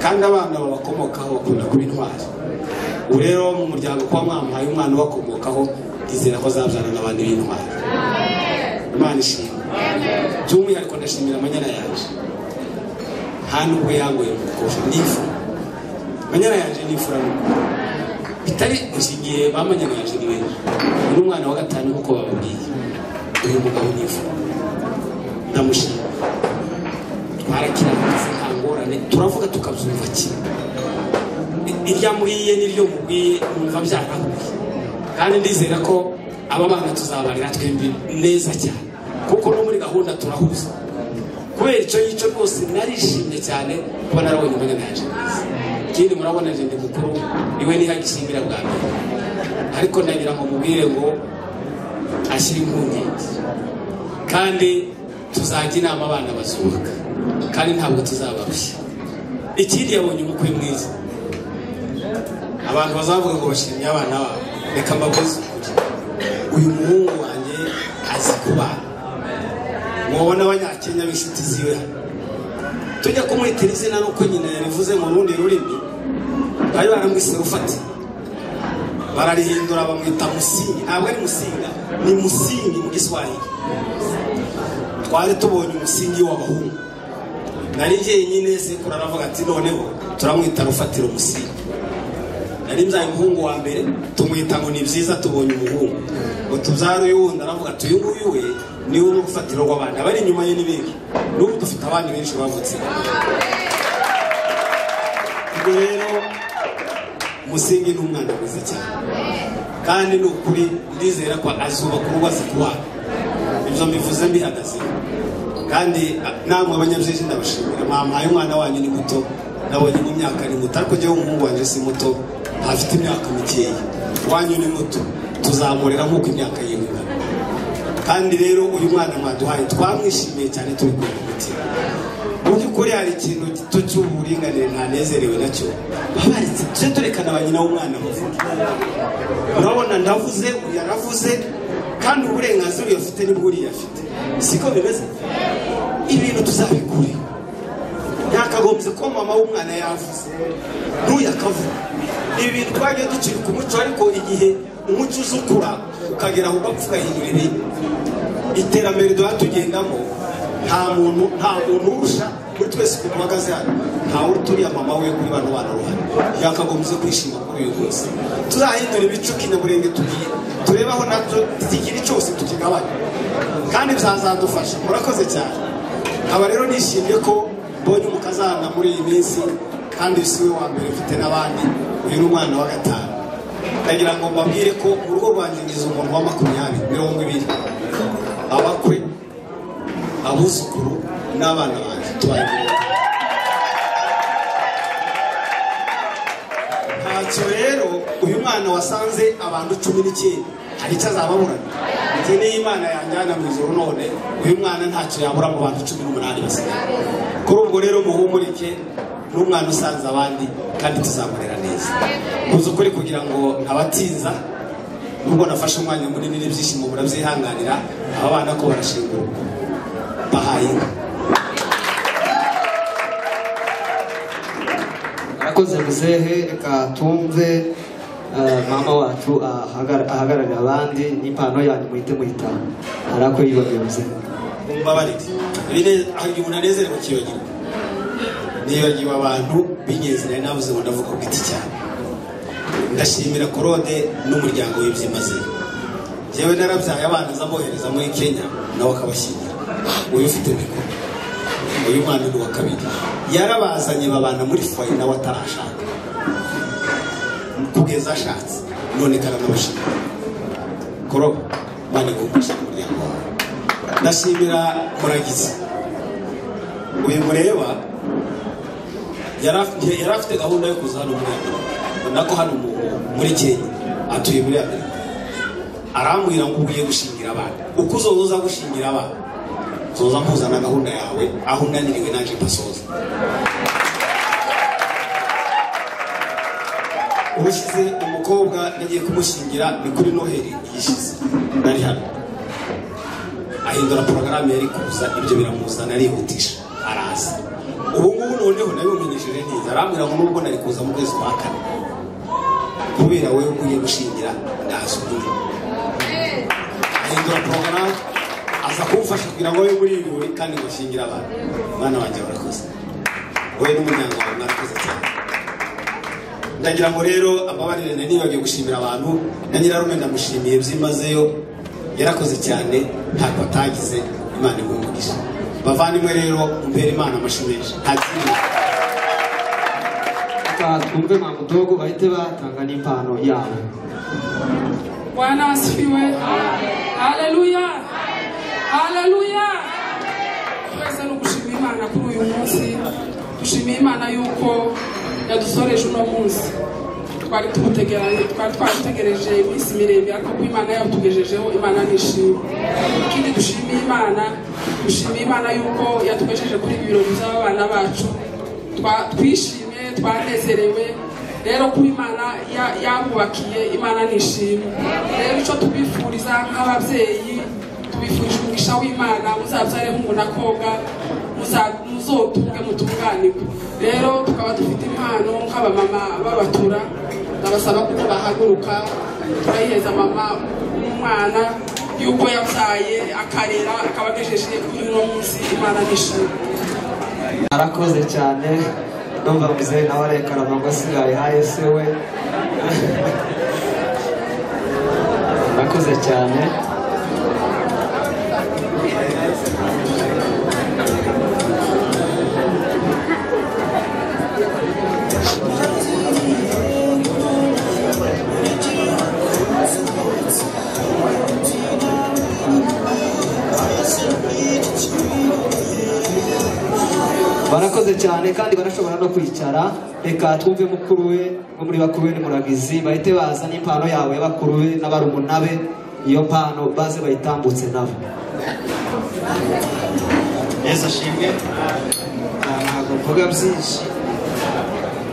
kandi abana babakomokaho bakunda kuba intwari ubu rero mu muryango kuba mwamuhaye umwana ubakomokaho izera ko azabyana n'abandi b'intwari imana ishimwe by'umwihariko ndashimira amanyana yaje nta nubwo yangoye umukobwa nifu manyana yaje nifura n'umukobwa bitari gusa igihe bamanyana yaje ni benshi uyu ni umwana wa gatanu nk'uko bababwiye uyu mugabo nifura ndamushima twarakirangiza nta ngorane turavuga tukabyumva kimwe I- irya muriye n'iryo mubwiye numva byarahuye kandi ndizera ko aba bana tuzabarira twembi neza cyane kuko no muri gahunda turahuza kubera icyo ngicyo rwose narishimye cyane kuba narabonye umwanya yaje ikindi murabona jende mukuru niwe ntihagishimbira bwa mbere ariko ndagira ngo mubwire ngo ashyire impungenge kandi tuzajya inama abana bazubaka kandi ntabwo tuzabarushya ikindi yabonye umukwe mwiza abantu bazavuga ngo bashimye abana babo reka mbakoze uyu muhungu wanjye azi kubana mubona abanyakenya b'inshuti ziwe hano tujya kumwitira izina nuko nyina yarivuze mu rundi rurimi bari baramwise rufati bararihindura bamwita musingi ntabwo ari musinga ni musingi mu giswahili twari tubonye umusingi w'abahungu nari jyenyine sekuru aravuga ati noneho turamwita rufatira umusingi nari mbyaye umuhungu wa mbere tumwita ngo ni byiza tubonye umuhungu ngo tubyare uyu wundi aravuga ati uyu nguyu we niwe uri gufatira rw'abandi abari inyuma ye ni benshi n'ubu dufite abandi benshi bavutse ubwo rero umusingi ni umwana mwiza cyane kandi ni ukuri ndizera ko azubaka urugo azi kubana ibyo mbivuze mbihagazeho kandi a- namwe abanyabyinshi ndabashimira mwamuhaye umwana wanyu ni muto nabonye mu myaka ni muto ariko njyewe umuhungu wanjye si muto ntafite imyaka mikeya wanyu ni muto tuzamurera nk'uko imyaka yiwe ingana kandi rero uyu mwana mwaduhaye twamwishimiye cyane turi kumwe umutima mu by'ukuri hari ikintu gito cy'uburinganire ntanezerewe nacyo babaritse tujye turekana ba nyina w'umwana bavuge urabona ndavuze uyu yaravuze kandi uburenganzira uyu afite nibwo uriya afite siko bimeze ibintu tuzabikure ntakagombye ko mama w'umwana yavuze ntuyakavuga ibi bintu twagiye ducika umuco ariko igihe umuco uza ukura ukagera aho ugapfa ugahindura ibintu iterambere duha tugendamo nta muntu nta muntu urusha muri twese ukuntu uhagaze hano ntawe uturiye mama we kuri bano bana bahari yakagombye kwishima kuri uyu munsi tuzahindura ibice kinyaburenge tugiye turebe aho nacyo ikintu cyose tukigabanya kandi bizazadufasha murakoze cyane nkaba rero nishimiye ko mbonye umukazana muri iyi minsi kandi si we wa mbere mfite n'abandi uyu ni umwana wa gatanu ndagira ngo mbabwire ko mu rugo rwanjye ngize umuntu wa makumyabiri mirongo ibiri abakwe abuzukuru n'abana banjye tubagira ntacyo rero uyu mwana wasanze abantu cumi n'icyenda hari icyo azababura njye niyo imana yanjyana mu ijoro none uyu mwana ntacyo yabura mu bantu cumi n'umunani basigaye kuri ubwo rero muhumurike ni umwana usanze abandi kandi tuzamurera neza kuza ukuri kugira ngo ntabatinza nubwo nafashe umwanya munini n'ibyishimo burabyihanganira aba bana ko barashingurwa bahaye inka murakoze muzehe reka tumve eh, mama wacu ahagara- ahagararira abandi n'ipantaro yanyu muhite muyitaho hari ako yibabwiye muzehe mumbabarire bine hari umuntu anezerewe kiyogirwa nibagiwe abantu b'ingenzi nari navuze ngo ndavuga ku giti cyane ndashimira korode n'umuryango w'ibyimaze yewe narabyaye abana nzabohereza muri kenya nawe akabashyingira uyu ufite mikoro uyu mwana ni uwa kabiri yarabazanye babana muri foye nawe atarashaka kugeza ashatse none karanabashimira korobe mane gufasha umuryango wawe ndashimira muragizi uyu mureba yari afite- yari afite gahunda yo kuza hano muri amerika ubona ko hano mu- muri kenya atuye muri amerika arambwira ngo ugiye gushingira abana uko uzoza uza gushingira abana uzoza kuzana gahunda yawe aho unaniriwe naje mpasoza ubushyize umukobwa nagiye kumushingira ni kuri noheli yishize nari hano ahindura porogaramu yari kuza ibyo biramuzana arihutisha araza ubu ngubu noneho nabimumenyesheje neza arambwira ngo nubwo nari kuza mu kwezi kwa kane kubera wowe ugiye gushingira ndaza uburyo ahindura porogaramu aza kumfasha kugira ngo wowe muri ibi kandi ngushyingire abantu mwana wanjye barakoze wowe n'umuryango wawe mwarakoze cyane ndagira ngo rero amabarire nari nibagiwe gushimira abantu na nyirarume ndamushimiye byimazeyo yarakoze cyane ntabwo atagize imana imwungurisha bavandimwe rero umbere imana amashyi menshi nta kindi reka twumve mamudogo bahite batanga n'impano yabo Bwana asifiwe. Haleluya. Haleluya. Twese no gushimira Imana kuri uyu munsi. Dushimiye Imana yuko yadusoreje uno munsi. Twari tumutegereje, twari twamutegereje iminsi miremire ariko ko Imana yatugejejeho Imana nishimye. Ikindi dushimiye Imana, dushimiye Imana yuko yatugejeje kuri ibi birori by'abana bacu. Twa- Twishimye, twanezerewe, rero kuba imana ya- yabubakiye imana nishimwe rero icyo tubifuriza nk'ababyeyi tubifurije umugisha w'imana muzabyare hungu na koga muza- muzotunge mutunganirwe rero tukaba dufite impano nk'abamama babatura ndabasaba kuko bahaguruka turayiheza mama n'umwana y'uko yabyaye akarera akaba agejeje kuri uno munsi imana nishimwe arakoze cyane numva muzehe nawe arekana ngo asigaye ha ese we arakoze cyane barakoze cyane kandi barashobora no kwicara reka twumve mukuru we bo muri bakuru be ni muragizi bahite baza n'impano yabo ya bakuru be n'abarumuna be iyo mpano baze bayitambutse nabo yesu ashimwe Ah, ntabwo mvuga byinshi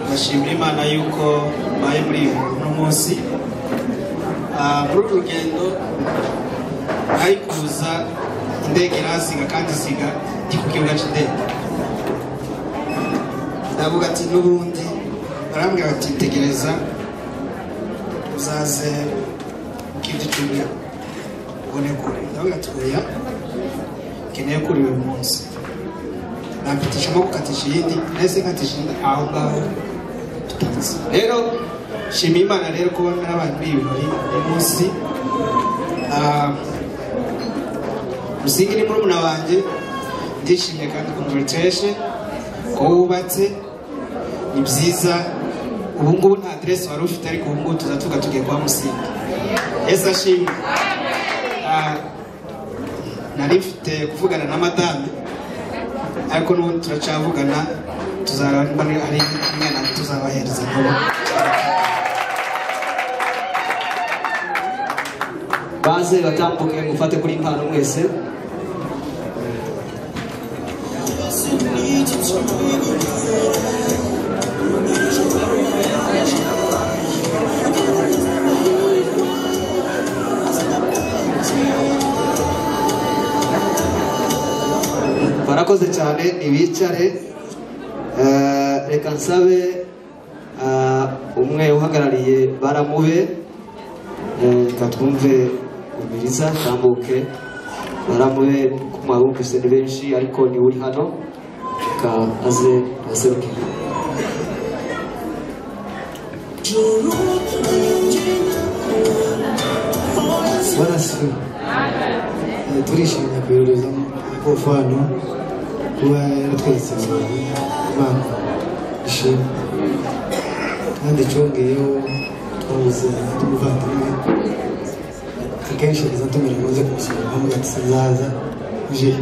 ndashimira imana yuko mbaye muri uyu uno munsi Ah, muri uru rugendo nari kuza indege irahasiga kandi isiga ndi ku kibuga cy'indege ndavuga ati n'ubundi barambwira bati tegereza uzaze mu kindi cyumweru ubone kure ndavuga ati oya nkeneye kuri uyu munsi napitisha amaboko katisha iyindi ndetse nkatisha iyindi aho ngaho tutageze rero shima imana rero kuba narabaye muri ibi birori uyu munsi Ah, musingi ni murumuna wanjye ndishimye kandi congratulation ko wubatse ni byiza ubu ngubu nta aderesi wari ufite ariko ubu ngubu tuzatuga tugiye kwa musingi yesu ashimwe Ah, nari mfite kuvugana na madame ariko n'ubundi turacavugana tuzareba niba hari umwana tuzabahereza vuba baze batambuke mufate kuri impano mwese barakoze cyane ntibicare Eh, reka nsabe eh, umwe uhagarariye baramube Eh, reka twumve umiriza tambuke baramube kumwabumvise ni benshi ariko niwe uri hano reka aze aserukire barasiwe turishimye kuyohereza amakofu hano kuba yaratweretse abantu imana ishimwe kandi cyongeyeho twabuze umuvandimwe akenshi riza tumera maze kumusura hamwe ati sinzaza uje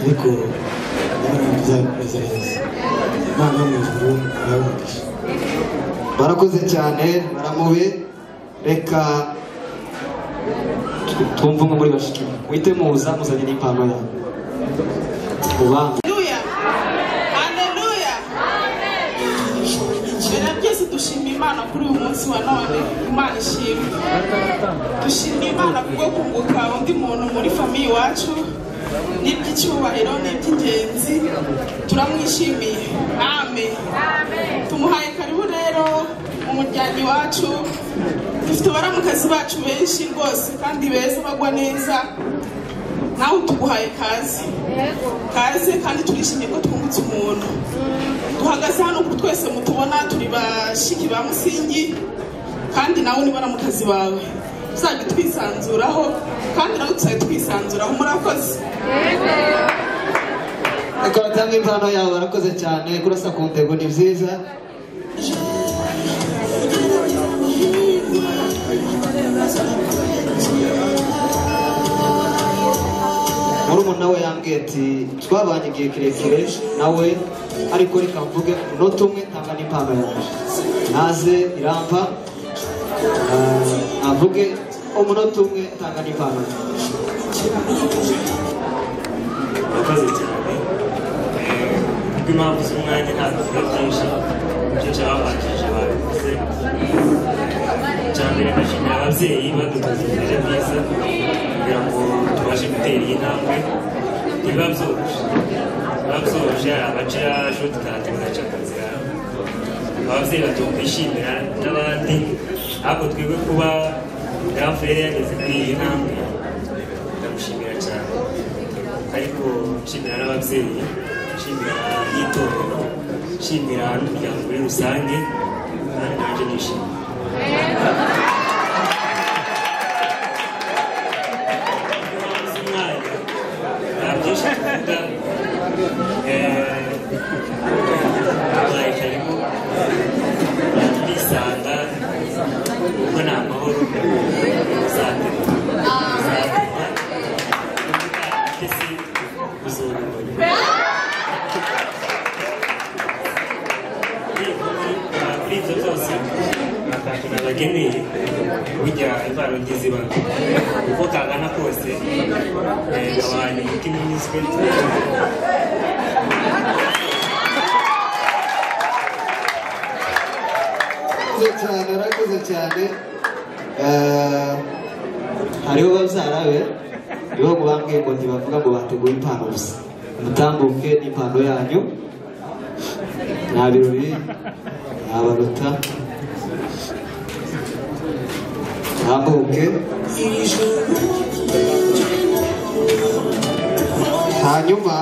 ariko ndabona tuzabikomeza neza imana yo mu ijuru arabumvisha barakoze cyane baramube reka twumve umwe muri bashiki wite muza muzanye n'impano yawe ubanza mbere ya byose dushima imana kuri uyu munsi wa none imana ishimwe dushima imana kubwo kunguka undi muntu muri famiye iwacu n'iby'icyubahiro n'iby'ingenzi turamwishimiye ame tumuhaye karibu rero mu muryango iwacu dufite abaramukazi bacu benshi rwose kandi beza bagwa neza nawe tuguhaye kaze kaze kandi turishimye ko twungutse umuntu duhagaze hano ubu twese mutubona turi bashiki ba musingi kandi nawe ni baramukazi bawe tuzajya twisanzuraho kandi nawe tuzajya twisanzuraho murakoze reka batange impano yawe barakoze cyane kurasa ku ntego ni byiza murumuna we yambwiye ati twabanye igihe kirekire nawe ariko reka mvuge umunota umwe ntanga n'impano yawe naze irampa ah, navuge umunota umwe ntanga n'impano yawe murakoze cyane kubw'impamvu z'umwanya ntabwo biba byinshi byinshi ababanjije babivuze cyane ndashimira ababyeyi badukoze imbere byiza kugira ngo tubashe gutera iyi ntambwe biba byoroshye biba byoroshye abaca yacu tukahateza aca akazi ababyeyi batunga kwishimira n'abandi ahubwo twebwe kuba dafu yari yageze kuri iyi ntambwe ndamushimira cyane ariko nshimira n'ababyeyi nshimira n'itorero nshimira n'umuryango muri rusange kandi nanjye nishimye nta byinshi kuvuga Eh, abaye karibu bisanga kuko ni amahoro uzate kuri ibyo byose akantu nabageneye burya impano ngiziba uko kangana kose eh, abantu imitima inyuzwe arakoze cyane arakoze cyane Eh, hariho babyara be nibo mubambwiye ngo ntibavuga ngo bateguye impano gusa mutambuke n'impano yanyu nta birori ntabaruta mutambuke hanyuma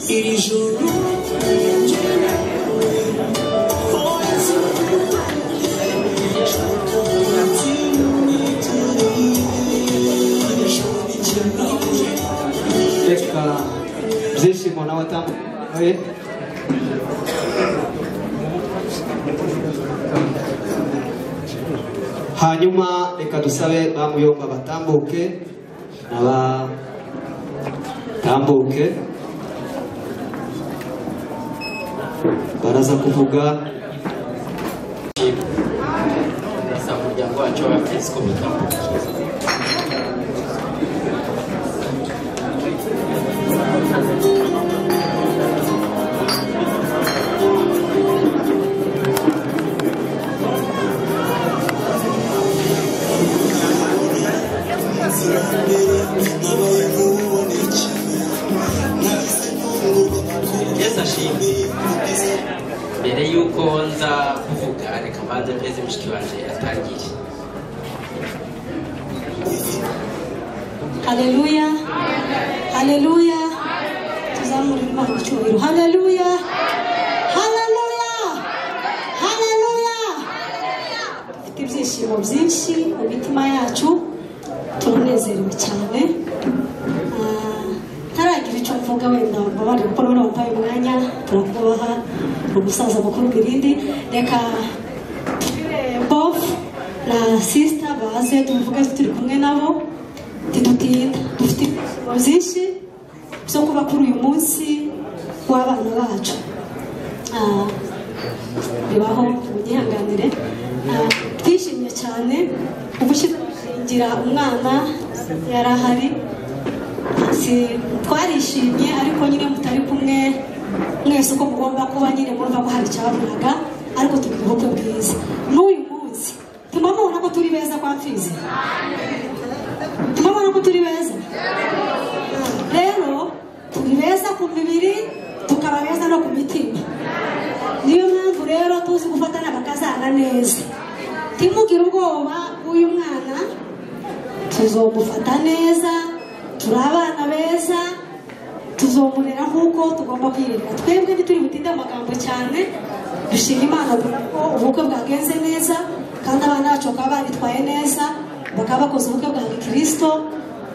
ijoro reka byishimo nawe atamuye hanyuma reka dusabe bamuyomba batambuke n'abatambuke baraza kuvuga za muryango wacu w'abakirisiko bitamu Yesu ashimwe mbere y'uko nza kuvuga reka mbanze mpeze mushiki wanjye atangire haleluya haleluya tuzamure imana icyubahiro haleluya haleluya haleluya dufite ibyishimo byinshi mu mitima yacu turanezerewe cyane Ah, ntaragira icyo mvuga wenda mbabare kuko none wambaye umwanya turakubaha umusaza mukuru mirindi reka bof na sisita baze tubivuge turi kumwe nabo ntidutinda dufite ibintu byinshi byo kuba kuri uyu munsi w'abana bacu Ah, bibaho munyihanganire Ah, twishimye cyane gushyingira umwana yari ahari Si- twarishimye ariko nyine mutari kumwe mwese uko mugomba kuba nyine murumva ko hari icyababuraga ariko turi mu bukwe bwiza n'uyu munsi tuma mubona ko turi beza kwa mfizi turabona ko turi beza rero turi beza ku mibiri tukaba beza no ku mitima niyo mpamvu rero tuzi gufatana bakazana neza timugire ubwoba bw'uyu mwana tuzomufata neza turi abana beza tuzomurera nk'uko tugomba kwirinda twebwe ntituri butinde amagambo cyane dushima imana ko ubukwe bwagenze neza kandi abana bacu bakaba baritwaye neza bakaba bakoze ubukwe bwa gikirisito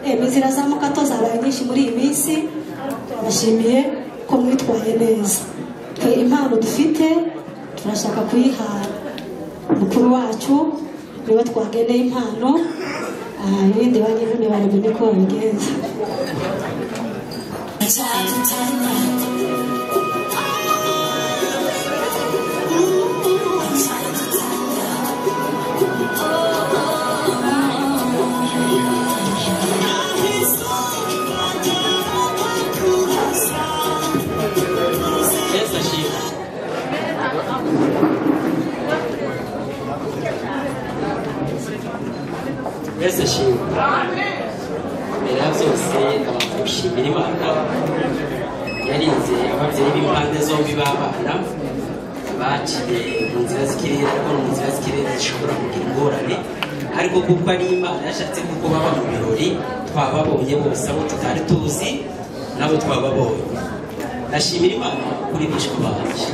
eme zirazamuka to zabaye nyinshi muri iyi minsi turabashimiye ko mwitwaye neza twe impano dufite turashaka kuyiha mukuru wacu niwe twageneye impano Ah, ibindi banyivune baramenye ko babigenza Yesu ashimwe Yesu ashimwe mbere ya byose ndabanza gushimira imana yarinze ababyeyi b'impande zombi b'abana baciye mu nzira z'ikirere ariko mu nzira z'ikirere zishobora kugira ingorane ariko kuko ari imana yashatse kuko baba mu birori twababonye bose abo tutari tuzi nabo twababonye ndashimira imana kuri bishwe banjye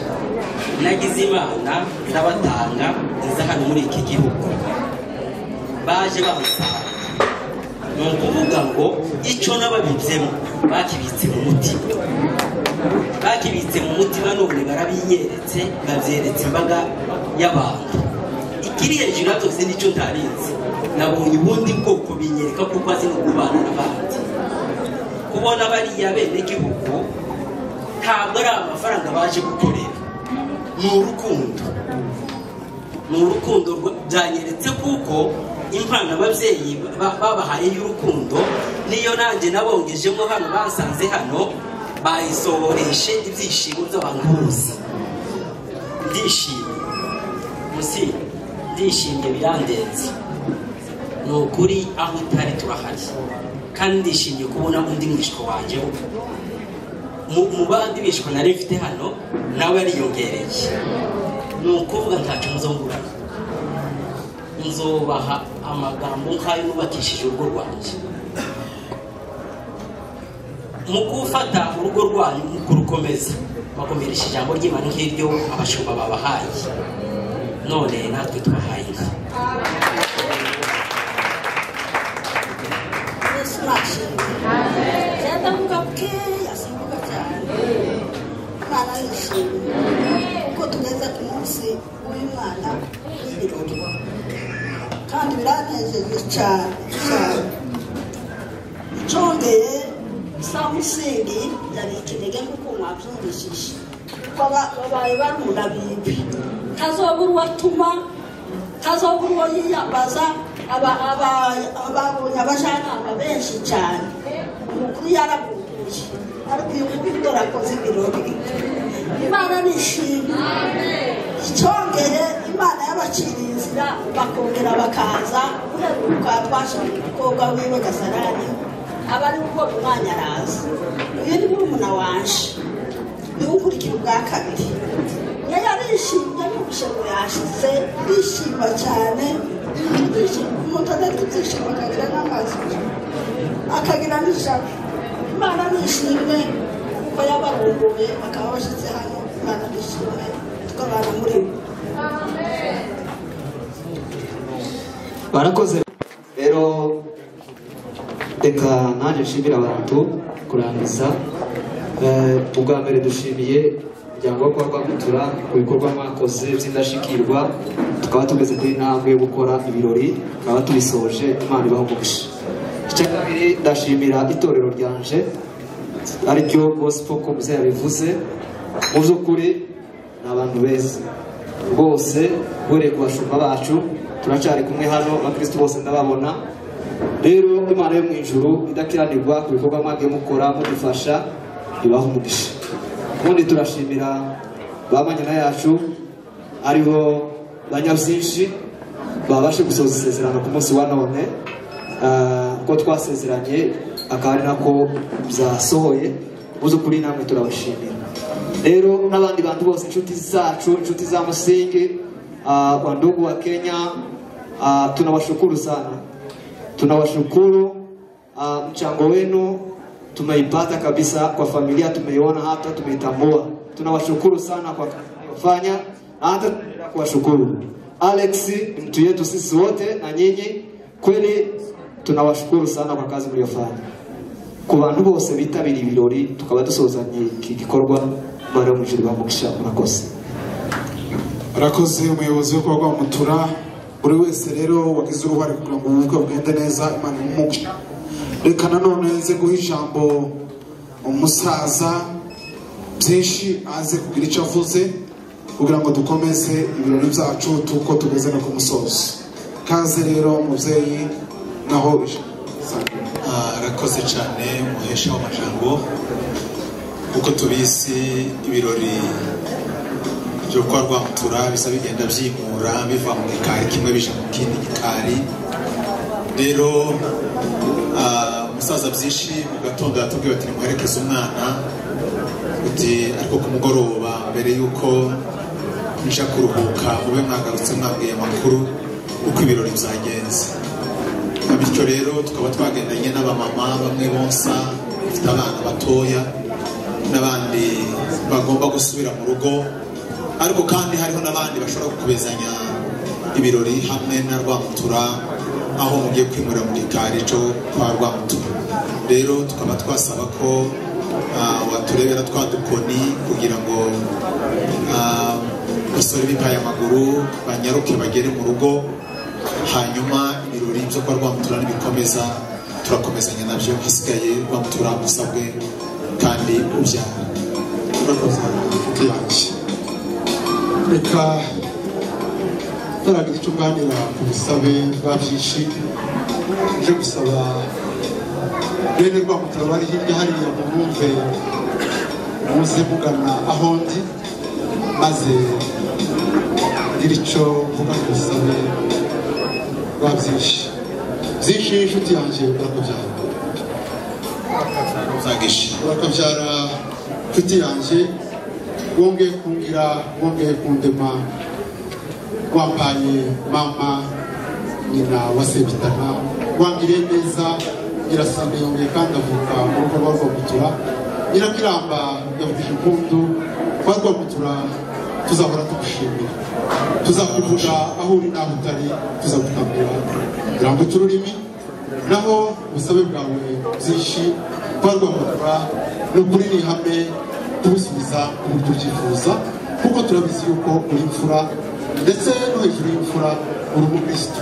nagize imana ndabatanga nziza hano muri iki gihugu baje bamusanga ni ukuvuga ngo icyo n'ababitsemo bakibitse mu mutima bakibitse mu mutima none barabinyeretse babyeretse imbaga y'abantu ikiri hejuru ya byose nicyo ntarizi nabonye ubundi bwoko binyereka kuko azi no kubana n'abandi kubona bariya benegihugu ntabwo ari amafaranga baje gukorera ni urukundo ni urukundo rwa- byanyeretse kuko impano ababyeyi ba- babahaye y'urukundo niyo nanjye nabongejemo hano basanze hano bayisohoreshe ibyishimo by'abantu bose ndishimye musi ndishimye birandenze ni ukuri aho utari turahari kandi ndishimye kubona undi mwishywa wanjye mu mu bandi bishwe nari mfite hano nawe ariyongereye ni ukuvuga ntacyo muzungurana nzobaha amagambo nk'ayo nubakishije urugo rwanjye mu gufata urugo rwanyu mu kurukomeza bakomeresha ijambo ry'imana nk'iryo abashumba babahaye none natwe twahaye inka byadamuka bukeya asimbuka cyane imana yishimye kuko tugeze ku munsi w'imana w'ibirori kandi biranejeje cyane cyane icongeye sa musingi yari ikinege nk'uko mwabyumvishije kuko aba- babaye barunda bibi kazobura uwatuma kazobura uwo yiyambaza aba- aba- ababonye abajyanama benshi cyane umukuru yaraguye ariko uyu mukuru dore akoze ibirori imana nishimye icyongeye imana y'abaciriye inzira bakongera bakaza uheruka twashaka umukobwa wiwe gasarani aba ari uko mu mwanya araza uyu ni murumuna wanje niwe ukurikira ubwa kabiri yari arishimye n'ubushobo yashize arishima cyane umuntu adafite ibyishimo akagira n'amazi akagira n'ijabo imana nishimwe kuko yabarunguye bakaba bashyize hano imana nishimwe twabana muri bo barakoze rero reka nanjye nshimira abantu kurangiza Eh, ubwa mbere dushimiye umuryango wo kuba rwamutura ku bikorwa mwakoze by'indashyikirwa tukaba tugeze kuri intambwe yo gukora ibirori tukaba tubisoje imana ibaho umugisha icya kabiri ndashimira itorero ryanje ariryo gospel ko muze yabivuze mu by'ukuri ni abantu beza rwose uhereye ku bashumba bacu turacyari kumwe hano abakristo bose ndababona rero imana yo mu ijuru idakiranirwa ku bikorwa mwagiye mukora mudufasha ibaha umugisha ubundi turashimira ba manyana yacu aribo banyabyinshi babashe gusoza isezerano ku munsi wa none Ah, uko twasezeranye akaba ari nako byasohoye ubuze ukuri namwe turabashimira rero n'abandi bantu bose inshuti zacu inshuti za musingi ah, wandugu wa kenya ah, tunawashukuru sana tunawashukuru ah, mchango wenu tumeipata kabisa kwa familia tumeiona hapa tumeitambua tunawashukuru sana kwa kazi mnayofanya na hata tunaendelea kuwashukuru alex ni mtu yetu sisi wote na nyinyi kweli tunawashukuru sana kwa kazi mliyofanya ku bantu bose bitabiriye ibirori tukaba dusohozanye iki gikorwa imana yo mu ijuru bamugisha murakoze arakoze umuyobozi wo kuba rwamutura buri wese rero wagize uruhare kugira ngo ubukwe bugende neza imana imumugisha reka nanone nze guha ijambo umusaza byinshi aze kugira icyo avuze kugira ngo dukomeze ibirori byacu tuko tugeze no ku musozo kaze rero mubyeyi naho ijambo arakoze cyane umuhesha w'amajambo kuko tubizi ibirori byo kwa rwamutura bisa bigenda byimura biva mu gikari kimwe bija mu kindi gikari rero ah, umusaza byinshi mu gatondo yatubwiye ati nimuherekeze umwana uti ariko ku mugoroba mbere y'uko nja kuruhuka mube mwagarutse mwabwiye amakuru uko ibirori byagenze bityo rero tukaba twagendanye n'abamama bamwe bonsa bafite abana batoya n'abandi bagomba gusubira mu rugo ariko kandi hariho n'abandi bashobora gukomezanya ibirori hamwe na rwamutura aho mugiye kwimurira mu gikari cyo kwa rwamutura rero tukaba twasaba ko ah, waturebera twa dukoni kugira ngo ah, basore bipaye amaguru banyaruke bagere mu rugo hanyuma ibirori byo kwa rwamutura nibikomeza turakomezanya nabyo hasigaye rwamutura musabwe kandi ubyara turakoze inshuti yanjye reka ntaragira icyo mbanira ku busabe bwa byinshi nje gusaba bene rwamutara bari hirya hariya mu bumve muze mugana aho ndi maze ngire icyo mvuga ku busabe bwa byinshi byinshi inshuti yanjye urakabyara urakabyara inshuti yanjye wongeye kungira wongeye kundema wampaye mama nyina wa sebitana wangiriye neza nyirasande yongeye kandi avuka mu rugo rwa rwamutura nyirakiramba yavuze impundu kwa rwamutura tuzahora tugushimira tuzakuvuga aho uri n'aho utari tuzagutambira rambutse ururimi naho ubusabe bwawe bwinshi kwa rwamutura ni ukuri ni ihame tubusubiza ku buryo ubyifuza kuko turabizi yuko uri imfura ndetse no hejuru y'imfura uri umukirisitu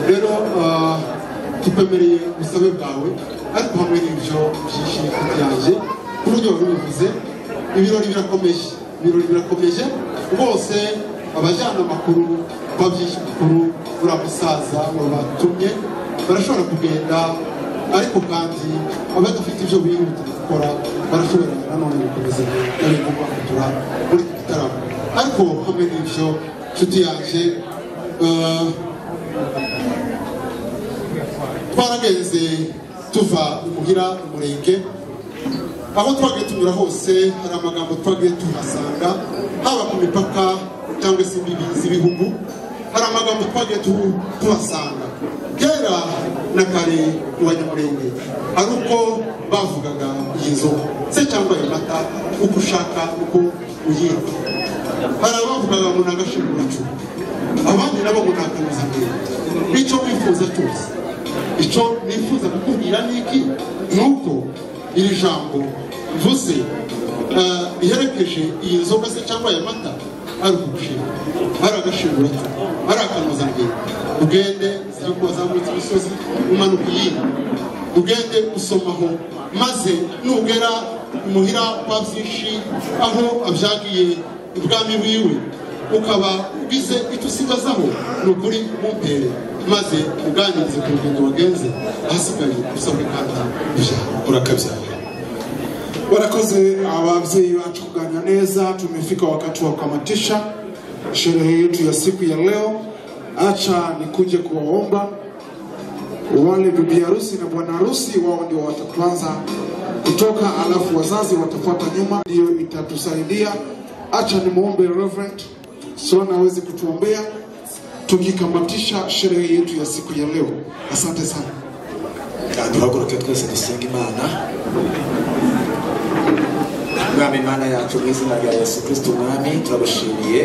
rero ah, tupemeriye ubusabe bwawe ariko hamwe n'ibyo byinshi byanjye ku buryo wari ubivuze ibirori birakomeje ibirori birakomeje bose abajyana amakuru babyinshi makuru uriya musaza wabatumye barashobora kugenda ariko kandi abadafite ibyo bihutira gukora barashobora nanone gukomeza n'abintu bakugura muri iki gitaramo ariko hamwe n'ibyo nshuti yanjye eh, twaragenze tuva imuhira umurenge aho twagiye tunyura hose hari amagambo twagiye tuhasanga haba ku mipaka cyangwa se imbibi z'ibihugu hari amagambo twagiye tu- tuhasanga kera na kare mu banyamurenge hari uko bavugaga iyi nzoga se cyangwa ayo mata uko ushaka uko uyita hari abavugaga ngo ni agashimuracu abandi nabo ngo ni akanozamere n'icyo wifuza cyose icyo nifuza kukubwira ni iki ni uko iri jambo mvuze eh, riherekeje iyi nzoga se cyangwa aya mata ari ugushima ari agashimura cyo ari akanozangendo ugende ziriko wazamutse imisozi umanuka iyindi ugende usomaho maze nugera imuhira kwa byinshi aho abyagiye ibwami wiwe ukaba ugize icyo usigazaho ni ukuri mumpere maze uganirize ku rugendo wagenze ahasigaye usabwe kandi ijambo urakabyara Wanakoze wabzee wetu kuganya neza, tumefika wakati wa kukamatisha sherehe yetu ya siku ya leo. Acha nikuje kuwaomba wale bibi harusi na bwana harusi, wao ndio watatuanza kutoka, alafu wazazi watafuata nyuma, ndio itatusaidia. Acha nimuombe Reverend Sona aweze kutuombea tukikamatisha sherehe yetu ya siku ya leo. Asante sana. duhaguruke twese dusenga imana mwami imana yacu mu izina rya yesu kristo umwami turagushimiye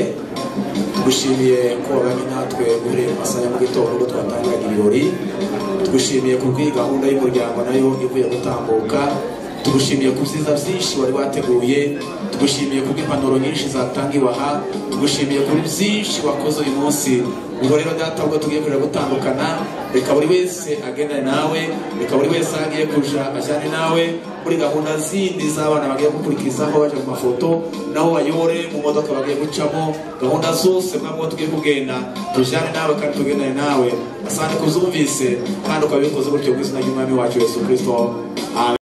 tugushimiye ko wabanye natwe uhereye mu masaha ya mu gitondo ubwo twatangaga ibirori tugushimiye ku bw'iyi gahunda y'umuryango nayo ivuye gutambuka tugushimiye ku byiza byinshi wari wateguye tugushimiye ku bw'impanuro nyinshi zatangiwe aha tugushimiye kuri byinshi wakoze uyu munsi ubwo rero data ubwo tugiye kuja gutandukana reka buri wese agendane nawe reka buri wese aho agiye kuja ajyane nawe muri gahunda zindi z'abana bagiye gukurikizaho baje mu mafoto naho bayore mu modoka bagiye gucamo gahunda zose mwabwo tugiye kugenda tujyane nawe kandi tugendane nawe asante kuzumvise kandi ukabikoze gutyo mu izina ry'umwami wacu yesu kirisito amen